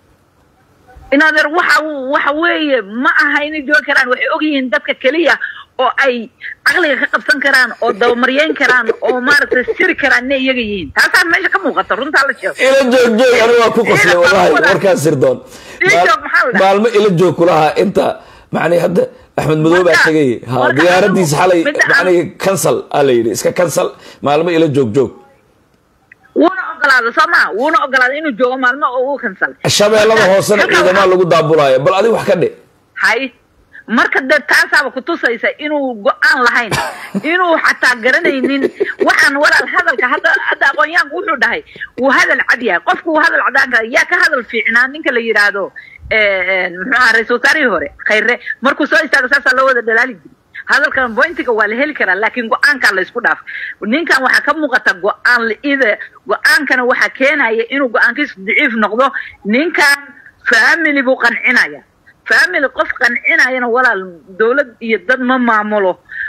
[SPEAKER 3] in adeer waxa waxa weeye ma aha inay joogi karaan waxay ogyihiin dadka keliya oo ay caqliga ka qabsan karaan oo dabamaryeyn karaan oo maaragtay siri karaan inay iyaga yihiin taasaa meesha ka muuqata runtaa la sheego
[SPEAKER 1] ila joog joog anigu waa ku qoslay
[SPEAKER 3] Ila
[SPEAKER 1] wallahi
[SPEAKER 3] wada-
[SPEAKER 1] warkaas sirdoon
[SPEAKER 3] Ila joog maxaa la dhahaa?
[SPEAKER 1] maalmo ila joog kulahaa inta macnii hadda axmed madow baa
[SPEAKER 3] Marka-
[SPEAKER 1] tegay ha
[SPEAKER 3] marka
[SPEAKER 1] diyaaradiis
[SPEAKER 3] anigu-
[SPEAKER 1] xalay
[SPEAKER 3] midda aan-
[SPEAKER 1] macnii cancel aa la yidhi iska cancel maalmo ila joog joog
[SPEAKER 3] wuuna ogolaaday soo maa wuuna ogolaaday inuu joogo maalmo oo uu kansalay
[SPEAKER 1] shabeellada hoosena
[SPEAKER 3] Halkaa
[SPEAKER 1] ciidamaa
[SPEAKER 3] waxaa-
[SPEAKER 1] lagu daabulaayo bal adiga wax ka dhe
[SPEAKER 3] hay marka dee taasaaba kutusaysa inuu go-aan lahayn inuu xataa garanaynin waxaan walaal hadalka hadda hadda aqoonyahanku wuxuu dhahay wuu hadal cad yahay qofku wuu hadal cadaan kara yaa ka hadal fiicnaa ninka la yidhaahdo eh, muxuu aha ra-isul wasaarihii hore khayre markuu soo istaago saasaa loo wada dhalaali jiray hadalkan bointiga waa la heli karaa laakiin go-aankaa la isku dhaaf ninkan waxaa ka muuqata go-aan la-ida go-aankana waxaa keenaya inuu go-aankiisu daciif noqdo ninkan family buu qancinaya family qof qancinayana walaal dowlad iyo dad ma maamulo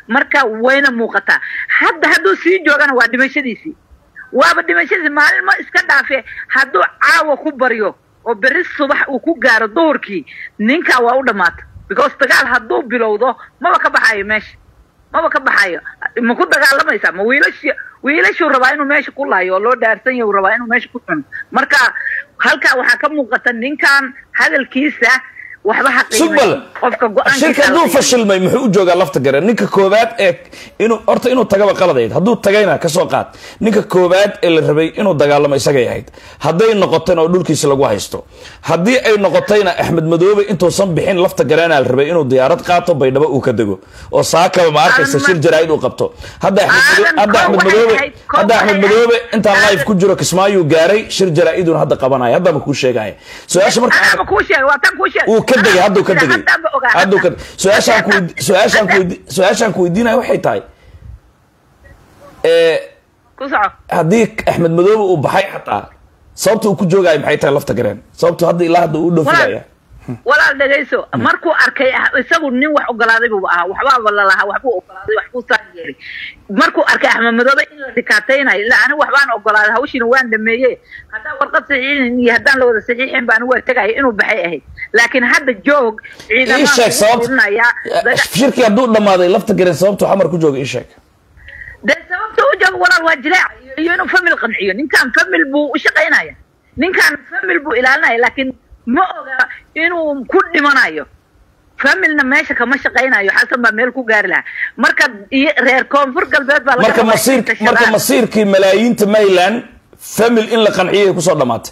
[SPEAKER 3] marka wayna muuqataa hadda hadduu sii joogana waa dhimashadiisii waaba dhimashadiisi maalin ma iska dhaafe hadduu caawa ku baryo oo berri subax uu ku gaaro duhurkii ninkaa waa u dhammaata because dagaal hadduu bilowdo maba ka baxayo meesha maba ka baxayo ma ku dagaalamaysaa ma wiilashi wiilashuu rabaa inuu meesha ku laayo oo loo dhaarsan yahay uu rabaa inuu meesha ku cuno marka halkaa waxaa ka muuqata ninkan hadalkiisa waxba ha qiimayn.
[SPEAKER 1] sugbal
[SPEAKER 3] qofka go-aankiisa
[SPEAKER 1] shirka
[SPEAKER 3] la
[SPEAKER 1] hadduu
[SPEAKER 3] qiimayn.
[SPEAKER 1] fashilmay muxuu u joogaa lafta gare ninka koobaad ee inuu horta inuu tagaba qaladayd hadduu tagayna kasoo qaad ninka koobaad ee la rabay inuu dagaalamo isagay ahayd hadday noqotayna oo dhulkiisa lagu haysto haddii ay noqotayna axmed madoobe intuusan bixin lafta gareena la rabay inuu diyaarad qaato baydhabo uu ka dego oo saakaba ma arkaysa
[SPEAKER 3] Aadan
[SPEAKER 1] shir
[SPEAKER 3] ma-
[SPEAKER 1] jaraa'id uu qabto hadda Axmed Mado-
[SPEAKER 3] Aadan,
[SPEAKER 1] hadda
[SPEAKER 3] koob
[SPEAKER 1] axmed
[SPEAKER 3] waxay
[SPEAKER 1] madoobe
[SPEAKER 3] ahayd, koob
[SPEAKER 1] hadda axmed
[SPEAKER 3] waxay
[SPEAKER 1] madoobe
[SPEAKER 3] ahayd.
[SPEAKER 1] intaan live
[SPEAKER 3] Aadan-
[SPEAKER 1] ku jiro kismaayuu gaaray shir jaraa'iduna hadda qabanaya hadda ma kuu sheegaya su-aasha marka
[SPEAKER 3] Anaaba kuu sheegay waa tan kuu sheegay
[SPEAKER 1] uu ka degay hadduu ka degay
[SPEAKER 3] Haddaanba ogaa,
[SPEAKER 1] hadduu ka
[SPEAKER 3] hadda.
[SPEAKER 1] su-aashaan ku
[SPEAKER 3] Hadda-
[SPEAKER 1] su-aashaan ku
[SPEAKER 3] hadda-
[SPEAKER 1] su-aashaan ku weydiinaya waxay tahay ee
[SPEAKER 3] ku soco
[SPEAKER 1] haddii axmed madoobe uu baxay xataa sababta uu ku joogayo maxay tahay lafta gareen sababtu hadda ilaa hadda uu dhoofinaya
[SPEAKER 3] walaal dhegayso markuu arkay ah, isagu nin wax ogolaaday buu ahaa waxbaaba lalahaa waxbuu ogolaaday waxbuu saan yeelay markuu arkay axmed madoobe in la rikaataynayo ila anigu waxbaan ogolaaday hawshiina waan dhameeye haddaan warqad saxiixin iyo haddaan la wada saxiixin ba anigu waa tegaya inuu baxay ahayd laakiin hadda joog
[SPEAKER 1] ii
[SPEAKER 3] ciidamaan
[SPEAKER 1] sheeg
[SPEAKER 3] ugu
[SPEAKER 1] sababta
[SPEAKER 3] urinayaa daga-
[SPEAKER 1] shirkii hadduu dhammaaday lafta gareen sababtu xamar ku jooga ii sheeg
[SPEAKER 3] dee sababta u jooga walaal waa jileeca iyo- iyo inuu famil qanciyo ninkan famil buu u shaqaynaya ninkan famil buu ilaalinaya laakiin ma oga inuu ku dhimanayo familna meesha kama shaqaynayo xasan baa meel ku gaari lahaa marka iyo reer koonfur galbeed baa laga
[SPEAKER 1] marka
[SPEAKER 3] rabaa
[SPEAKER 1] masiir
[SPEAKER 3] inay
[SPEAKER 1] marka
[SPEAKER 3] tashadaan.
[SPEAKER 1] masiirkii malaayiinta mayland famil in la qanciyay kusoo dhamaatay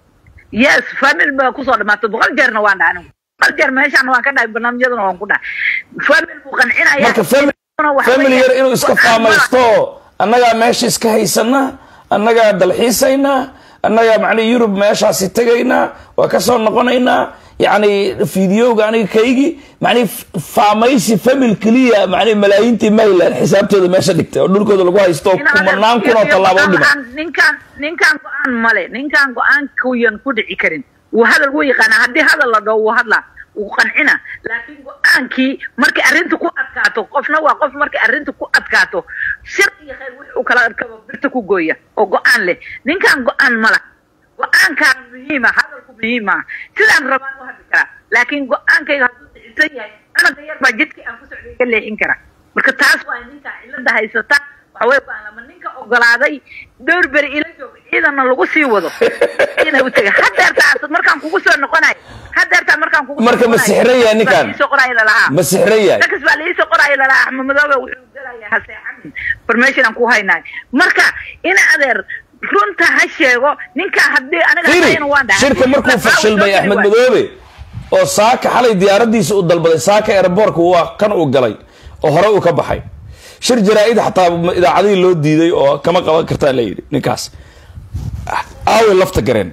[SPEAKER 3] yes famil baa kusoo dhamaatay boqol jeerna waan dhahay anigu boqol jeer meeshaana waan ka dhahay barnaamijyadana waan ku dhahay famil buu qancinaya
[SPEAKER 1] marka famil
[SPEAKER 3] waxa
[SPEAKER 1] famil
[SPEAKER 3] weeye-
[SPEAKER 1] yar inuu iska faamaysto annagaa meesha iska haysana annagaa dalxiisayna annagaa macnihi yurub meeshaasi tegaynaa waa kasoo noqonaynaa yacni fideoga aniga kaygi macnihi faamaysi famil keliya macnihi malaayiintii mayland xisaabtooda meesha dhigtay oo dhulkooda lagu haysto oo kumanaan kun oo tallaabo u dhima
[SPEAKER 3] ninkaan ninkaan go-aan male ninkaan go-aankuyan ku dhici karin wuu hadal wuu yaqaanaa haddii hadal la dhaho wuu hadlaa wuu qancina laakiin go-aankii markay arrinta ku adkaato qofna waa qof markay arrinta ku adkaato shir iyo khayr wixii uu kala arkaba birta ku gooya oo go-aan leh ninkaan go-aan mala go-aankaan muhiima hadalku muhiima sidaan rabaan u hadli karaa laakiin go-aankayga hadduu dhicisan yahay anaga yar baa jidkii aan ku socday ka leexin kara marka taas waa ninkaa cilada haysata waxawey baan lama ninka ogolaaday dhowr beri ila jooga ciidanna lagu sii wado inay u tegay hadeertaa markaan kugu soo noqonayo hadeertaa markaan kugu soo
[SPEAKER 1] Marka ma
[SPEAKER 3] noqonayo,
[SPEAKER 1] sixran yahay
[SPEAKER 3] baa
[SPEAKER 1] ninkaan?
[SPEAKER 3] liisoo qoraayo lalahaa
[SPEAKER 1] ma sixran yahay
[SPEAKER 3] dakas baa liisoo qoraayo lalahaa axmed madoobe wuxuu galaya ha seexanin formation aan ku haynayo marka in adeer runta ha sheego ninkaa haddii aniga
[SPEAKER 1] fiiri
[SPEAKER 3] hadayna waan dhahay
[SPEAKER 1] shirka markuu
[SPEAKER 3] Lafaa
[SPEAKER 1] fashilmay
[SPEAKER 3] uu soo
[SPEAKER 1] axmed
[SPEAKER 3] geli waayo.
[SPEAKER 1] madoobe oo saaka xalay diyaaradiisa uu dalbaday saaka airboortka waa kan uu galay oo hore uu ka baxay shir jaraa-id xataa idaacadihii loo diiday oo kama qaban kartaa la yidhi ninkaas aawe lafta gareen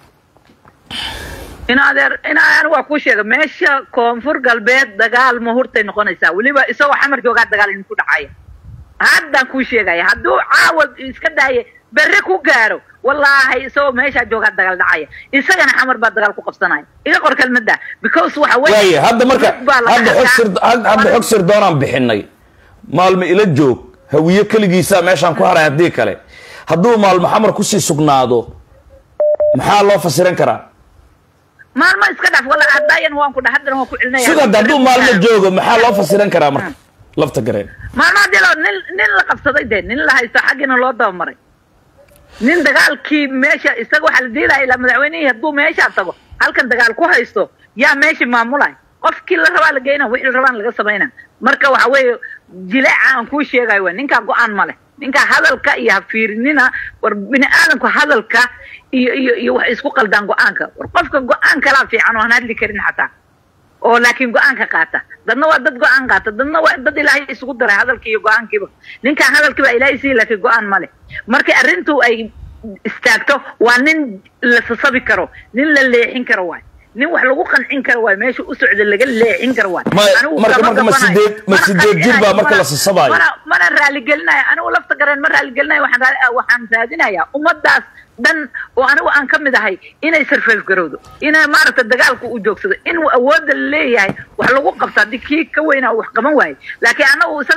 [SPEAKER 3] in adeer in aan waa kuu sheega meesha koonfur galbeed dagaal ma hurtay noqonaysaa weliba isagoo xamar joogaa dagaal idinku dhacaya haddaan kuu sheegaya hadduu caawa iska daaye berre ku gaaro wallaahi isagoo meeshaa joogaa dagaal dhacaya isagana xamar baa dagaal ku qabsanaya iga qor kelmadda because waxa weeye
[SPEAKER 1] waaya hadda marka
[SPEAKER 3] dad baa la
[SPEAKER 1] hadda xog
[SPEAKER 3] arkaa.
[SPEAKER 1] sir had- hadda xog sir doonaan bixinay maalmo ila joog hawiye keligiisa meeshaan ku haray haddii kale hadduu maalmo xamar kusii sugnaado maxaa loo fasiran karaa
[SPEAKER 3] maalmo iska dhaaf walla hadaayan waan ku dha haddana waan ku celinaya
[SPEAKER 1] sugad hadduu maalmo joogo maxaa loo fasiran karaa marka lafta gareen
[SPEAKER 3] maalmo haddii la nin nin la qabsaday dee nin la haysto xaggiina loo dabamaray nin dagaalkii meesha isaga waxaa la diilaya ilaa madaxweynihii hadduu meeshaa tago halkan dagaal ku haysto yaa meeshii maamulay qofkii la rabaa la geyna wixii la rabaan laga samayna marka waxa weeye jileeca aan kuu sheegayo waa ninkaa go-aan ma leh ninkaa hadalka iyo hafiirinina war bini aadamku hadalka iyo iyo iyo waxay isku qaldaan go-aanka war qofka go-aan kalaa fiican oo aan hadli karin xataa oo laakiin go-aanka qaata dadna waa dad go-aan qaata dadna waa dad ilaahay isugu daray hadalkii iyo go-aankiiba ninkaan hadalkiiba ilaahay sii laakiin go-aan ma leh markii arrintu ay istaagto waa nin la sasabi karo nin la leexin karo waay nin wax lagu qancin karo waay meesha u socda laga leexin karo waay
[SPEAKER 1] Ma-
[SPEAKER 3] Anigu
[SPEAKER 1] marka-
[SPEAKER 3] kama
[SPEAKER 1] marka ma
[SPEAKER 3] gabanayo.
[SPEAKER 1] sideed- ma
[SPEAKER 3] Mana
[SPEAKER 1] sideed jir baa
[SPEAKER 3] qancinayo,
[SPEAKER 1] marka la
[SPEAKER 3] mana-
[SPEAKER 1] sasabayo?
[SPEAKER 3] mana- mana raaligelinayo anigu lafta gareen ma raaligelinayo waxaan raa- waxaan raadinayaa ummadaas dhan oo anigu aan ka mid ahay inay sarfeef garowdo inay maaragta dagaalku u joogsado in awoodda leeyahay wax lagu qabto haddii kii ka weynaa wax qaban waaye laakiin anagu isaga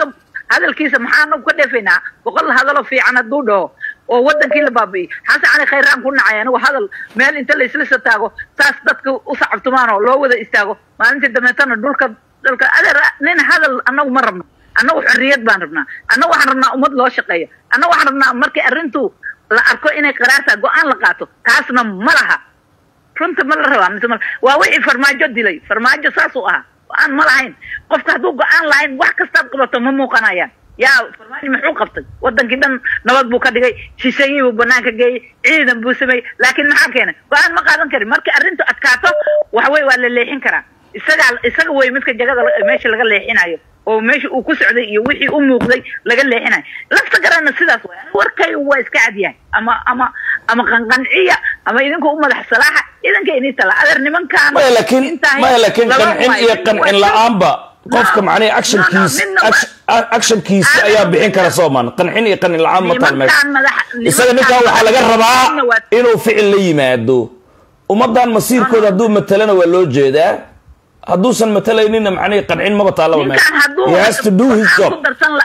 [SPEAKER 3] hadalkiisa maxaanu ka dheefaynaa boqol hadaloo fiican hadduu dhaho oo wadankii la baabi'iyo xasan cali khayraan ku nacay anigu hadal meel inta la isla sataago saas dadka u sacabtumaan oo loo wada istaago maalintii dambeetana dhulka dhulka adeer nin hadal annagu ma rabno annagu xorriyad baan rabnaa annagu waxaan rabnaa ummad loo shaqeeyo annagu waxaan rabnaa markii arrintu la arko inay qaraartaa go-aan la qaato taasna ma laha runta ma la rabaa mise ma waa wixii farmaajo dilay farmaajo saasuu ahaa go-aan ma lahayn qofka hadduu go-aan lahayn wax kastaad qabato ma muuqanayaan yaa farmaajo muxuu qabtay wadankii dhan nabad buu ka dhigay shisheeyii buu banaanka geeyey ciidan buu sameeyey laakiin maxaa keenay go-aan ma qaadan karin markii arrintu adkaato waxawey waa la leexin karaa isagaa isaga wey midka jagada meesha laga leexinayo oo meesha uu ku socday iyo wixii u muuqday laga leexinayo lafta garana sidaas way warkay waa iska cadyahay ama ama ama qanqanciya ama idinku u madax salaaxa idanka inii tala adeer nimankaan
[SPEAKER 1] maya laakiin maya laakiin qancin iyo qancin la-aanba qofka macnaha actionkiisa actionkiisa ayaa bixin kara sooman qancin iyo qancin la-aan ma taal meesha isaga ninkan waxaa laga rabaa inuu ficil la yimaado ummadan masiirkooda hadduu matalana waa loo jeedaa hadduusan matalaynina macnihi qancin maba taalaba meesha he has to do his job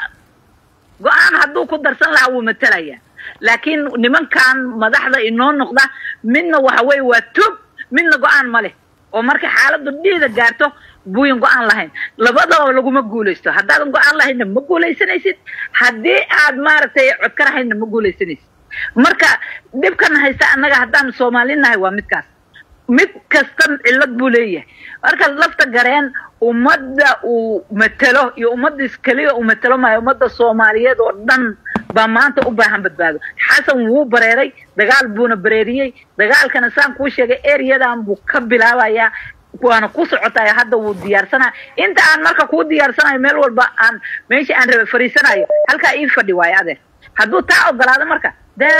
[SPEAKER 3] go-aan hadduu ku darsan lahaa wuu matalaya laakiin nimankan madaxda inoo noqda midna waxa weye waa tub midna go-aan ma leh oo marka xaaladdu dhiida gaarto buuyan go-aan lahayn labadaba laguma guulaysto haddaadan go-aan lahaynna ma guulaysanaysid haddii aad maaragtay codka lahaynna ma guulaysanaysid marka dhibkan haysta annaga haddaan soomaalinahay waa midkaas mid kasta cillad buu leeyahay marka lafta gareen ummadda uu matelo iyo ummadiis keliya uu matelo maayo ummadda soomaaliyeed oo dhan baa maanta u baahan badbaado xasan wuu bareeray dagaal buuna bareeriyey dagaalkana saan kuu sheegay ereyadan buu ka bilaabayaa waana ku socotayo hadda wuu diyaarsanaya inta aan marka kuu diyaarsanayo meel walba aan meesha aan rabe fariisanayo halkaa ii fadhi waayo adeer hadduu taa ogolaado marka dee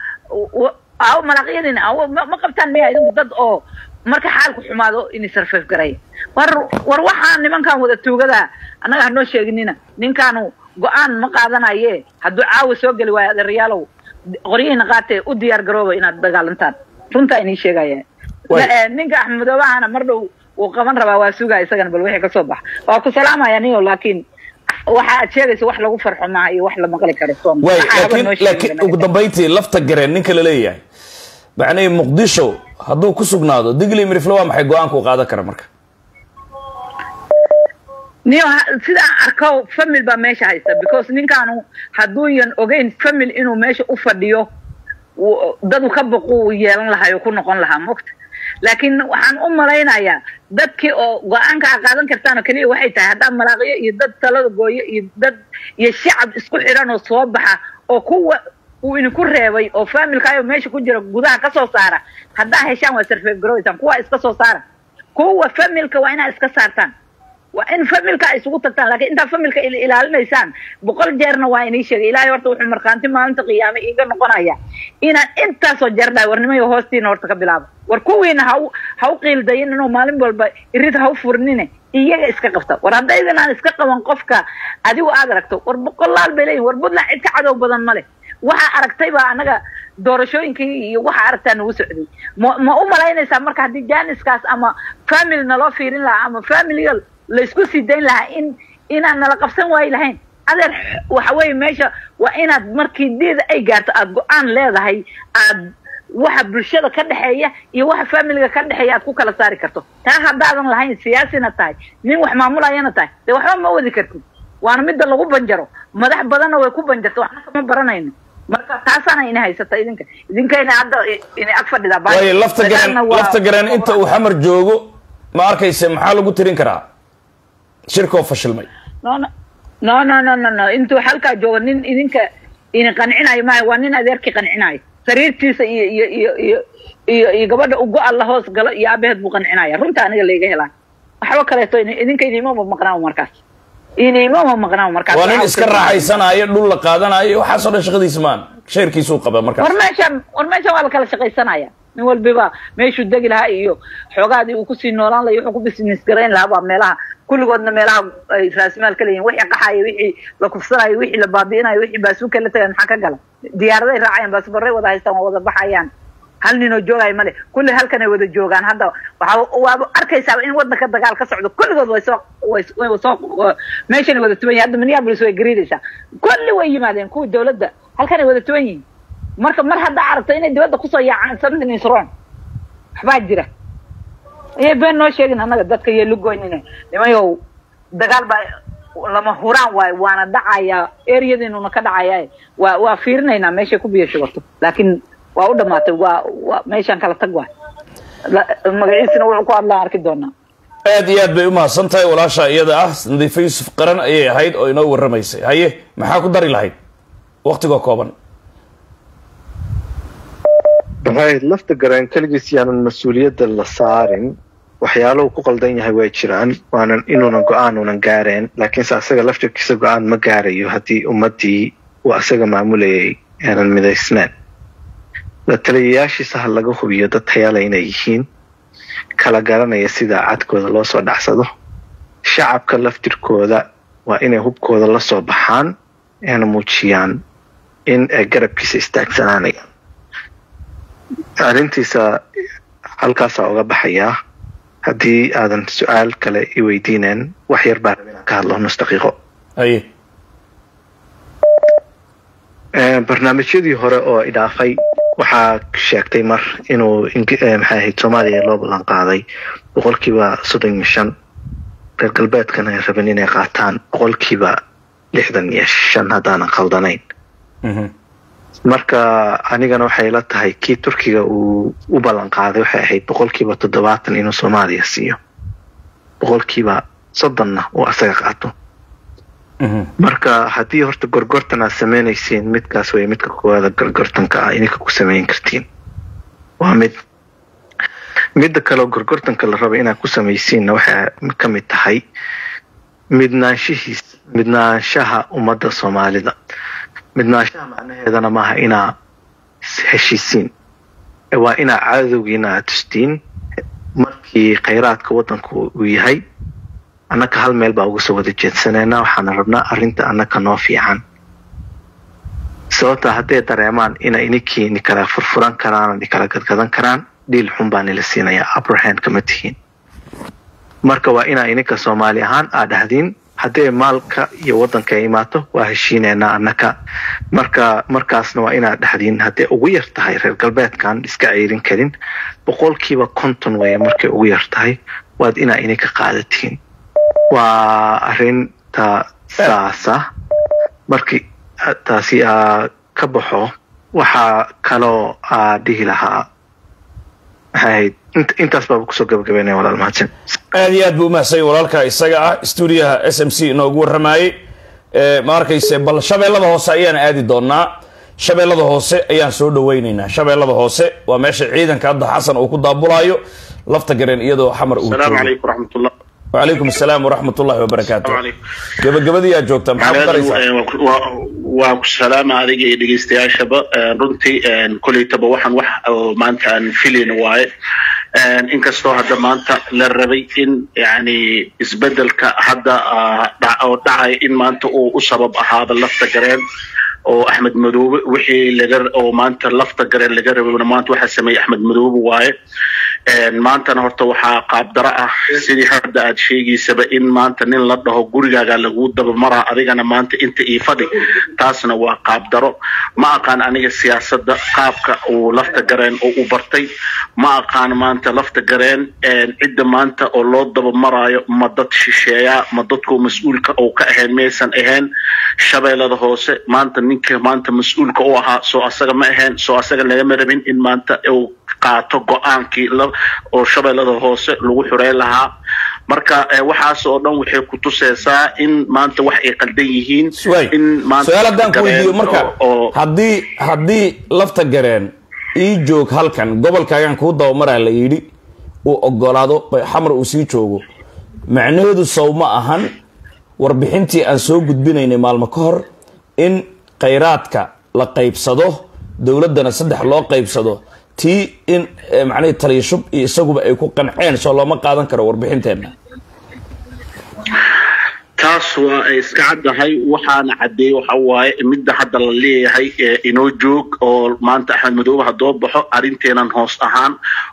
[SPEAKER 3] aw malaqyadin aw ma qabtaan miya idinku dad oo marka xaalku xumaado inay sarfeef garaya war war waxaa nimankan wada tuugada annaga hanoo sheeginina ninkaanu go-aan ma qaadanaye hadduu caawa soo geli waayo adeerayaalow qoryihiina qaatee u diyaar garooba inaad dagaalantaan runtaa inii sheegaya ninka axmedoobahana mar dhow wuu qaban rabaa waa sugaa isagana bal wixii kasoo baxa waa ku salaamaya niyo laakiin waxa aad sheegaysa wax lagu farxo maaha iyo wax la maqli karo soom
[SPEAKER 1] way laakiin laakiin ugu dambayntii lafta gareen ninka la leeyahay macnihii muqdisho hadduu ku sugnaado digli mirifle waa maxay go-aanku qaadan kara marka
[SPEAKER 3] niyo sidaan arko famil baa meesha haysta because ninkaanu hadduuyan ogeyn famil inuu meesha u fadhiyo dadu ka baqu yeelan lahaa oo ku noqon lahaa mogta laakiin waxaan u malaynayaa dadkii oo go-aanka a qaadan kartaan oo keliya waxay tahay haddaa malaaqiyo iyo dad talada gooyo iyo dad iyo shacab isku xidhan oo soo baxa oo kuwa uu idinku reebay oo familkaayo meesha ku jira gudaha ka soo saara haddaa heshaan waa sarfeef garoweysaan kuwa iska soo saara kuwa familka waa inaad iska saartaan waa in familka ay isugu tagtaan lakiin intaa familka ilaalinaysaan boqol jeerna waa inii sheegay ilahay horta wuxuu markhaanti maalinta qiyaame iiga noqonaya inaan intaasoo jeer dhahay warnimayo hoostiina horta ka bilaabo war kuwiina ha ha u qiildayin inuu maalin walba irid ha u furnine iyaga iska qabta war haddaydan aan iska qaban qofka adigu aad aragto war boqolaal bay leeyihin war puntland cid ka cadow badan ma leh waxaa aragtay baa anaga doorashooyinkii iyo waxaa aragtaa nagu socday ma ma u malaynaysaa marka haddii janiskaas ama family naloo fiirin lahaa ama familiga laysku sii dayn lahaa in inaan nala qabsan waayi lahayn adeer waxa weeye meesha waa inaad markii diida ay gaarto aada go-aan leedahay aad waxa bulshada ka dhexeeya iyo waxa familiga ka dhexeeya aad ku kala saari karto taa haddaadan lahayn siyaasina tahay nin wax maamulayana tahay dee waxba ma wadi kartid waana midda lagu banjaro madax badanna way ku banjarta waxna kama baranayno marka taasaana ina haysata idinka idinkayna hadda ina ag fadhidaa
[SPEAKER 1] waayo lafta gareen lafta gareen inta uu xamar joogo ma arkayse maxaa lagu tirin karaa shirkoo fashilmay
[SPEAKER 3] no no no no no no no intuu halkaa joogo nin idinka ini qancinayo maayo waa nin adeerkii qancinayo sariirtiisa iyo iyo iyo iyo iyo iyo gabadha ugo alla hoos galo iyo aabaheed buu qancinaya runta aniga layga helaa waxba kaleeto idinka inimama maqnaawo markaas inimama maqnaawo markaas
[SPEAKER 1] waa nin iska raaxaysanayo dhul la qaadanayo waxaasoo dhan shaqadiisa maan sheerkiisuu qaba markaas
[SPEAKER 3] war meesha war meesha waa la kala shaqaysanaya nin walbiba meeshuu degi lahaa iyo xoogaadii uu kusii noolaan lahay wuxuu ku business garayn lahaa baa meelaha kulligoodna meelaha ay raasimaal ka leeyihin wixii qaxayo wixii la kufsanayo wixii la baabi'inayo wixii baasuuka la tagay maxaa ka gala diyaaraday raacayaan baasbaray wada haystaan waa wada baxayaan hal ninoo joogaya male kulli halkanay wada joogaan hadda waxaa waaba arkaysaa in wadanka dagaal ka socdo kulligood way soo way way soo meeshanay wada tuban yihin hadda minneapolis way gariidaysaa kulli way yimaadeen kuwii dawladda halkanay wada tuban yihin marka mar haddaa aragto inay dibadda kusoo yaacaan something is wrong waxbaa jira ayay been noo sheegin annaga dadka iyo lugoynina nimayow dagaal baa lama huraan waayo waana dhacayaa areadiinuna ka dhacaya waa waa fiirinaynaa meeshay ku biyo shubato laakiin waa u dhamaatay waa waa meeshaan kala tag waay magaciisina wuxuu ku hadlaan arki doonaa
[SPEAKER 1] aad iyo aad bay u mahadsan tahay walaasha iyada ah nadiife yuusuf qaran ayay ahayd oo inoo warramaysay haye maxaa ku dari lahayd waktigoo kooban
[SPEAKER 4] right lafta garaan keligiis yaanan mas-uuliyadda la saarin waxyaalahu ku qaldan yahay way jiraan waanan inuunan go-aan unan gaareen laakiinse asaga laftirkiisa go-aan ma gaarayo haddii ummaddii uu asaga maamulayay aanan midaysnaan la taliyayaashiisa ha laga hubiyo dad tayale inay yihiin kala garanaya sida cadkooda loo soo dhacsado shacabka laftirkooda waa inay hubkooda la soo baxaan eena muujiyaan in ay garabkiisa istaagsanaanayaan arrintiisa halkaasaa uga baxayaa haddii aadan su-aal kale i weydiineen wax yar baa raba inaan ka hadlo nus daqiiqo
[SPEAKER 1] haye
[SPEAKER 4] barnaamijyadii hore oo idhaafay waxaa sheegtay mar inuu maxay ahayd soomaaliya loo ballan qaaday boqolkiiba soddon iyo shan reer galbeedkana ay rabeen inay qaataan boqolkiiba lixdan iyo shan haddaanan khaldanayn marka anigana waxay la tahay kii turkiga uu u ballan qaaday waxay ahayd boqolkiiba toddobaatan inuu soomaaliya siiyo boqolkiiba soddonna uu asaga qaato marka haddii horta gorgortan aad sameynaysiin midkaas way midka koowaada gorgortanka ah idinka ku samayn kartiin waa mid midda kaleo gorgortanka la raba inaad ku samaysiinna waxay ka mid tahay midnaanshihiis midnaanshaha ummadda soomaalida midnaanshaha macnaheedana maaha inaa heshiisiin waa inaa cadowgiina aad tustiin markii khayraadka waddanku uu yahay annaka hal meel baa uga soo wada jeedsanayna waxaana rabnaa arrinta annaka noo fiican sababta hadday dareemaan ina ininkii ni kala furfuran karaan ni kala gadgadan karaan dhiil xun baa nila siinayaa abrahand kama tihiin marka waa inaa ininka soomaali ahaan aad dhahdiin hadday maalka iyo waddanka ay imaato waa heshiinaynaa annaka marka markaasna waa inaad dhahdiin hadday ugu yar tahay reer galbeedkan iska ceyrin karin boqolkiiba konton waya markay ugu yar tahay waad inaa ininka qaadatiin waa arrinta saasa markii taasi aa ka baxo waxaa kaloo aa dhihi lahaa maxay ahayd intaas baaba kusoo gabagabeynaya walaal mahadsan
[SPEAKER 1] aad iyo aad buu umahsanya walaalka isaga ah stuudiyaha s m c inoogu warramayey ma arkayse bal shabeellada hoose ayaan aadi doonaa shabeellada hoose ayaan soo dhaweyneynaa shabeellada hoose waa meesha ciidanka hadda xasan uu ku daabulaayo lafta gareen iyadoo xamar uu
[SPEAKER 5] السلام عليكم ورحمة الله
[SPEAKER 1] wacalaykum asalaam waraxmat ullahi wabarakaatu gabagabadii aad joogtaa maxaa ku daraysaa
[SPEAKER 5] waa ku salaama adiga iyo dhegeystayaashaba runtii kolleytaba waxaan wax oo maanta aan filayn waaye inkastoo hadda maanta la rabay in yani isbedelka hadda oo dhacay in maanta uu u sabab ahaado lafta gareen oo axmed madoobe wixii laga oo maanta lafta gareen laga rabay maanta waxaa sameeyey axmed madoobe waaye maantana horta waxaa qaabdaro ah sidii hadda aad sheegaysaba in maanta nin la dhaho gurigaaga lagu dabamaraa adigana maanta inta ii fadhi taasna waa qaabdaro ma aqaan aniga siyaasadda qaabka uu lafta gareen oo u bartay ma aqaan maanta lafta gareen cidda maanta oo loo dabamaraayo ma dad shisheeyaa ma dadku mas-uulka oo ka ahayn maysan ahayn shabeellada hoose maanta ninka maanta mas-uulka u ahaa soo asaga ma ahayn soo asaga lagama rabin in maanta uu qaato go-aankii oo shabeellada hoose lagu xureyn lahaa marka waxaas oo dhan waxay ku tuseysaa in maanta wax ay qaldan yihiin in
[SPEAKER 1] su-aal haddaan ku weydiiyo marka haddii haddii lafta gareen ii joog halkan gobolkaagan kuu dabamaraa la yidhi uu ogolaado xamar uu sii joogo macnaheedu sow ma ahan warbixintii aan soo gudbinaynay maalmo ka hor in khayraadka la qaybsado dowladdana saddex loo qaybsado tii in macnihii taliyashub iyo isaguba ay ku qanceen soo looma qaadan karo warbixinteenna
[SPEAKER 5] taas waa ay iska caddahay waxaana caddeeyey waxa waaye midda hadda la leeyahay ee inoo joog oo maanta axmed madoobe haddoo baxo arrinteenan hoos ahaan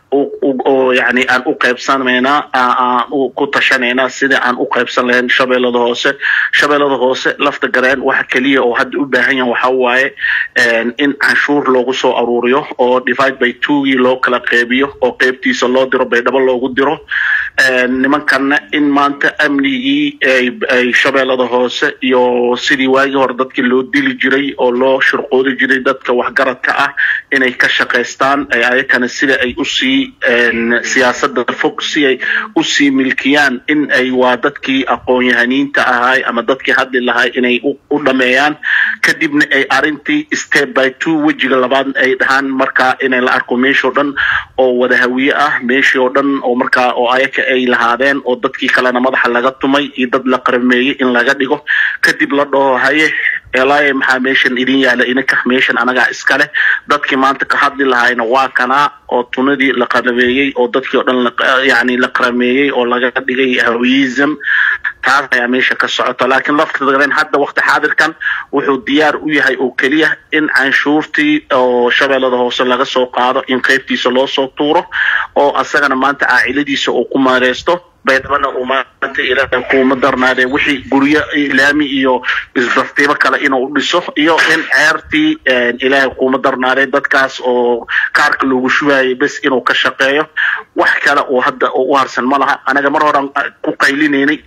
[SPEAKER 5] oo yani aan u qaybsanaynaa aan ku tashanaynaa sidii aan u qaybsan lahayn shabeellada hoose shabeellada hoose lafta gareen waxa keliya oo hadda u baahan yahan waxa waaye in canshuur loogu soo aruuriyo oo divide by twogii loo kala qeybiyo oo qeybtiisa loo diro baydhabo loogu diro nimankanna in maanta amnigii ay shabeellada hoose iyo sidii waagii hore dadkii loo dili jiray oo loo shirqoodi jiray dadka waxgaradka ah inay ka shaqaystaan ayakana sida ay usii siyaasada fog si ay usii milkiyaan in ay waa dadkii aqoon-yahaniinta ahay ama dadkii hadli lahay inay u dhameeyaan kadibna ay arintii step by two wejiga labaad ay dhahaan markaa inay la arko meeshoo dhan oo wada hawiye ah meeshii oo dhan oo markaa oo ayaka ay lahaadeen oo dadkii kalena madaxa laga tumay iyo dad la qarameeyey in laga dhigo kadib la dhaho haye elaaye maxaa meeshan idin yaala ininka meeshan anagaa iskale dadkii maanta ka hadli lahayna waa kanaa oo tunadii la qarameeyey oo dadkii oo dhan yani la qarameeyey oo laga dhigay hawiyism taas ayaa meesha ka socota laakiin laftidan hadda wakti xaadirkan wuxuu diyaar u yahay oo keliya in canshuurtii oo shabeellada hoose laga soo qaado in qaybtiisa loo soo tuuro oo asagana maanta caaciladiisa uu ku maareysto baydhabana uu maanta ilaahay kuuma darnaadee wixii guryo laami iyo isdaftiibo kale inuu dhiso iyo in ceertii ilaahay kuuma darnaadee dadkaas oo kaarka loogu shubayay bes inuu ka shaqeeyo wax kale oo hadda u harsan ma laha anaga mar horan ku qaylinaynay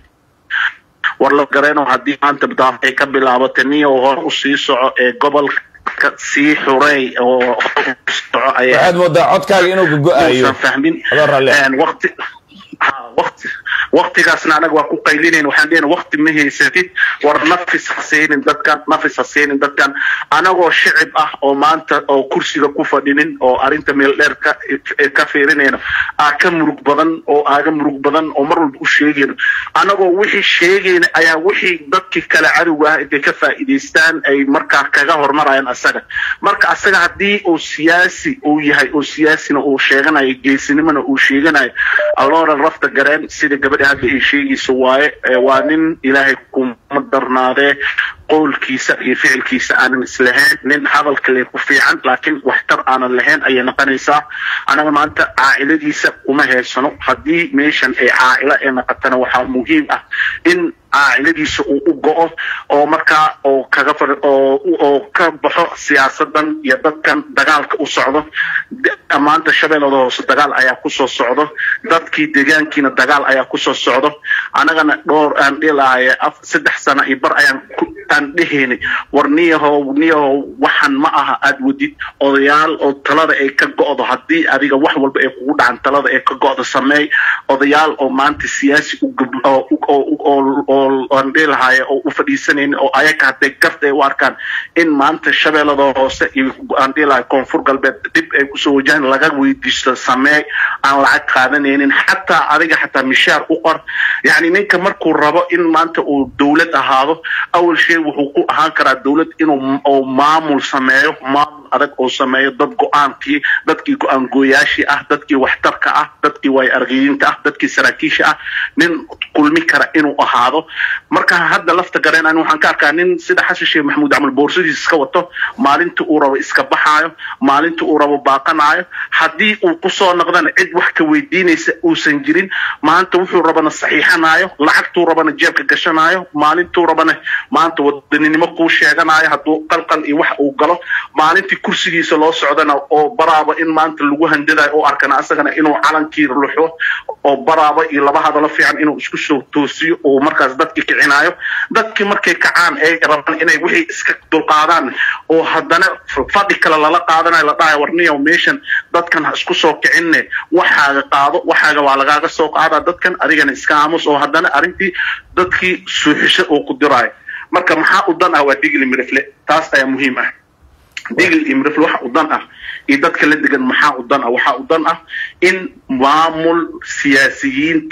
[SPEAKER 5] war la gareeno haddii maanta daaf ay ka bilaabatay niyo hore usii soco ee gobolka sii xurey oo soco
[SPEAKER 1] waxaad moodaa codkaaga inuu gogo-ayo
[SPEAKER 5] fahmin
[SPEAKER 1] adoo raalle
[SPEAKER 5] waqti waqti waqtigaasna anaga waa ku qaylinayn waxaan leeyahay waqti ma haysatid war nafis ha siinin dadkan nafis ha siinin dadkan anagoo shicib ah oo maanta oo kursiga ku fadhinin oo arrinta meel dheer ka ka fiirinayno aa ka murug badan oo aaga murug badan oo mar walba u sheegayno anagoo wixii sheegayna ayaa wixii dadkii kale cadowga ah intay ka faa'iidaystaan ay markaa kaga hormarayaan asaga marka asaga haddii uu siyaasi uu yahay oo siyaasina uu sheeganayo geesinimona uu sheeganayo allooran rafta gareen sida gabadha hadda ay sheegayso waaye waa nin ilaahay kuma darnaadee qowlkiisa iyo ficilkiisa aanan islahayn nin hadalka le ku fiican laakiin waxtar aanan lahayn ayay noqonaysaa anaga maanta caa'iladiisa kuma heysano haddii meeshan ay caa'ilo ay noqotana waxaa muhiim ah in caa'iladiisa uu u go'o oo markaa oo kaga oo oo ka baxo siyaasadan iyo dadkan dagaalka u socdo maanta shabeellada hoose dagaal ayaa kusoo socdo dadkii deegaankiina dagaal ayaa kusoo socdo anagana dhowr aan dhilaaya saddex sano iyo bar ayaan aan dhehaynay war niyahow niyahow waxan ma aha aad wadid odayaal oo talada ay ka go'do haddii adiga wax walba ay kugu dhacan talada ay ka go'do sameey odayaal oo maanta siyaasi oo aan dhihi lahaaye oo u fadhiisanayn oo ayaga hadday garta ay u arkaan in maanta shabeellada hoose iyo aan dhihi lahay koonfur galbeed dib ay kusoo wajahan laga weydiisto sameey aan lacag qaadanaynin xataa adiga xataa mishaar u qor yacni ninka markuu rabo in maanta uu dowlad ahaado awal shay wuxuu ku ahaan karaa dowlad inuu oo maamul sameeyo maamul adag oo sameeyo dad go-aankii dadkii go-aan gooyaashii ah dadkii waxtarka ah dadkii waay argayiinta ah dadkii saraakiisha ah nin kulmi kara inuu ahaado marka hadda lafta gareen ani waxaan ka arkaa nin sida xasan sheekh maxamuud camal boorsadiisa iska wato maalinta uu rabo iska baxaayo maalinta uu rabo baaqanaayo haddii uu kusoo noqdana cid wax ka weydiinaysa uusan jirin maanta wuxuu rabana saxiixanaayo lacagtuu rabana jeebka gashanaayo maalintuu rabana maanta wadaninimo kuu sheeganaayo hadduu qalqal iyo wax uu galo maalintii kursigiisa loo socdana oo baraaba in maanta lagu handadayo oo arkana asagana inuu calankii luxo oo baraaba iyo laba hadalo fiican inuu isku soo toosiyo oo markaas dadkii kicinaayo dadkii markay kacaan ay rabaan inay wixii iska dulqaadaan oo haddana fadhi kale lala qaadanayo la dhahayo warniyow meeshan dadkan ha isku soo kicinne waxaaga qaado waxaaga waa lagaaga soo qaadaa dadkan adigana iska aamus oo haddana arrintii dadkii suuxisho oo ku diraayo marka maxaa u dan ah waa digli mirifle taas ayaa muhiim ah digl iyo mirifle waxa u dan ah iyo dadka la degan maxaa u dan ah waxaa u dan ah in maamul siyaasiyiinta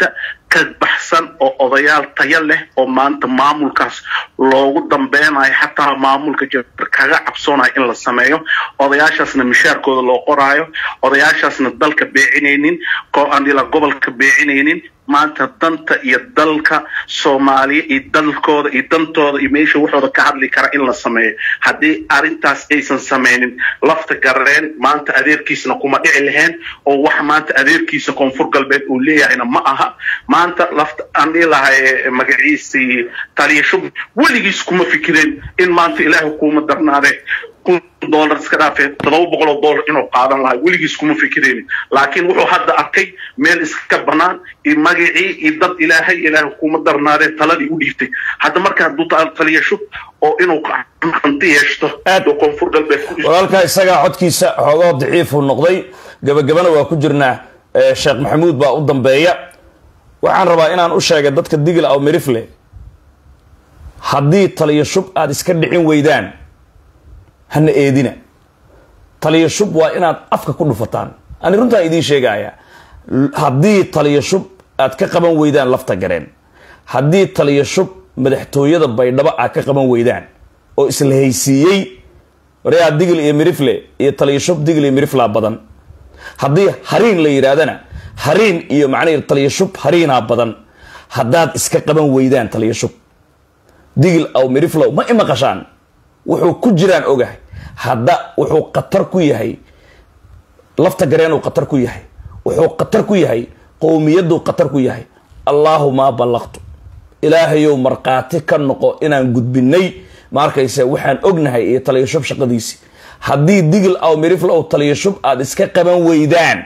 [SPEAKER 5] ka baxsan oo odayaal tayo leh oo maanta maamulkaas loogu dambeynayo xataa maamulka jir kaga cabsoonayo in la sameeyo odayaashaasna mishaarkooda loo qoraayo odayaashaasna dalka beecinaynin andila gobolka beecinaynin maanta danta iyo dalka soomaaliya iyo dalkooda iyo dantooda iyo meesha waxooda ka hadli kara in la sameeyo haddii arrintaas aysan sameynin lafta gareen maanta adeerkiisna kuma dhici lahayn oo wax maanta adeerkiisa koonfur galbeed uu leeyahayna ma aha maanta lafta aan dhihi lahay magaciisii taliya shub weligiis kuma fikireen in maanta ilaahay kuuma darnaade dolar iska dhaafee todoba boqol oo dollar inuu qaadan lahaa weligiis kuma fikiraynin laakiin wuxuu hadda arkay meel iska banaan iyo magacii iyo dad ilaahay ilaahay kuma darnaadee taladii u dhiibtay hadda marka hadduu taliya shub oo inuu hanti yeeshto oo koonfur galbeed
[SPEAKER 1] walaalkaa isagaa codkiisa xoogoo daciifuu noqday gabagabana waa ku jirnaa sheekh maxamuud baa u dambeeya waxaan rabaa inaan u sheegay dadka digil aw mirifle haddii taliya shub aada iska dhicin weydaan hana eedina taliya shub waa inaad afka ku dhufataan ani runtaan idiin sheegaya haddii taliya shub aad ka qaban weydaan lafta gareen haddii taliya shub madaxtooyada baydhabo aad ka qaban weydaan oo isla haysiiyey waryaa digil iyo mirifle iyo taliya shub digil iyo miriflaa badan haddii hariin la yidhaahdana hariin iyo macnahii taliya shub hariinaa badan haddaad iska qaban weydaan taliya shub digil aw miriflow ma imaqashaan wuxuu ku jiraan ogahay hadda wuxuu khatar ku yahay lafta gareenuu khatar ku yahay wuxuu khatar ku yahay qowmiyaduu khatar ku yahay allaahuma ballaqtu ilaahayow markhaati ka noqo inaan gudbinay ma arkayse waxaan ognahay iyo taliya shub shaqadiisi haddii digil aw miriflow taliya shub aada iska qaban weydaan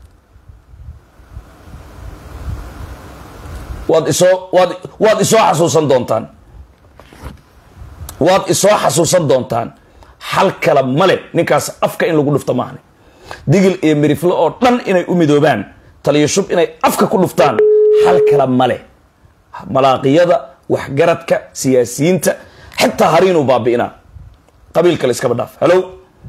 [SPEAKER 1] waad isoo waad waad isoo xasuusan doontaan waad isoo xasuusan doontaan xal kale male ninkaas afka in lagu dhufto maahne digil iyo mirifle oo dhan inay u midoobaan taliya shub inay afka ku dhuftaan xal kale male malaaqiyada waxgaradka siyaasiyiinta xitaa hariinuu baabi'inaa qabiil kale iskaba dhaaf halow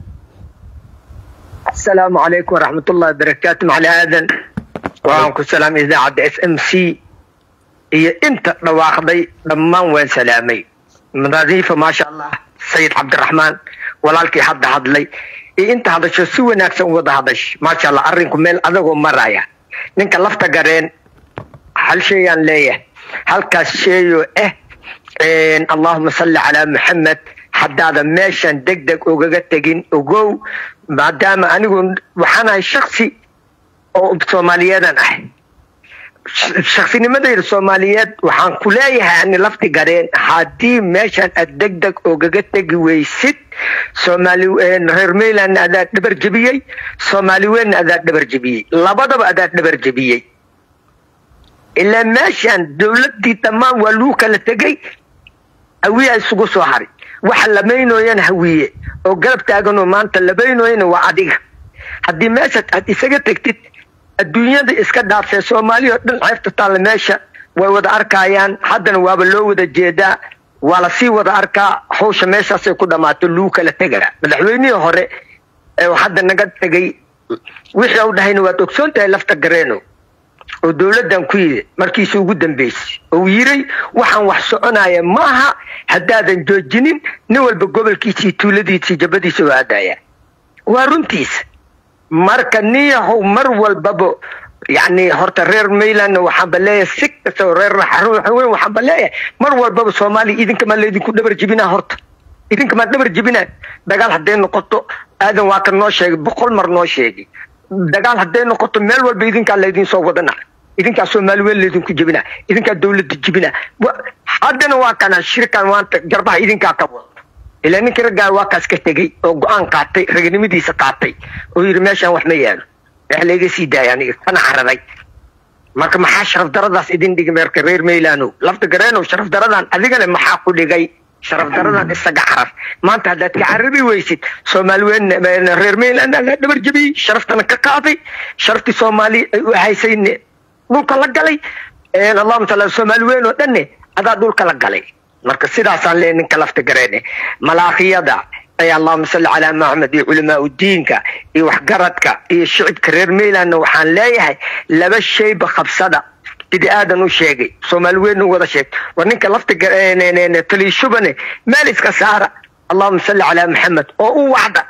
[SPEAKER 6] السلام عليكم ورحمة الله وبركاته مع آذن وعنكم سلام إذاعة اس ام سي هي انت رواقضي ضمان وين سلامي نظيفة ما شاء الله سيد عبد الرحمن walaalkii hadda hadlay iyo inta hadasho si wanaagsan u wada hadash maasha allah arrinku meel adagoo maraya ninka lafta gareen hal sheeyaan leeyahay halkaas sheeyo ah allahuma salli calaa maxamed haddaadan meeshan deg deg ugaga tegin ogow maadaama anigu waxaanahay shaksi oo soomaaliyeedan ah shaksinimadayda soomaaliyeed waxaan ku leeyahay ani lafti gareen haddii meeshan aad deg deg ogaga tegi weysid soomaali reer mayland adaa dhabar jebiyey soomaali weynna adaa dhabar jebiyey labadaba adaa dhabar jebiyey ilaa meeshan dowladii dhammaan waa lagu kala tegey hawiya isugu soo haray waxa lamaynooyana hawiye oo garab taaganoo maanta lamaynooyana waa adiga haddii meeshaad aad isaga tegtid adduunyada iska dhaafee soomaaliya oo dhan ceebta taalla meesha way wada arkayaan haddana waaba loo wada jeedaa waa lasii wada arkaa hawsha meeshaasay ku dhammaato luu kala tegaa madaxweynihii hore ee hadda naga tegay wixii u dhahayna waad ogsoon tahay lafta gareeno oo dowladdan ku yidi markiisi ugu dambeysay oo yiray waxaan wax soconaya maaha haddaadan joojinin nin walba gobolkiisii tuuladiisii jabadiisa oo aadaya waa runtiisa marka niyahow mar walbaba yani horta reer mayland waxaanba leeyahay si kastao reer weyn waxaanba leeyahay mar walbaba soomaaliya idinkamaa laydinku dhabar jebinaa horta idinkamaa dhabar jebinaa dagaal hadday noqoto aadan waa kan noo sheegay boqol mar noo sheegay dagaal hadday noqoto meel walba idinkaa laydin soo wadana idinkaa soomaali weyn laydinku jebinaa idinkaa dowladda jebinaa haddana waa kana shirkan maanta garbaha idinkaa ka wado ilaa ninkii raggaa waa kaas ka tegey oo go-aan qaatay raganimadiisa qaatay oo yidhi meeshaan wax ma yaalo wax layga sii daaya aniga kana cararay marka maxaa sharaf daradaas idin dhigi meerka reer maylaano lafta gareenow sharaf daradan adigana maxaa ku dhigay sharaf daradan isaga carar maanta haddaad ka carari weysid soomaali weyn reer mayland adaa dhabar jebiyey sharaftana ka qaaday sharaftii soomaali ay u haysayne dhulka la galay allahuma taala soomaali weyn oo dhanne adaa dhulka la galay marka sidaasaan leeyahay ninka lafta gareene malaakiyada ay allahuma salli calaa maxamed iyo culamaa diinka iyo waxgaradka iyo shicibka reer maylandna waxaan leeyahay laba shayba qabsada bidi aadan u sheegay soomaali weyn u wada sheegay war ninka lafta taliishubane meel iska saara allahuma salli calaa maxamed oo u wacda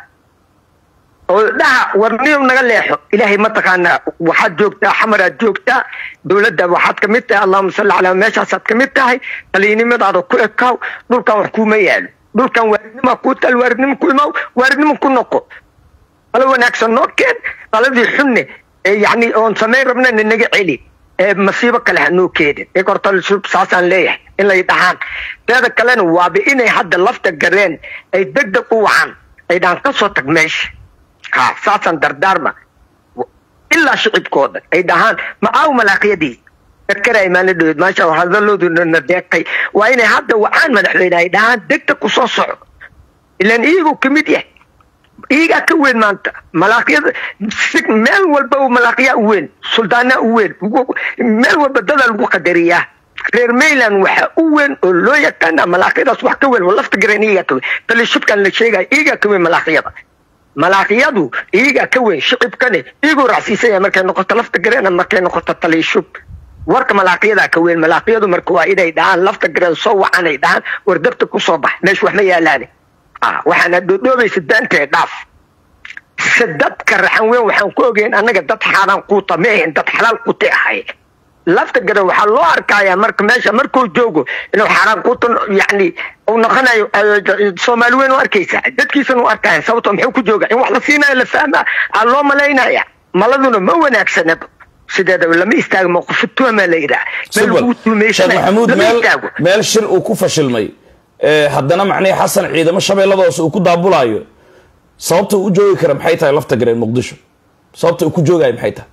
[SPEAKER 6] oo dhaha war niyow naga leexo ilaahay mataqaanaa waxaad joogtaa xamaraad joogtaa dowladda waxaad ka mid tahay allahuma salli calaa meeshaasaad ka mid tahay taliinimadaada ku ekaaw dhulkan wax kuuma yaalo dhulkan waaridnima kuu tal waaridnimo ku imaw waaridnimo ku noqo qalo wanaagsan noo keen qaladii xunne yani oon samayn rabnana naga celi masiibo kale hanoo keenin ekortalshub saasaan leeyahay in lay dhahaan teeda kalena waaba inay hadda lafta gareen ay deg deg u wacan ay dhahaan ka soo tag meesha ha saasaan dardaarma ilaa shicibkooda ay dhahaan ma aaw malaaqyadii karkara imaana dhaweed maasha hadalooduna deeqay waa inay hadda wacaan madaxweyne ay dhahaan deg deg ku soo soco ilaan iyagoo kamid yahay iyagaa ka weyn maanta malaaqyada meel walba malaaqyaa u weyn suldaanaa u weyn meel walba dadaa lagu qadariyaa reer mayland waxaa u weyn oo loo yaqaana malaaqyadaas wax ka weyn lafta gareen iyagaa ka weyn talishubkan la sheegaya iyagaa ka weyn malaaqyada malaaqyadu iyagaa ka weyn shicibkane iyagoo racsiisanya markay noqoto lafta gareena markay noqoto talishub warka malaaqyadaa ka weyn malaaqyadu marka waa inay dhahaan lafta gareen soo wacanay dhahaan war dabta kusoo bax meesha wax ma yaalaane waxaana dhoodhoobaysa daantee dhaaf se dadka raxan weyn waxaan ku ogeyn annaga dad xaaraan quuta ma ahayn dad xalaal quute ahay lafta gare waxaa loo arkayaa marka meesha markuu joogo inuu xaaraan quuta yani uu noqonayo soomaali weyn u arkaysa dadkiisana u arkaya sababto muxuu ku jooga in wax la siinayo la fahmaa aa loo malaynaya maladuna ma wanaagsanaba sideedaba lama istaago mawqifituama la yidhaha meel lagu
[SPEAKER 1] sheekh
[SPEAKER 6] tuumaysanay
[SPEAKER 1] maxamuud
[SPEAKER 6] lama
[SPEAKER 1] meel
[SPEAKER 6] istaago
[SPEAKER 1] meel shir uu ku fashilmay ee haddana macnihii xasan ciidamo shabeellada hoose uu ku daabulaayo sababta uu u joogi kara maxay tahay lafta gareen muqdisho sababta uu ku joogayo maxay tahay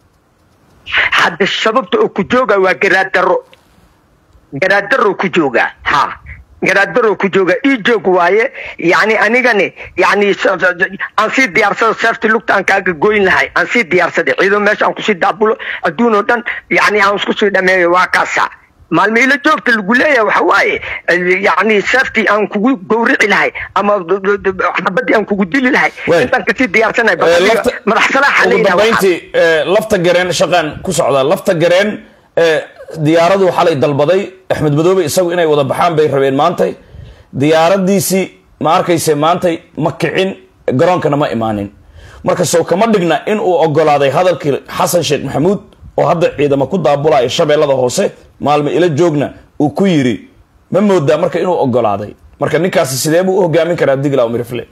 [SPEAKER 6] hadda sababta uu ku jooga waa garaadaro garaadaro ku jooga ha garaadaro ku jooga ii joog waaye yani anigani yani aan sii diyaarsada seefti lugta aan kaaga goyn lahay aan sii diyaarsaday ciido meesha aan kusii daabulo adduun oo dhan yani aan isku sii dhameeyo waa kaasa maalmo ila joogta lagu leeyahay waxa waaye yani seeftii aan kugu gowrici lahay ama xabadii aan kugu dili lahay
[SPEAKER 1] Waay.
[SPEAKER 6] intaan kasii diyaarsanay
[SPEAKER 1] Ee, lafta-
[SPEAKER 6] madax salaaxa la
[SPEAKER 1] ugu
[SPEAKER 6] yidhaha waxaa.
[SPEAKER 1] dambayntii ee, lafta gareen shaqaan ku socdaa lafta gareen ee, diyaaradu xalay dalbaday axmed madoobe isagu inay wada baxaan bay rabeen maantay diyaaradiisii ma arkayse maantay ma kicin garoonkana ma imaanin marka sow kama dhigna in uu ogolaaday hadalkii xasan sheekh maxamuud oo hadda ciidamo ku daabulaya shabeellada hoose maalmo ila joogna uu ku yiri ma moodaa marka inuu ogolaaday marka ninkaasi sidee buu u hogaamin karaa digla umirfle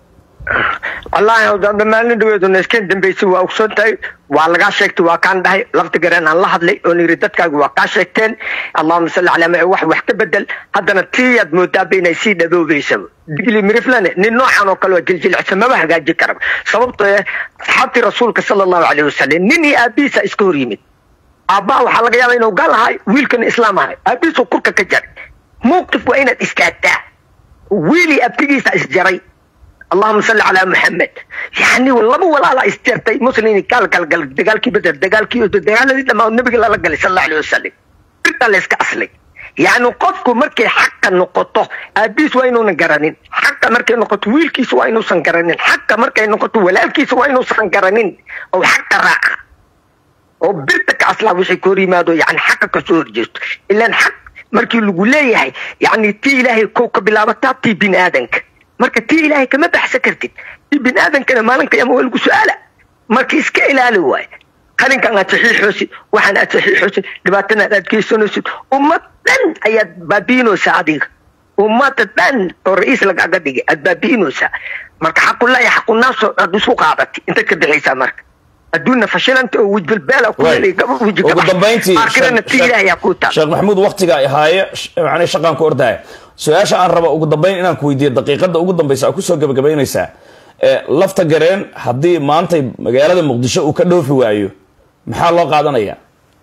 [SPEAKER 6] wallaahi maalin dhaweeduna iskeen dambeysay waa ogsoon tahay waa lagaa sheegtay waa kaan dhahay lafta gareen aan la hadlay oon yidhi dadkaaga waa kaa sheegteen allahuma salli calaa ma wax wax ka bedel haddana tiyaad moodaaba inay sii dhaboobeysaba digli miriflane nin noocan oo kale waa jiljilcsan maba hagaajin karaba sababtoo eh asxaabtii rasuulka sala allahu caleyhi wasalam nin iyo aabihiisa iska hor yimid aabbaha waxaa laga yaabaa inuu gaal ahay wiilkana islaam ahay aabihiisuu kurka ka jaray mowqif waa inaad istaagtaa wiilii abtigiisa isjaray اللهم صل على محمد يعني والله ولا لا استرتي مسلمين قال قال قال دقالكي بدر دقالكي دقال لما النبي الله قال صلى الله عليه وسلم قلت له اسك اصلي يعني قفكم مركي حق نقطه ابيس وينو نقرنين حق مركي نقطه ويلكيس وينو سنقرنين حق مركي نقطه ولالكيس وينو سنقرنين او حق راعه oo birtaka aslaa wixii ka hor yimaado yani xaqa ka soo horjeesto ilaan xaq markii lagu leeyahay yani tii ilaahay kow ka bilaabataa tii bini aadanka marka tii ilaahay kama baxsan kartid tii bini aadankana maalin qiyaama waa lagu su-aala marka iska ilaali waaye qalinkan aad saxiixoosid waxaan aad saxiixoosid dhibaatana aad geysanaysid ummad dhan ayaad baabiinaysaa adiga ummada dhan oo ra-iis lagaaga dhigay aad baabiinaysaa marka xaqullahi xaqunaasoo aad isu qaadatay intaad ka bixaysaa marka adduunna fashilanta oo wejbalbeela ku
[SPEAKER 1] Waay.
[SPEAKER 6] helay gaba weji
[SPEAKER 1] ugu dambayntii
[SPEAKER 6] aakhirana tii ilaahay yaa ku taal
[SPEAKER 1] sheekh maxamuud waktiga ay haaye sh- macnii shaqaan ku ordaya su-aasha aan raba ugu dambayn inaan ku weydiiyo daqiiqada ugu dambaysa aa kusoo gabagabaynaysaa ee lafta gareen haddii maantay magaalada muqdisho uu ka dhoofi waayo maxaa loo qaadanaya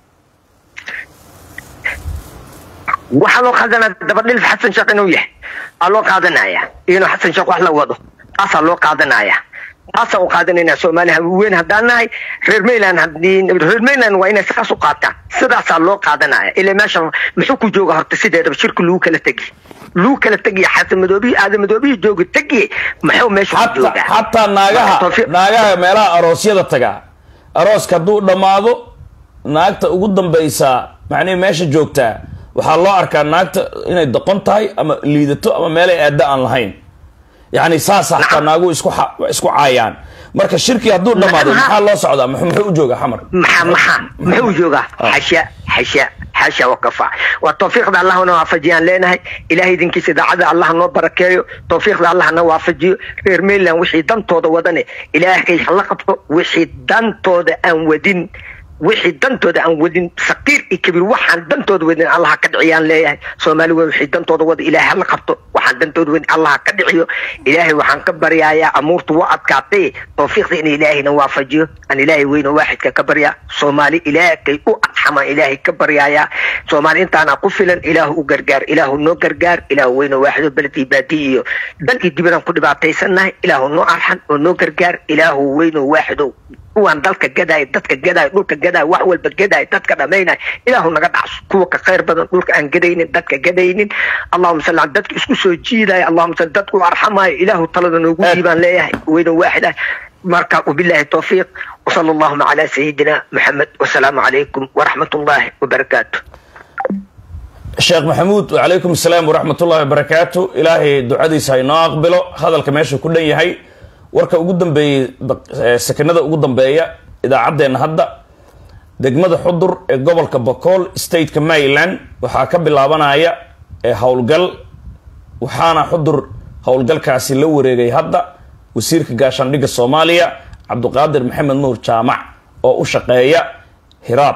[SPEAKER 6] waxaa loo qaadanaya dabadhilif xasan sheekh inuu yahay aa loo qaadanaya inuu xasan sheekh wax la wado taasaa loo qaadanaya taasaa u qaadanayna soomaaliya weyn haddaan nahay reer mayland haddii reer mayland waa inay saas u qaataan sidaasaa loo qaadanaya ilaa meesha muxuu ku jooga horta sideedaba shirki lagu kala tegi lagu kala tegiya xasan madoobiyi aadan madoobiyi jooga tegiye muxuu meesha ku
[SPEAKER 1] xataa
[SPEAKER 6] joogaa
[SPEAKER 1] xataa naagaha
[SPEAKER 6] Tawfiiq.
[SPEAKER 1] naagaha meelaha aroosyada taga arooska hadduu dhammaado naagta ugu dambaysaa macnihi meesha joogtaa waxaa loo arkaa naagta inay doqon tahay ama liidato ama meelay aada aan lahayn yacni saasa xataa naagu isku xa- isku caayaan marka shirkii hadduu dhamaaday maxaa loo socdaa muxuu muxuu u joogaa xamar
[SPEAKER 6] maxaa maxaa muxuu joogaa xasha xasha xasha wakafa waa tawfiiqda allahna waafajiyaan leenahay ilahay idinkiisa idaacada allah noo barakeeyo tawfiiqda allah na waafajiyo reer mainland wixii dantooda wadane ilaahay hala qabto wixii dantooda aan wadin wixii dantooda aan wadin saqiir iyo kabiir waxaan dantooda wadin allah ka dhiciyaan leeyahay soomaali weyn wixii dantooda wada ilaahay hala qabto waxaan dantooda wadin allah ka dhiciyo ilaahay waxaan ka baryayaa amuurtu waa adkaatay tawfiiqda in ilaahayna waafajiyo aan ilaahay weyno waaxidka ka baryaa soomaali ilaahay u adxamaan ilaahay ka baryayaa soomaali intaana ku filan ilaahu u gargaar ilaahu noo gargaar ilaahu weyno waaxido beledii baadiyi iyo dal iyo dibadaan ku dhibaataysannahay ilaahu noo arxan oo noo gargaar ilaahu weyno waaxido kuwaan dalka gadaay dadka gadaay dhulka gadaay wax walba gadaay dadka dhamaynay ilaahu naga dhacso kuwa ka khayr badan dhulka aan gadaynin dadka gadaynin allahuma salli ala dadka isku soo jiidaya allahuma salli dadku arxamayo ilaahu talada noogu dhiibaan leeyahay weyno waaxid ah marka wabillahi tawfiiq وصلى اللهم على سيدنا محمد والسلام عليكم ورحمة الله وبركاته
[SPEAKER 1] sheekh maxamuud wacalaykum asalaam waraxmat ullahi wabarakaatu ilaahay ducadiisa ha inoo aqbilo hadalka meesha ku dhan yahay warka ugu dambeeyey eh, sakinada ugu dambeeya idaacaddeenna hadda degmada xudur ee gobolka bokool stateka maryland waxaa ka bilaabanaya ee howlgal waxaana xudur howlgalkaasi la wareegay hadda wasiirka gaashaandhigga soomaaliya cabduqaadir maxamed nuur jaamac oo u shaqeeya hiraab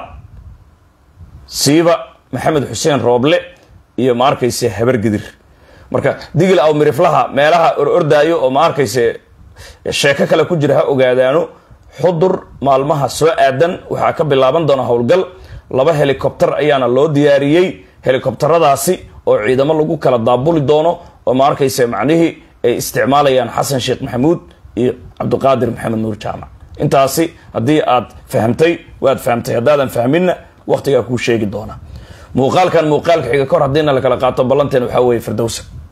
[SPEAKER 1] siiba maxamed xuseen rooble iyo ma arkayse habargidir marka digil aw miriflaha meelaha or ordaayo oo ma arkayse sheeko kale ku jira ha ogaadaano xudur maalmaha soo aadan waxaa ka bilaaban doona howlgal laba helikobter ayaana loo diyaariyey helikobteradaasi oo ciidamo lagu kala daabuli doono oo ma arkayse macnihii ay isticmaalayaan xasan sheekh maxamuud iyo cabdiqaadir maxamed nuur jaamac intaasi haddii aad fahamtay waad fahamtay haddaadan fahminna waqtigaa kuu sheegi doona muuqaalkan muuqaalka xiga kor haddiina la kala qaato ballanteen waxaa weeye firdowsa